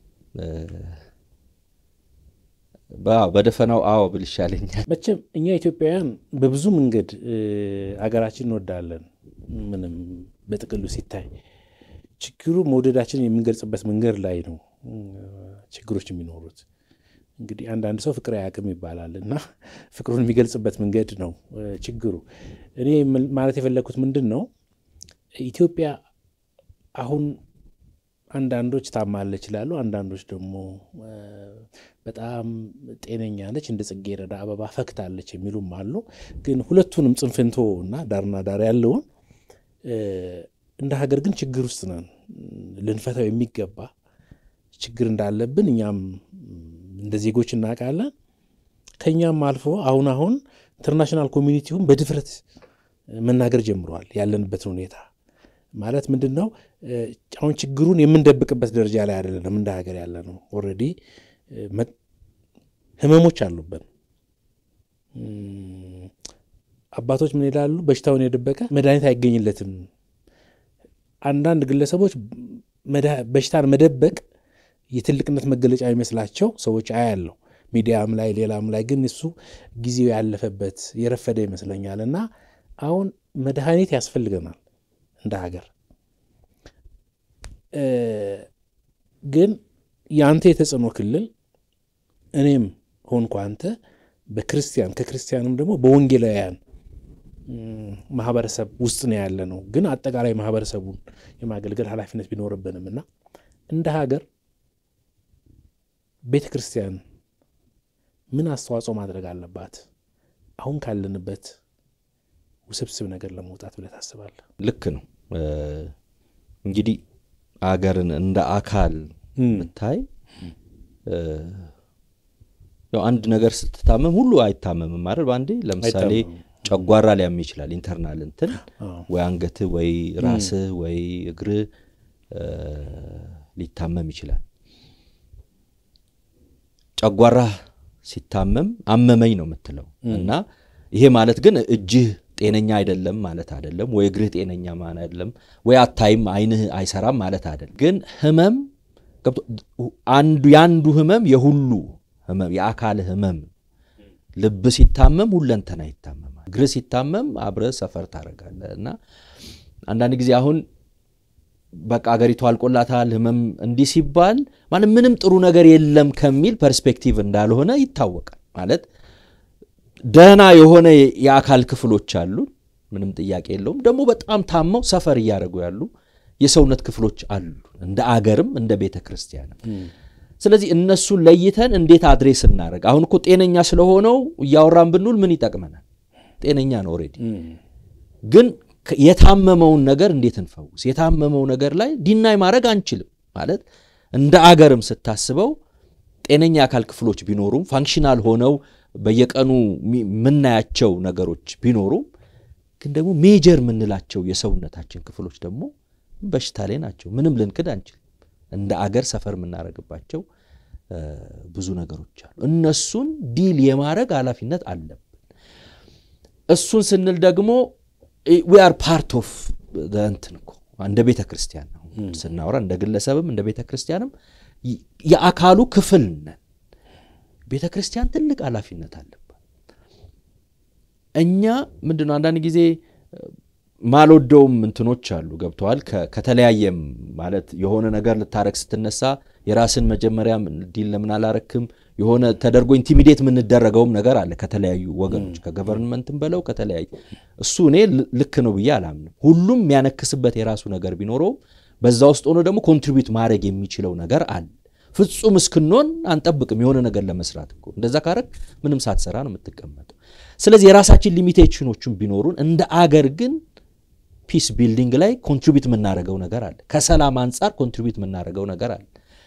በደፈናው አዎ ብል ይሻለኛል። መቼም እኛ ኢትዮጵያውያን በብዙ መንገድ አገራችን እንወዳለን። ምንም በጥቅሉ ሲታይ ችግሩ መውደዳችንን የምንገልጽበት መንገድ ላይ ነው ችግሮች የሚኖሩት። እንግዲህ አንዳንድ ሰው ፍቅር አያውቅም ይባላል እና ፍቅሩን የሚገልጽበት መንገድ ነው ችግሩ። እኔ ማለት የፈለግኩት ምንድን ነው ኢትዮጵያ አሁን አንዳንዶች ታማለች ይላሉ፣ አንዳንዶች ደግሞ በጣም ጤነኛ ነች፣ እንደ ጽጌረዳ አበባ ፈክታለች የሚሉም አሉ። ግን ሁለቱንም ጽንፍንቶ እና ዳርና ዳር ያለውን እንደ ሀገር ግን ችግር ውስጥ ነን። ልንፈታው የሚገባ ችግር እንዳለብን እኛም እንደ ዜጎች እናውቃለን። ከኛም አልፎ አሁን አሁን ኢንተርናሽናል ኮሚኒቲውን በድፍረት መናገር ጀምረዋል። ያለንበትን ሁኔታ ማለት ምንድን ነው? አሁን ችግሩን የምንደብቅበት ደረጃ ላይ አይደለንም። እንደ ሀገር ያለ ነው። ኦልሬዲ ህመሞች አሉብን። አባቶች ምን ይላሉ? በሽታውን የደበቀ መድኃኒት አይገኝለትም። አንዳንድ ግለሰቦች በሽታን መደበቅ የትልቅነት መገለጫ የሚመስላቸው ሰዎች አያለው ሚዲያም ላይ ሌላም ላይ ግን እሱ ጊዜው ያለፈበት የረፈደ ይመስለኛል። እና አሁን መድኃኒት ያስፈልገናል እንደ ሀገር። ግን የአንተ የተጽዕኖ ክልል እኔም ሆንኩ አንተ በክርስቲያን ከክርስቲያንም ደግሞ በወንጌላውያን ማህበረሰብ ውስጥ ነው ያለ ነው። ግን አጠቃላይ ማህበረሰቡን የማገልገል ኃላፊነት ቢኖርብንም እና እንደ ሀገር ቤተ ክርስቲያን ምን አስተዋጽኦ ማድረግ አለባት አሁን ካለንበት ውስብስብ ነገር ለመውጣት ብለህ ታስባለህ? ልክ ነው። እንግዲህ አገርን እንደ አካል ብታይ ያው አንድ ነገር ስትታመም ሁሉ አይታመምም አይደል? በአንዴ ለምሳሌ ጨጓራ ሊያም ይችላል። ኢንተርናል እንትን ወይ አንገትህ ወይ ራስህ ወይ እግርህ ሊታመም ይችላል። ጨጓራ ሲታመም አመመኝ ነው የምትለው እና ይሄ ማለት ግን እጅህ ጤነኛ አይደለም ማለት አይደለም፣ ወይ እግርህ ጤነኛ ማለት አይደለም፣ ወይ አታይም አይንህ አይሰራም ማለት አይደለም። ግን ህመም አንዱ የአንዱ ህመም የሁሉ ህመም የአካል ህመም ልብ ሲታመም ሁለንተና ይታመማል። እግር ሲታመም አብረ ሰፈር ታደርጋለህ እና አንዳንድ ጊዜ አሁን በቃ አገሪቱ አልቆላታል ህመም እንዲህ ሲባል ማለት ምንም ጥሩ ነገር የለም ከሚል ፐርስፔክቲቭ እንዳልሆነ ይታወቃል። ማለት ደህና የሆነ የአካል ክፍሎች አሉ፣ ምንም ጥያቄ የለውም። ደግሞ በጣም ታመው ሰፈር እያደረጉ ያሉ የሰውነት ክፍሎች አሉ፣ እንደ አገርም እንደ ቤተ ክርስቲያንም። ስለዚህ እነሱን ለይተን እንዴት አድሬስ እናደረግ። አሁን እኮ ጤነኛ ስለሆነው እያወራን ብንውል ምን ይጠቅመናል? ጤነኛ ነው ኦልሬዲ። ግን የታመመውን ነገር እንዴት እንፈውስ? የታመመው ነገር ላይ ዲናይ ማድረግ አንችልም። ማለት እንደ አገርም ስታስበው ጤነኛ የአካል ክፍሎች ቢኖሩም ፋንክሽናል ሆነው በየቀኑ የምናያቸው ነገሮች ቢኖሩም ግን ደግሞ ሜጀር የምንላቸው የሰውነታችን ክፍሎች ደግሞ በሽታ ላይ ናቸው። ምንም ልንክድ አንችልም። እንደ አገር ሰፈር የምናደርግባቸው ብዙ ነገሮች አሉ። እነሱን ዲል የማድረግ ኃላፊነት አለብን። እሱን ስንል ደግሞ ዊ አር ፓርት ኦፍ እንትን እኮ እንደ ቤተ ክርስቲያን ነው ስናወራ፣ እንደ ግለሰብም እንደ ቤተ ክርስቲያንም የአካሉ ክፍል ነን። ቤተ ክርስቲያን ትልቅ ኃላፊነት አለባት። እኛ ምንድን ነው አንዳንድ ጊዜ ማልወደውም እንትኖች አሉ ገብተዋል። ከተለያየም ማለት የሆነ ነገር ልታረግ ስትነሳ የራስን መጀመሪያ ዲል ለምን አላረክም የሆነ ተደርጎ ኢንቲሚዴት የምንደረገውም ነገር አለ ከተለያዩ ወገኖች ከገቨርንመንትም በለው ከተለያዩ እሱ እኔ ልክ ነው ብዬ አላምንም። ሁሉም የሚያነክስበት የራሱ ነገር ቢኖረውም በዛ ውስጥ ሆኖ ደግሞ ኮንትሪቢዩት ማድረግ የሚችለው ነገር አለ። ፍጹም እስክንሆን አንጠብቅም የሆነ ነገር ለመስራት እኮ። እንደዛ ካረግ ምንም ሳትሰራ ነው የምትቀመጠው። ስለዚህ የራሳችን ሊሚቴሽኖችን ቢኖሩን እንደ አገር ግን ፒስ ቢልዲንግ ላይ ኮንትሪቢዩት የምናደርገው ነገር አለ። ከሰላም አንጻር ኮንትሪቢዩት የምናደርገው ነገር አለ።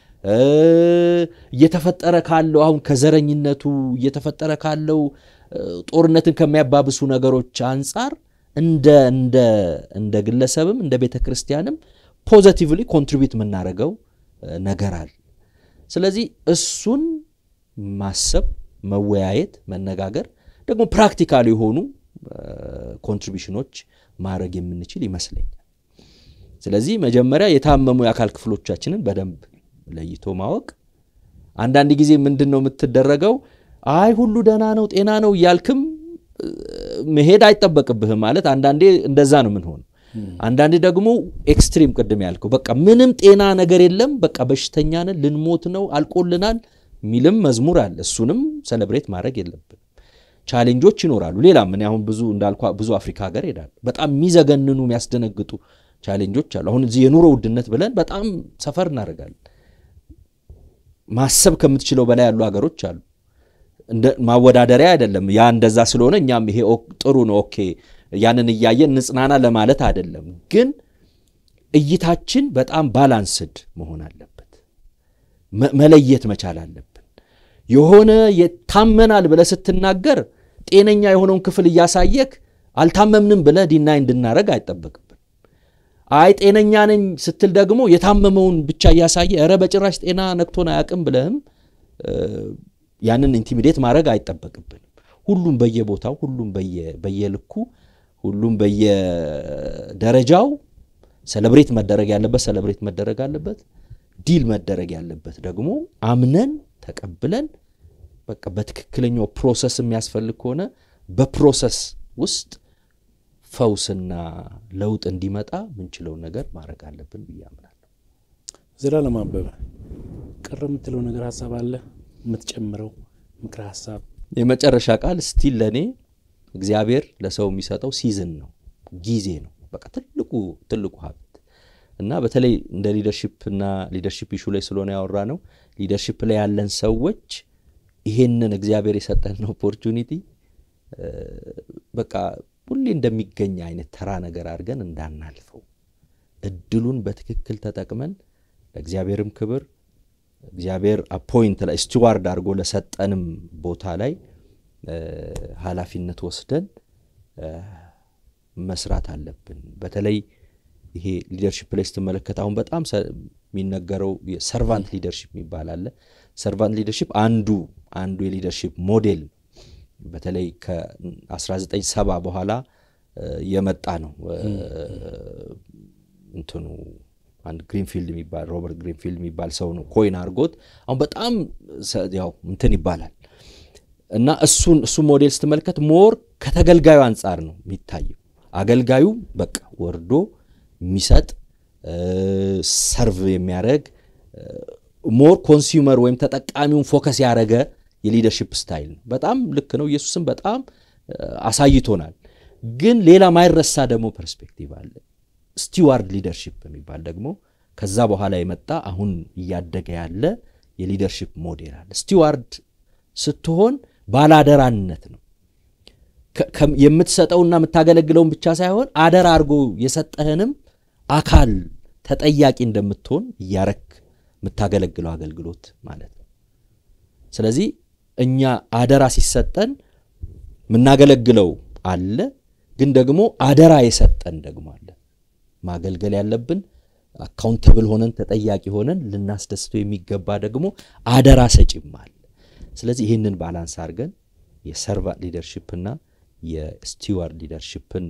እየተፈጠረ ካለው አሁን ከዘረኝነቱ እየተፈጠረ ካለው ጦርነትን ከሚያባብሱ ነገሮች አንጻር እንደ እንደ እንደ ግለሰብም እንደ ቤተ ክርስቲያንም ፖዘቲቭሊ ኮንትሪቢዩት የምናደርገው ነገር አለ። ስለዚህ እሱን ማሰብ፣ መወያየት፣ መነጋገር ደግሞ ፕራክቲካል የሆኑ ኮንትሪቢሽኖች ማድረግ የምንችል ይመስለኛል። ስለዚህ መጀመሪያ የታመሙ የአካል ክፍሎቻችንን በደንብ ለይቶ ማወቅ። አንዳንድ ጊዜ ምንድን ነው የምትደረገው? አይ ሁሉ ደህና ነው ጤና ነው እያልክም መሄድ አይጠበቅብህም። ማለት አንዳንዴ እንደዛ ነው የምንሆነው። አንዳንዴ ደግሞ ኤክስትሪም ቅድም ያልከው በቃ ምንም ጤና ነገር የለም በቃ በሽተኛ ነን ልንሞት ነው አልቆልናል የሚልም መዝሙር አለ። እሱንም ሰለብሬት ማድረግ የለብንም። ቻሌንጆች ይኖራሉ። ሌላም እኔ አሁን ብዙ እንዳልኳ ብዙ አፍሪካ ሀገር ሄዳለሁ። በጣም የሚዘገንኑ የሚያስደነግጡ ቻሌንጆች አሉ። አሁን እዚህ የኑሮ ውድነት ብለን በጣም ሰፈር እናደርጋለን። ማሰብ ከምትችለው በላይ ያሉ ሀገሮች አሉ። ማወዳደሪያ አይደለም። ያ እንደዛ ስለሆነ እኛም ይሄ ጥሩ ነው ኦኬ፣ ያንን እያየን ንጽናና ለማለት አይደለም። ግን እይታችን በጣም ባላንስድ መሆን አለበት። መለየት መቻል አለብን። የሆነ የታመናል ብለህ ስትናገር ጤነኛ የሆነውን ክፍል እያሳየክ አልታመምንም ብለህ ዲናይ እንድናረግ አይጠበቅብን። አይ ጤነኛ ነኝ ስትል ደግሞ የታመመውን ብቻ እያሳየ ኧረ በጭራሽ ጤና ነክቶን አያውቅም ብለህም ያንን ኢንቲሚዴት ማድረግ አይጠበቅብንም። ሁሉም በየቦታው ሁሉም በየልኩ ሁሉም በየደረጃው ሰለብሬት መደረግ ያለበት ሰለብሬት መደረግ አለበት። ዲል መደረግ ያለበት ደግሞ አምነን ተቀብለን በቃ በትክክለኛው ፕሮሰስ የሚያስፈልግ ከሆነ በፕሮሰስ ውስጥ ፈውስና ለውጥ እንዲመጣ ምንችለውን ነገር ማድረግ አለብን ብዬ አምናለሁ። ዘላለም አበበ ቀረ የምትለው ነገር ሀሳብ አለ የምትጨምረው ምክረ ሀሳብ? የመጨረሻ ቃል ስቲል ለእኔ እግዚአብሔር ለሰው የሚሰጠው ሲዝን ነው፣ ጊዜ ነው። በቃ ትልቁ ትልቁ ሀብት እና በተለይ እንደ ሊደርሺፕ እና ሊደርሺፕ ኢሹ ላይ ስለሆነ ያወራ ነው ሊደርሺፕ ላይ ያለን ሰዎች ይሄንን እግዚአብሔር የሰጠን ኦፖርቹኒቲ በቃ ሁሌ እንደሚገኝ አይነት ተራ ነገር አድርገን እንዳናልፈው እድሉን በትክክል ተጠቅመን ለእግዚአብሔርም ክብር እግዚአብሔር አፖይንት ላይ ስቲዋርድ አድርጎ ለሰጠንም ቦታ ላይ ኃላፊነት ወስደን መስራት አለብን። በተለይ ይሄ ሊደርሺፕ ላይ ስትመለከት አሁን በጣም የሚነገረው ሰርቫንት ሊደርሺፕ የሚባል አለ። ሰርቫንት ሊደርሺፕ አንዱ አንዱ የሊደርሺፕ ሞዴል በተለይ ከ1970 በኋላ የመጣ ነው። እንትኑ አንድ ግሪንፊልድ የሚባል ሮበርት ግሪንፊልድ የሚባል ሰው ነው ኮይን አድርጎት አሁን በጣም ያው እንትን ይባላል እና እሱን እሱ ሞዴል ስትመለከት ሞር ከተገልጋዩ አንጻር ነው የሚታየው። አገልጋዩ በቃ ወርዶ የሚሰጥ ሰርቭ የሚያደርግ ሞር ኮንሱመር ወይም ተጠቃሚውን ፎከስ ያደረገ የሊደርሽፕ ስታይል ነው። በጣም ልክ ነው። ኢየሱስም በጣም አሳይቶናል። ግን ሌላ ማይረሳ ደግሞ ፐርስፔክቲቭ አለ። ስቲዋርድ ሊደርሽፕ የሚባል ደግሞ ከዛ በኋላ የመጣ አሁን እያደገ ያለ የሊደርሽፕ ሞዴል አለ። ስቲዋርድ ስትሆን ባላደራነት ነው። የምትሰጠውና የምታገለግለውን ብቻ ሳይሆን አደራ አድርጎ የሰጠህንም አካል ተጠያቂ እንደምትሆን እያረክ የምታገለግለው አገልግሎት ማለት ነው። ስለዚህ እኛ አደራ ሲሰጠን የምናገለግለው አለ፣ ግን ደግሞ አደራ የሰጠን ደግሞ አለ። ማገልገል ያለብን አካውንተብል ሆነን ተጠያቂ ሆነን ልናስደስተው የሚገባ ደግሞ አደራ ሰጪም አለ። ስለዚህ ይህንን ባላንስ አድርገን የሰርቫንት ሊደርሽፕና የስቲዋርድ ሊደርሽፕን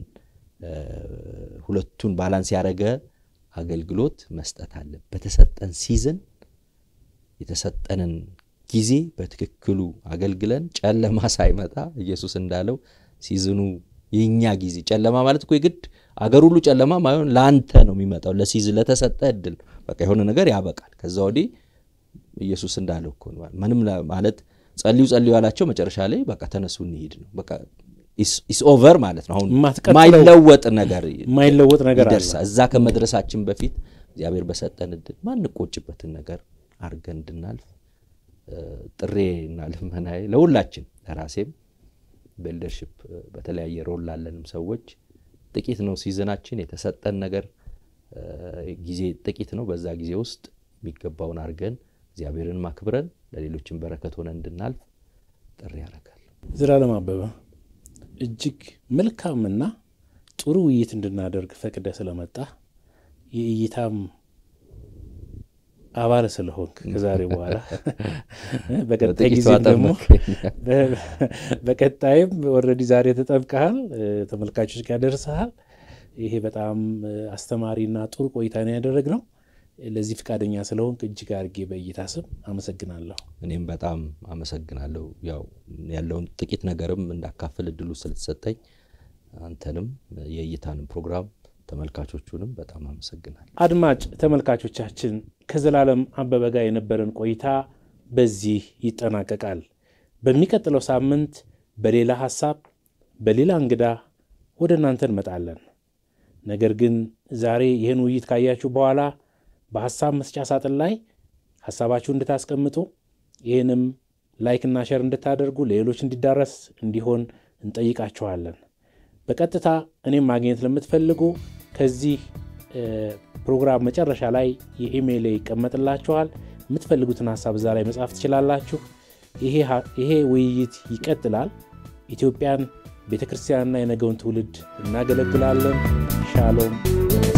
ሁለቱን ባላንስ ያደረገ አገልግሎት መስጠት አለ። በተሰጠን ሲዝን የተሰጠንን ጊዜ በትክክሉ አገልግለን ጨለማ ሳይመጣ ኢየሱስ እንዳለው ሲዝኑ የእኛ ጊዜ ጨለማ ማለት እኮ የግድ አገር ሁሉ ጨለማ ማይሆን ለአንተ ነው የሚመጣው። ለሲዝን ለተሰጠ እድል በቃ የሆነ ነገር ያበቃል። ከዛ ወዲህ ኢየሱስ እንዳለው እኮ ምንም ማለት ጸልዩ ጸልዩ ያላቸው መጨረሻ ላይ በቃ ተነሱ እንሂድ ነው በቃ ኢስ ኦቨር ማለት ነው። አሁን ማይለወጥ ነገር ማይለወጥ ነገር ይደርሳል። እዛ ከመድረሳችን በፊት እግዚአብሔር በሰጠን እድል ማንቆጭበትን ነገር አድርገን እንድናልፍ ጥሬና ልመናዬ ለሁላችን ለራሴም በሊደርሽፕ በተለያየ ሮል ላለንም ሰዎች ጥቂት ነው ሲዝናችን የተሰጠን ነገር ጊዜ ጥቂት ነው። በዛ ጊዜ ውስጥ የሚገባውን አድርገን እግዚአብሔርን ማክብረን ለሌሎችን በረከት ሆነ እንድናልፍ ጥሪ ያደርጋል። ዘላለም አበበ እጅግ መልካምና ጥሩ ውይይት እንድናደርግ ፈቅደ ስለመጣ የእይታም አባል ስለሆንክ ከዛሬ በኋላ በቀጣይ ጊዜ ደግሞ በቀጣይም ኦልሬዲ ዛሬ ተጠብቀሃል፣ ተመልካቾች ጋር ደርሰሃል። ይሄ በጣም አስተማሪና ጥሩ ቆይታ ነው ያደረግነው። ለዚህ ፈቃደኛ ስለሆንክ እጅግ አድርጌ በእይታ ስም አመሰግናለሁ። እኔም በጣም አመሰግናለሁ። ያው ያለውን ጥቂት ነገርም እንዳካፍል እድሉ ስለተሰጠኝ አንተንም የእይታንም ፕሮግራም ተመልካቾቹንም በጣም አመሰግናለሁ። አድማጭ ተመልካቾቻችን ከዘላለም አበበ ጋር የነበረን ቆይታ በዚህ ይጠናቀቃል። በሚቀጥለው ሳምንት በሌላ ሀሳብ በሌላ እንግዳ ወደ እናንተ እንመጣለን። ነገር ግን ዛሬ ይህን ውይይት ካያችሁ በኋላ በሀሳብ መስጫ ሳጥን ላይ ሀሳባችሁ እንድታስቀምጡ ይህንም ላይክና ሸር እንድታደርጉ ለሌሎች እንዲዳረስ እንዲሆን እንጠይቃችኋለን። በቀጥታ እኔም ማግኘት ለምትፈልጉ ከዚህ ፕሮግራም መጨረሻ ላይ የኢሜይል ይቀመጥላችኋል። የምትፈልጉትን ሀሳብ እዛ ላይ መጻፍ ትችላላችሁ። ይሄ ውይይት ይቀጥላል። ኢትዮጵያን፣ ቤተ ክርስቲያንና የነገውን ትውልድ እናገለግላለን። ሻሎም